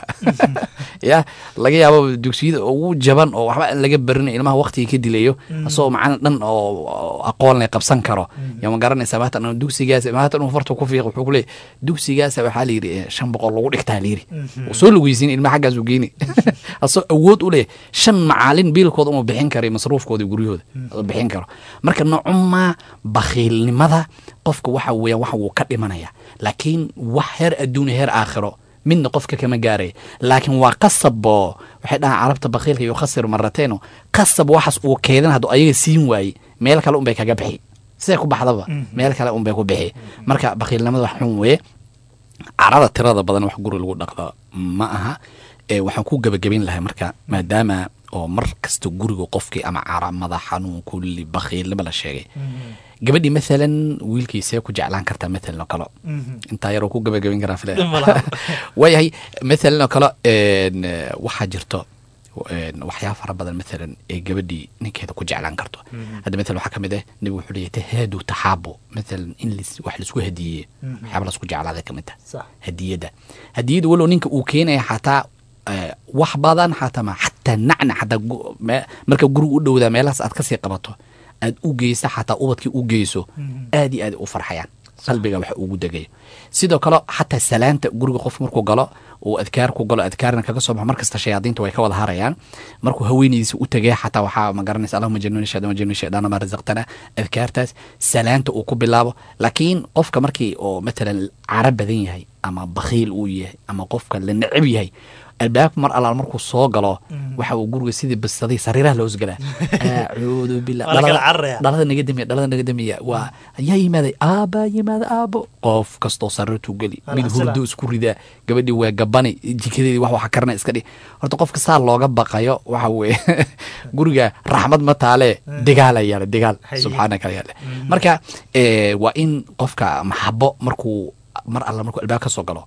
ya laga yaabo dugsiyada ugu jaban oo waxba aan laga barinay ilmaha waqtiga ka dilayo asagoo macana dhan oo aqoon leh qabsan karo ya ma garanaysaa maatan dugsigaas maatan uu farta ku fiiq wuxuu ku leeyahy dugsigaasa waxaa la yidhi shan boqol lagu dhigtaa la yidhi soo lugeysin ilmaha xaggaas uu geeni asagoo awood u leh shan macaalin biilkooda uma bixin karo masruufkooda guryahooda bixin karo marka nocumaa bakhiilnimada qofka waxa weeyaan waxa wuu ka dhimanaya laakiin wax heer adduunya heer aakhiro midna qofka kama gaaraya laakiin waa qasaboo waxay dhahaan carabta bakhiilka iyo khasir marateeno qasab waxaas uu keedan hadduu ayaga siin waaye meel kale unbay kaga bixi siday ku baxdaba meel kale unbay ku bixi marka bakhiilnimada wax xun weye carada tirada badan wax guri lagu dhaqdo ma aha waxaan ku gebagabayn lahay marka maadaama oo mar kasta guriga qofkii ama cara madax xanuun kulli bakhiilnimo la sheegay gabadhii maalan wiilkiisee ku jeclaan kartaa maalan oo kale intaa yaroo ku gabagabayn karaa fila waayahay maalan oo kale waxaa jirto waxyaaba fara badan maalan ee gabadhii ninkeeda ku jeclaan karto hadda maalan waxaa ka mid ah nebigu wuxuu leeyahy tahaadu taxaabo maalan in wax laisku hadiyeeye waxyaaba laisku jeclaada ka mid tah hadiyadda hadiyadda walow ninka uu keenaya xataa wax badan xataa ma xataa nacna xataa marka guriga u dhowdaa meelahaas aad kasii qabato aad u geysa xataa ubadkii u geyso aad iyo aad u farxayaan qalbiga wax ugu degayo sidoo kale xataa salaanta guriga qof markuu galo uu adkaar ku galo adkaarna kaga soo baxo markasta shayaadiinta way ka wada harayaan markuu haweenaydiisa u tegay xataa waxaa ma garanaysa allahuma januni shaydan wajani shaydana ma razaqtana adkaartaas salaanta uu ku bilaabo laakiin qofka markii oo matalan cara badan yahay ama bakhiil uu yahay ama qofka la necab yahay albaabka mar allaal markuu soo galo waxa uu guriga sidii basaday sariiraha loos galaa acuudu billah dhalada naga damiya dhalada naga damiya waa yaa yimaaday aabaa yimaada aabo qof kastoo sariirtuu geli mid hurdo isku ridaa gabadhii waa gabani jikadeedii wax waxa karna iska dhig horta qofka saa looga baqayo waxa weeye guriga raxmad ma taale degaala yaale degaal subxaanaka yaale marka waa in qofka maxabo markuu mar alla markuu albaab ka soo galo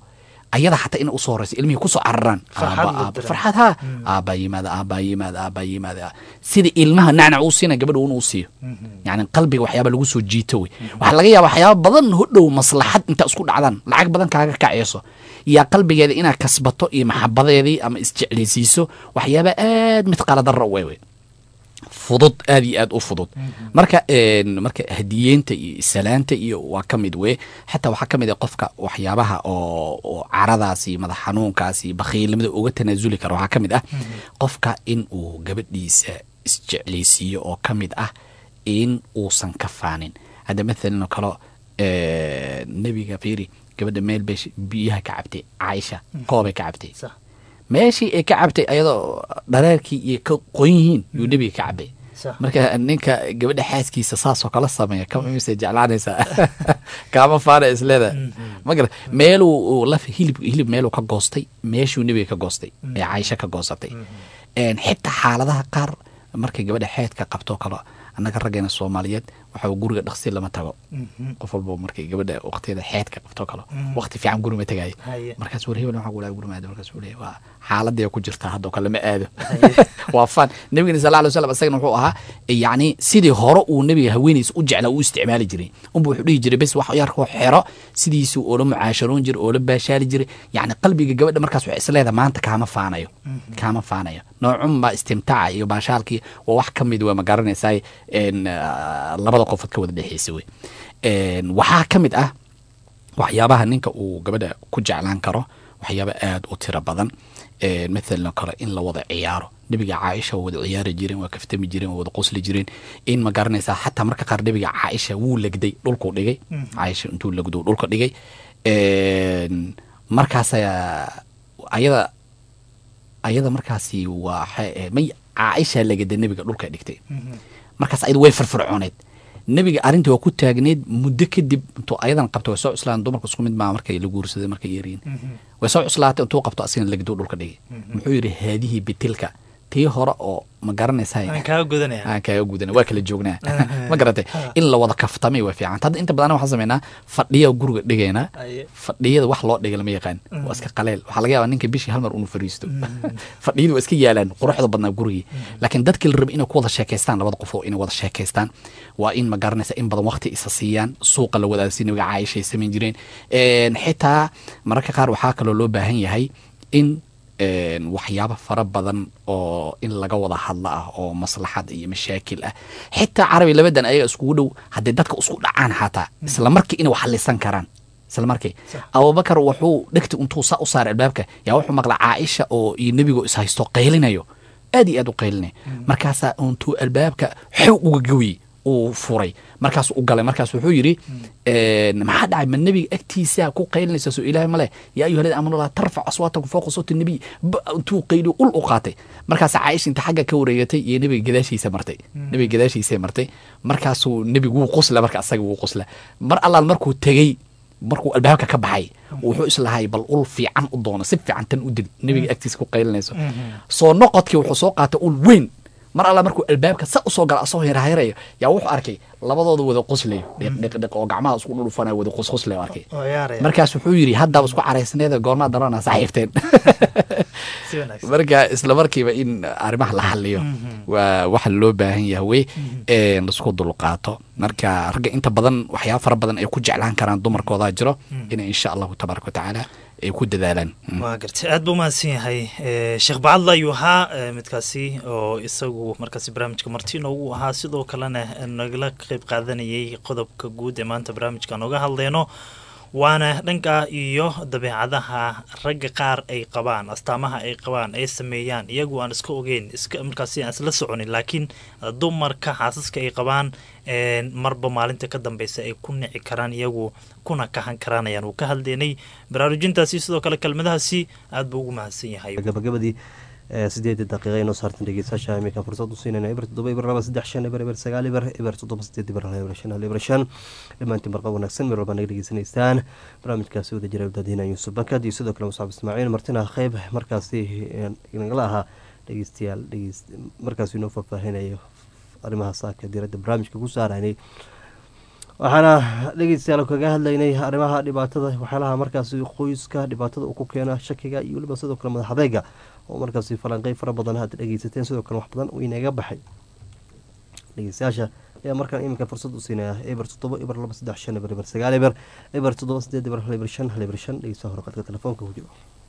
ayada xataa inay usoo horeyso ilmihii kusoo cararaan Farxad Aabba, la aabba. dareemo. farxad ha aabbaa yimaada aabbaa yimaada aabbaa yimaada sida ilmaha nacnac uu siina gabadha uuna u siiyo yani qalbiga waxyaaba lagu soo jiito wey waxaa laga yaaba waxyaaba badan hodhow maslaxad inta isku dhacdaan lacag badan kaaga kaceyso yaa qalbigeeda inaad kasbato iyo maxabadeedii ama isjeclaysiiso waxyaaba aad mid qaladara u wey fudud aad iyo aad u fudud marka een, marka hadiyeenta iyo salaanta iyo waa ka mid weye xataa waxaa ka mid ah qofka waxyaabaha oo oo caradaas iyo madax xanuunkaas iyo bakhiilnimada uga tanaasuli kara waxaa ka mid ah qofka in uu gabadhiisa isjeclaysiiyo oo ka mid ah in uusan ka faanin hadda mathalan oo kale ee, nebiga fiiri gabadha meel bay sh- biyaha ka cabtay caaisha koobay ka cabtay Sax. meeshii ay ka cabtay ayadoo dhareerkii iyo ka qoyn yihiin yuu nebiga ka cabay Sax. marka ninka gabadha xaaskiisa saasoo kala sameeya kama imise jeclaanaysaa kaama faana isleeda ma gara meeluu uu laf hilib hilib meeluu ka goostay meeshuu nebiga ka goostay ee caaisha ka goosatay Een, xitaa xaaladaha qaar markay gabadha xeedka qabto kale annaga raggeena soomaaliyeed waxa guriga dhaqsi lama tago qof walba markay gabadha waqtiyada xeedka qabto kale waqti fiican guri ma tagayo Haye. markaas war hebel waxaa gulaa guri maado markaas uu leeyahay waa xaaladii ku jirtaa haddoo kale ma aado waa fan nabigana sal alay wasalam isagana wuxuu ahaa yacni sidii hore uu nebiga haweenaysa u jeclaa u isticmaali jiray unba wuxuu dhihi jiray bes wax yarkoo xero sidiisuu oola mucaasharoon jiray oola baashaali jiray yacni qalbiga gabadha markaas waxay isleedahay maanta kaama faanayo kaama faanayo noocunba istimtaaca iyo baashaalkii waa wax ka mid waa ma garanaysaa een, ah, labada qofood ka wada dhexeysa wey Een, waxaa ka mid ah waxyaabaha ninka uu gabadha ku jeclaan karo waxyaaba aad u tiro badan Ee, mathalan oo kale in la wada ciyaaro nebiga caaisha waa wada ciyaari jireen waa kaftami jireen waa wada qosli jireen in ma garanaysaa xataa marka qaar nebiga caaisha wuu legday dhulkuu dhigay caaisha intuu legdo dhulka dhigay Een, markaas ayaa- ayada ayada markaasi waa xe- may caaisha legada nebiga dhulka dhigtay markaas ayada way firfircooneed nebiga arrintii waa ku taagneed muddo kadib intuu ayadan qabto way soo cuslaan dumarku isku mid maa markay la guursaday markay yaryiin way soo cuslaatay intuu qabto asigana legduu dhulka dhigay muxuu yidhi haadihii bitilka tii hore oo ma garanaysaa aan kaaga gudanaya aan kaaga gudana waa kala joognaa ma garatay in la wada kaftamay waa fiican hadda inta badan waxaan sameynaa fadhiya guriga dhigaynaa Aye. fadhiyada wax loo dhiga lama yaqaan waa iska qaleel waxaa laga yaabaa ninka bishii hal mar unu fariisto fadhiyadu waa iska yaalaan quruxda badnaa gurigii laakiin dadkii la raba inay ku wada sheekaystaan labada qof oo inay wada sheekaystaan waa in ma garanaysa in badan waqti isa siiyaan suuqa la wadaasi nabiga caaisha ay samayn jireen Een, xitaa mararka qaar waxaa kaloo loo baahan yahay in een, waxyaabo fara badan oo in laga wada hadlo ah oo maslaxad iyo mashaakil ah xitaa carabi labadan ayaga iskugu dhow haddii dadka isku dhacaan xataa isla markii inay wax halisan karaan isla markii abubakar wuxuu dhegti intuu saa u saaray albaabka yaa wuxuu maqla caaisha oo iyo nebigo is haysto qaylinayo aad iyo aad u qaylinaya markaasaa intuu albaabka xow uga gawiyey uu furay markaas u galay markaas wuxuu yidhi een, maxaa dhacay ma nebiga agtiisa ku qaylinaysa soo ilaahay male yaa ayuha alladina aamanu laa tarfac aswaatakum fawqa sawti nabiy ba- intuu qayliyo ul u qaatay markaas caaisha inta xagga ka wareegatay iyo nebiga gadaashiisa martay nebiga gadaashiisa martay markaasuu nebigu wuu qusla marka asaga wuu qusla mar allaal markuu tegey markuu albaabka ka baxay wuxuu islahay bal ul fiican u doono si fiican tan u dil nebiga agtiisa ku qaylinayso soo noqodkii wuxuu soo qaatay ul weyn mar alla markuu albaabka sa usoo gala asagoo yarahayrayo yaa wuxuu arkay labadooda wada qoslayo dhiqdhiqdhiq oo gacmaha isku dhulufanayo wada qosqoslayo arkay oo yaaraya markaas wuxuu yidhi haddaba isku caraysneeda goormaa darana saaxiibteen si wanaagsan marka isla markiiba in arrimaha la xaliyo waa waxa loo baahan yahay wey ee laisku dulqaato marka ragga inta badan waxyaaba fara badan ay ku jeclaan karaan dumarkoodaa jiro inay insha allahu tabaaraka watacaala ay ku dadaalaan Mm. waa gartay aad buu mahadsan yahay Eh, sheekh bacadla ayuu ahaa eh, midkaasi oo isagu markaasi barnaamijka marti inoogu ahaa sidoo kalena eh, nagala qayb qaadanayay qodobka guud ee maanta barnaamijka nooga hadleyno waana dhanka iyo dabeecadaha ragga qaar ay qabaan astaamaha ay qabaan ay sameeyaan iyagu aan iska ogeyn iska markaasi aan isla soconin laakiin eh, dumarka xaasaska ay qabaan eh, marba maalinta ka dambeysa ay ku nici karaan iyagu kuna kahan karaan ayaan uu ka hadlaynay baraarujintaasi sidoo kale kelmadahaasi aad buu ugu mahadsan yahay gabagabadii sideedii daqiiqa inoo saartan dhegeystayaasha iminkan fursad u siinayna eber toddoba eber laba saddex shan eber eber sagaal eber eber toddoba sideed eber hal eber shan hal eber shan dhammaantiin barqa wanaagsan meel walbaa naga dhegeysanaysaan barnaamijkaasi wada jira wadaadiina yuusuf bankad iyo sidoo kale musaab ismaaciil martina qeyb markaasi nagala ahaa dhegeystayaal dhegeys markaasi inoo faahfaahinayo arrimaha saaka diiradda barnaamijka ku saaraynay waxaana dhegeystayaal kaga hadlaynay arrimaha dhibaatada waxyaalaha markaasi qoyska dhibaatada uu ku keena shakiga iyo weliba sidoo kale madax adeyga oo markaasi falanqey fara badan aad dhegeysateen sidoo kale wax badan uu inaga baxay dhegeystayaasha ayaa markaan iminka fursad u siinaya eber toddoba eber laba saddex shan eber eber sagaal eber eber toddoba sideed eber hal eber shan hal eber shan dhegeystaha hore qadka telefoonka ku jiro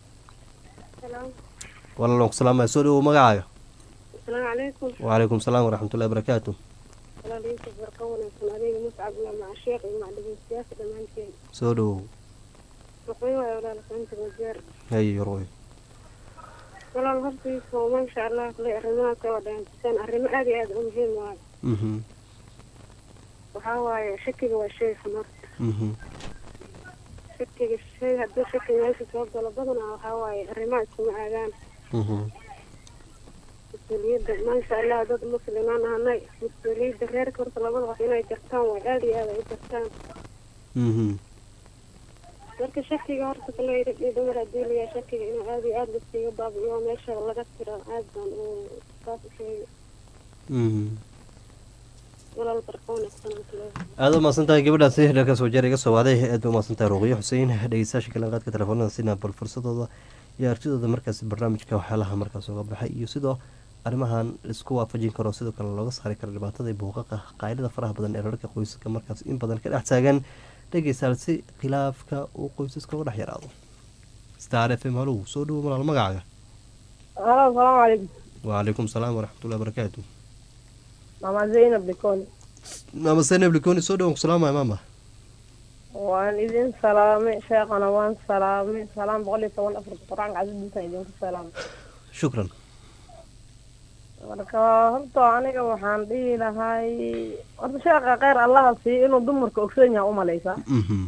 walaalan ku salaamaya soo dhawow magacaaga السلام عليكم وعليكم السلام ورحمة الله وبركاته ولا ليس بركة ونكون عليه مصعب مع الشيخ مع دبي السياسة دمان كين soo dhawow رقيوة يا ولا لفنت وزير hay roy ولا الغربي وما إن شاء الله كل أرمات ولا إنسان أرمى أدي أد مهم واي mhm وحاوي شكل وشيء خمر mhm شكل الشيء هدو شكل ماشي توقع لبضنا وحاوي أرمات سمع أذان mhm مسؤولية ما إن شاء الله ضد مسلمان هناي مسؤولية غير كرة لبضنا وحينا جرتان وعادي هذا جرتان mhm marka shakiga horta kale iyo dumar haddii layaa shakiga inuu aad iyo aad laskiga baabi'iyo meesha laga tiro aad baan u saas u sheegay mhm walaal barqa wanaagsan aan kule aada u mahadsan tahay gabadhaasi dhalkaas wajeer iga soo waaday aad ba u mahadsan tahay ruqiyo xuseen dhegeystayaasha kale qaadka telefoonada sina bal fursadooda iyo artidooda markaasi barnaamijka waxyaalaha markaas uga baxay iyo sidoo arrimahan laisku waafajin karo sidoo kale looga saari karo dhibaatada iyo buuqaqa qaylada faraha badan ee rarka qoysaska markaas in badan ka dhex taagan dhegeystayaal si khilaafka uu qoysaska uga dhex yaraado star f m halow soo dhawo malaal magacaaga halo asalaamu calaykum wacalaykum salaam waraxmatullahi wabarakaatu mama zaynab dikoni maama seneb likoni soo dhawan ku salaamaya maama waan idin salaamay sheekhana waan salaamay salaam boqol iyo toban afarta qur-aanka casidiisan idinku salaamay shukran marka horta aniga waxaan dhihi lahay horta sheekha kheyr allaha siiyo inuu dumarka ogsoon yahay umalaysaa mhm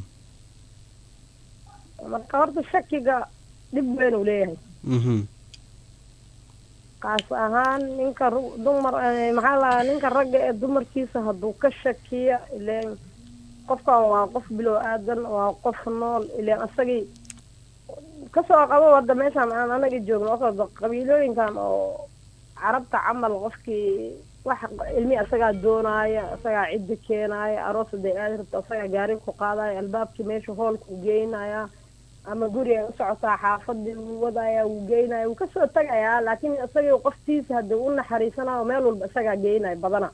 marka horta shakiga dhib weyn uu leeyahay mhm kaas ahaan ninka ru- dumar eh, maxaa lahaa ninka ragga ee dumarkiisa hadduu ka shakiya ileen qofkan waa qof bilow aadan waa qof nool ileen asagii kasoo qabo wadda meeshaan aan anaga joogno oo qabiilooyinkan oo carabta camal qofkii wax ilmi asagaa doonaya asagaa cidda keenaya aroos haday aadi rabto asagaa gaari ku qaadaya albaabkii meesha hoolka u geynaya ama guri ay u socotaa xaafadii wuu wadaya wuu geynaya wuu kasoo tagayaa laakiin isagii qoftiisa hadii u naxariisanayo meel walba isagaa geynaya badana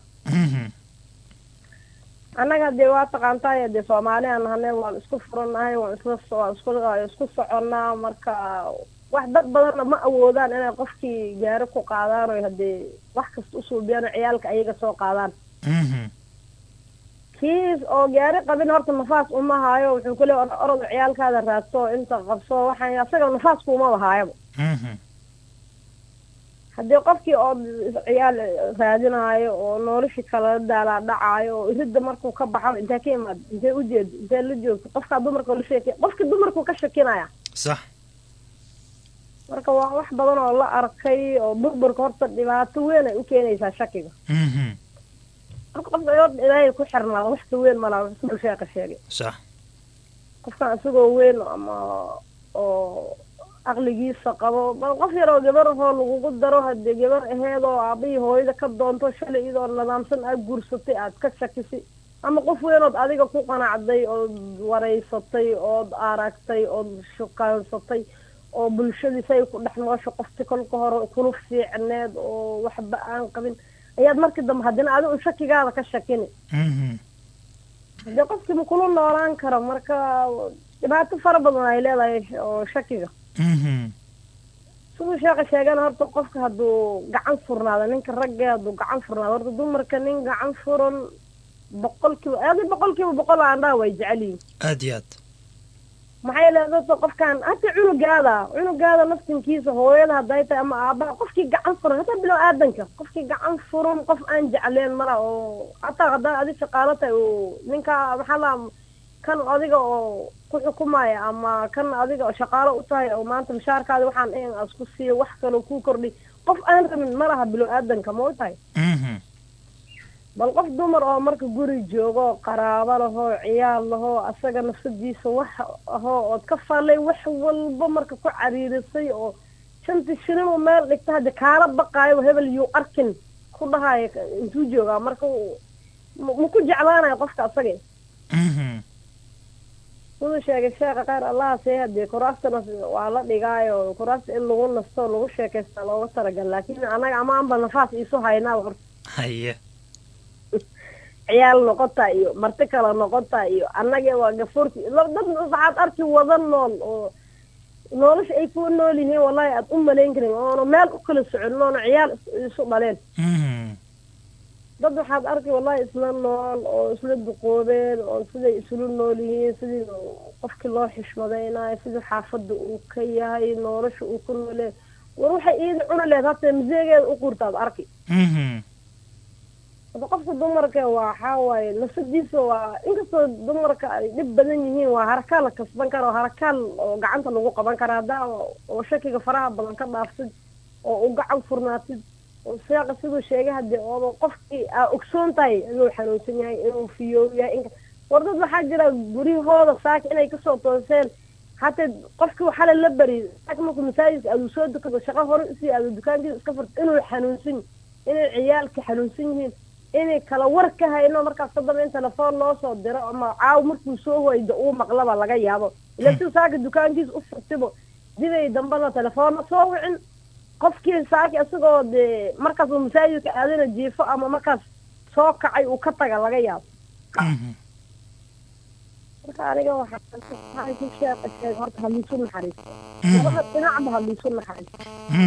annaga dee waa taqaantaay dee soomaaliyan nahanay waan isku furannahay waan isla waan isku waan isku soconnaa marka wax dad badanna ma awoodaan inay qofkii gaari ku qaadaan oo haddee wax kasta u suubiyaan oo ciyaalka ayaga soo qaadaan kiis oo gaari qabin horta nafaas uma haayo wuxuu ku leeya orod ciyaalkaada raadso inta qabso waxaan asaga nafaas kuumaba haayaba haddii qofkii oo ciyaal raadinaayo oo noloshii kala daalaa dhacaayo oo iridda markuu ka baxo intee ka imaad intee ujeed intee la joogto qofkaa dumarka la sheekay qofkii dumarkuu ka shakinaya sax marka waa wax badan oo la arkay oo burburka horta dhibaato weyn ay u keenaysaa shakiga marka qofka horta ilaahay ku xirnaada wax ka weyn malaa wax siduu sheeka sheegay sax qofkan isagoo weyn ama oo aqligiisa qabo bal qof yaroo gabar ahoo lagugu daro haddii gabar aheed oo aabahii hooyada ka doonto shalay iyadoo nidaamsan aad guursatay aad ka shakisay ama qof weynood adiga ku qanacday ood waraysatay ood aragtay ood shukaansatay oo bulshadii say ku dhex noosha qofti kolka hore kula fiicneed oo waxba aan qabin ayaad markii dambe haddina adiga un shakigaada ka shakini haddii qofkii ma kula noolaan karo marka dhibaato fara badan ay leedahay oo shakiga siduu sheeka sheegana horta qofka hadduu gacan furnaado ninka ragge hadduu gacan furnaado horta dumarka nin gacan furan boqolkiiba adi boqolkiiba boqol aandhaa way jecel yihin aad iyo aad maxaa yeele dadka qofkan hata cunugaada cunugaada naftinkiisa hooyada hadday tahay ama aabaha qofkii gacan furan hataa bilow aadanka qofkii gacan furan qof aan jecleen mala oo hataa haddaa adi shaqaalo tahay oo ninka maxaa laa kan adiga oo ku xukumaya ama kan adiga oo shaqaalo u tahay oo maanta mushaarkaada waxaan in as ku siiyo wax kaloo kuu kordhi qof aan rabin ma laha bilow aadanka ma u tahay bal qof dumar oo marka guri joogo qaraabo lahoo ciyaal lahoo asaga nafsadiisa wax ahoo ood ka fallay wax walba marka ku cariirisay oo shantii shilin uu meel dhigta haddi kaala baqaayo hebel yuu arkin ku dhahayo intuu joogaa marka ma ku jeclaanayo qofka asaga siduu sheegay sheekha kheyr allaha see hadee kuraastana waa la dhigaayo kuraasta in lagu nasto lagu sheekaysta looga talagal laakiin anaga amaanba nafaas iisu haynaa horta haye ciyaal noqota iyo marti kale noqota iyo annaga waa gafuurti dad waxaad arki wada nool oo nolosha ay ku nool yihiin wallahi aad u malayn karin oona meel u kala socon oona ciyaal isu dhaleen dad waxaad arki wallahi isla nool oo isla duqoobeen oo siday isula nool yihiin sidii qofkii loo xishmadaynayo sidii xaafadda uu ka yahay nolosha uu ku noolee war waxay iida cuni lehed hata maseegeeda u qurtaad arki hada qofka dumarka waxaa waaye nafsadiisa waa inkastoo dumarka ay dhib badan yihiin waa harakaan la kasban kara oo harakaan oo gacanta lagu qaban kara haddaa oo shakiga faraha badan ka dhaafsid oo u gacan furnaatid oo seeqa siduu sheegay hadee ooba qofkii aa ogsoon tahay inuu xanuunsan yahay inuu fiyoob yahay in war dad waxaa jira guryahooda saaka inay kasoo tooseen hatee qofkii xalay la bari saaka markuu masaajidka aaduu soo dukado shaqo hore usii aado dukaankiisa iska furta inuu xanuunsan inay ciyaalka xanuunsan yihiin inay kala war ka hayno markaas ka dambe in telefoon loo soo diro ama caaw markuu soo hoydo uu maqlaba laga yaabo ila si saaka dukaankiisa u furtibo dibay dambana telefoonna soo wicin qofkii saaki isagoo dee markaas uu masaajidka aadana jiifo ama markaas soo kacay uu ka taga laga yaabo marka aniga waxaa sheeka sheeg horta haliisu naxariisto labada dhinacba haliisu naxariisto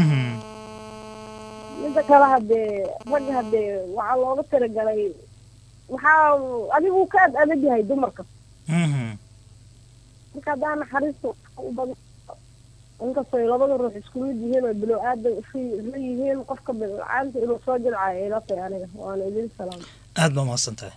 midda kale hadee ragga hadee waxaa looga talagalay waxaa adigu ka ad adag yahay dumarka marka haddaa naxariista u badan inkastoo labada ruux isku mid yihiin oo bilow aadan isla yihiin qofka bilcaanta inuu soo jilcayo ila tahay aniga waana idin salaam aada baa mahadsan tahay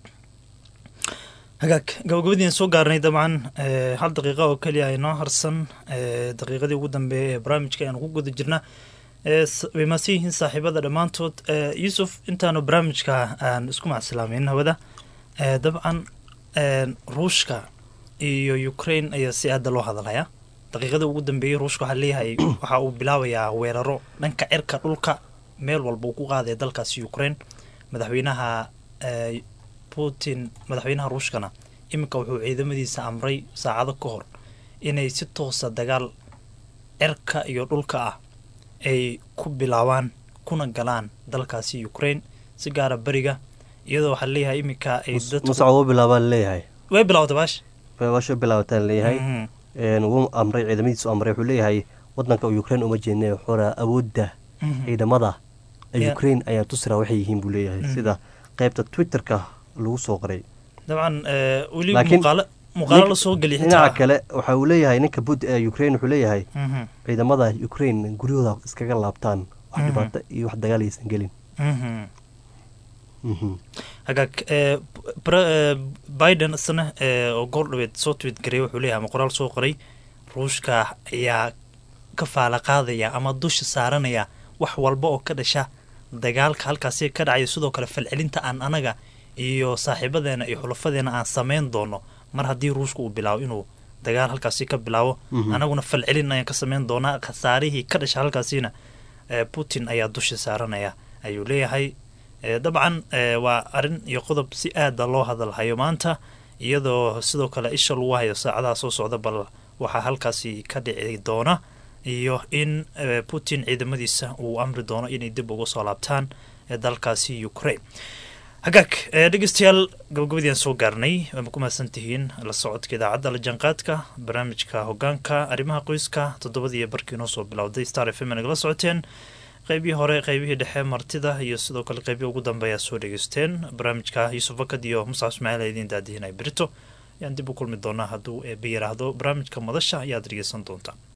hagaag gabagabadiin soo gaarnay dabcan hal daqiiqa oo keliya aynoo harsan daqiiqadii ugu dambeeyay ee barnaamijka ayaan ku guda jirna way maasan yihiin saaxiibada dhammaantood yuusuf intaanu barnaamijka aan isku macsalaameyn hawada dabcan ruushka iyo ukraine ayaa si aada loo hadalhayaa daqiiqadii ugu dambeeyey ruushka waxaa leeyahay waxa uu bilaabayaa weeraro dhanka cirka dhulka meel walba uu ku qaadaya dalkaasi ukraine madaxweynaha putin madaxweynaha ruushkana iminka wuxuu ciidamadiisa amray saacado ka hor inay si toosa dagaal cirka iyo dhulka ah ay ku bilaabaan kuna galaan dalkaasi ukraine si gaara beriga iyadoo waxaa leeyahay iminka ay musac u bilaabaan leeyahay way bilawda baash baasho bilaabataan leeyahay wuu amray ciidamadiisu amray wuxuu leeyahay wadanka ukraine uma jeedna xora awoodda ciidamada ukraine ayaa tusira waxay yihiin buu leeyahay sida qaybta twitterka lagu soo qoray dabcan weli muuqaalo muuqaalo la soo geliya dhinaca kale waxa uu leeyahay ninka bud ukraine wuxuu leeyahay ciidamada ukraine guryahooda iskaga laabtaan wax dhibaato iyo wax dagaal aysan gelin hagaag biden isna oo goor dhaweed soo tweet garay wuxuu leeyahay ama qoraal soo qoray ruushka ayaa ka faala qaadaya ama dusha saaranaya wax walba oo ka dhasha dagaalka halkaasi ka dhacaya sidoo kale falcelinta aan anaga iyo saaxiibadeena iyo xulafadeena aan samayn doono mar haddii ruushka uu bilaabo inuu dagaal halkaasi ka bilaabo anaguna falcelin ayaan ka samayn doonaa khasaarihii ka dhasha halkaasina putin ayaa dusha saaranaya ayuu leeyahay dabcan waa arrin iyo qodob si aada loo hadalhayo maanta iyadoo sidoo kale isha lagu hayo saacadaha soo socda bal waxaa halkaasi ka dhici doona iyo in putin ciidamadiisa uu amri doono inay dib uga soo laabtaan dalkaasi ukraine hagaag dhegeystayaal gabagabadiiaan soo gaarnay waama ku mahadsan tihiin la socodka idaacadda la jaanqaadka barnaamijka hogaanka arrimaha qoyska toddobadii barkii noo soo bilowday star f m nagala socoteen qeybihii hore qeybihii dhexe martida iyo sidoo kale qeybihii ugu dambeeyaa soo dhegeysteen barnaamijka yuusuf bakad iyo musax ismaaciil idiin daadihinay berito ayaan dib u kulmi doonaa hadduu eeba yiraahdo barnaamijka madasha ayaad dhegeysan doontaa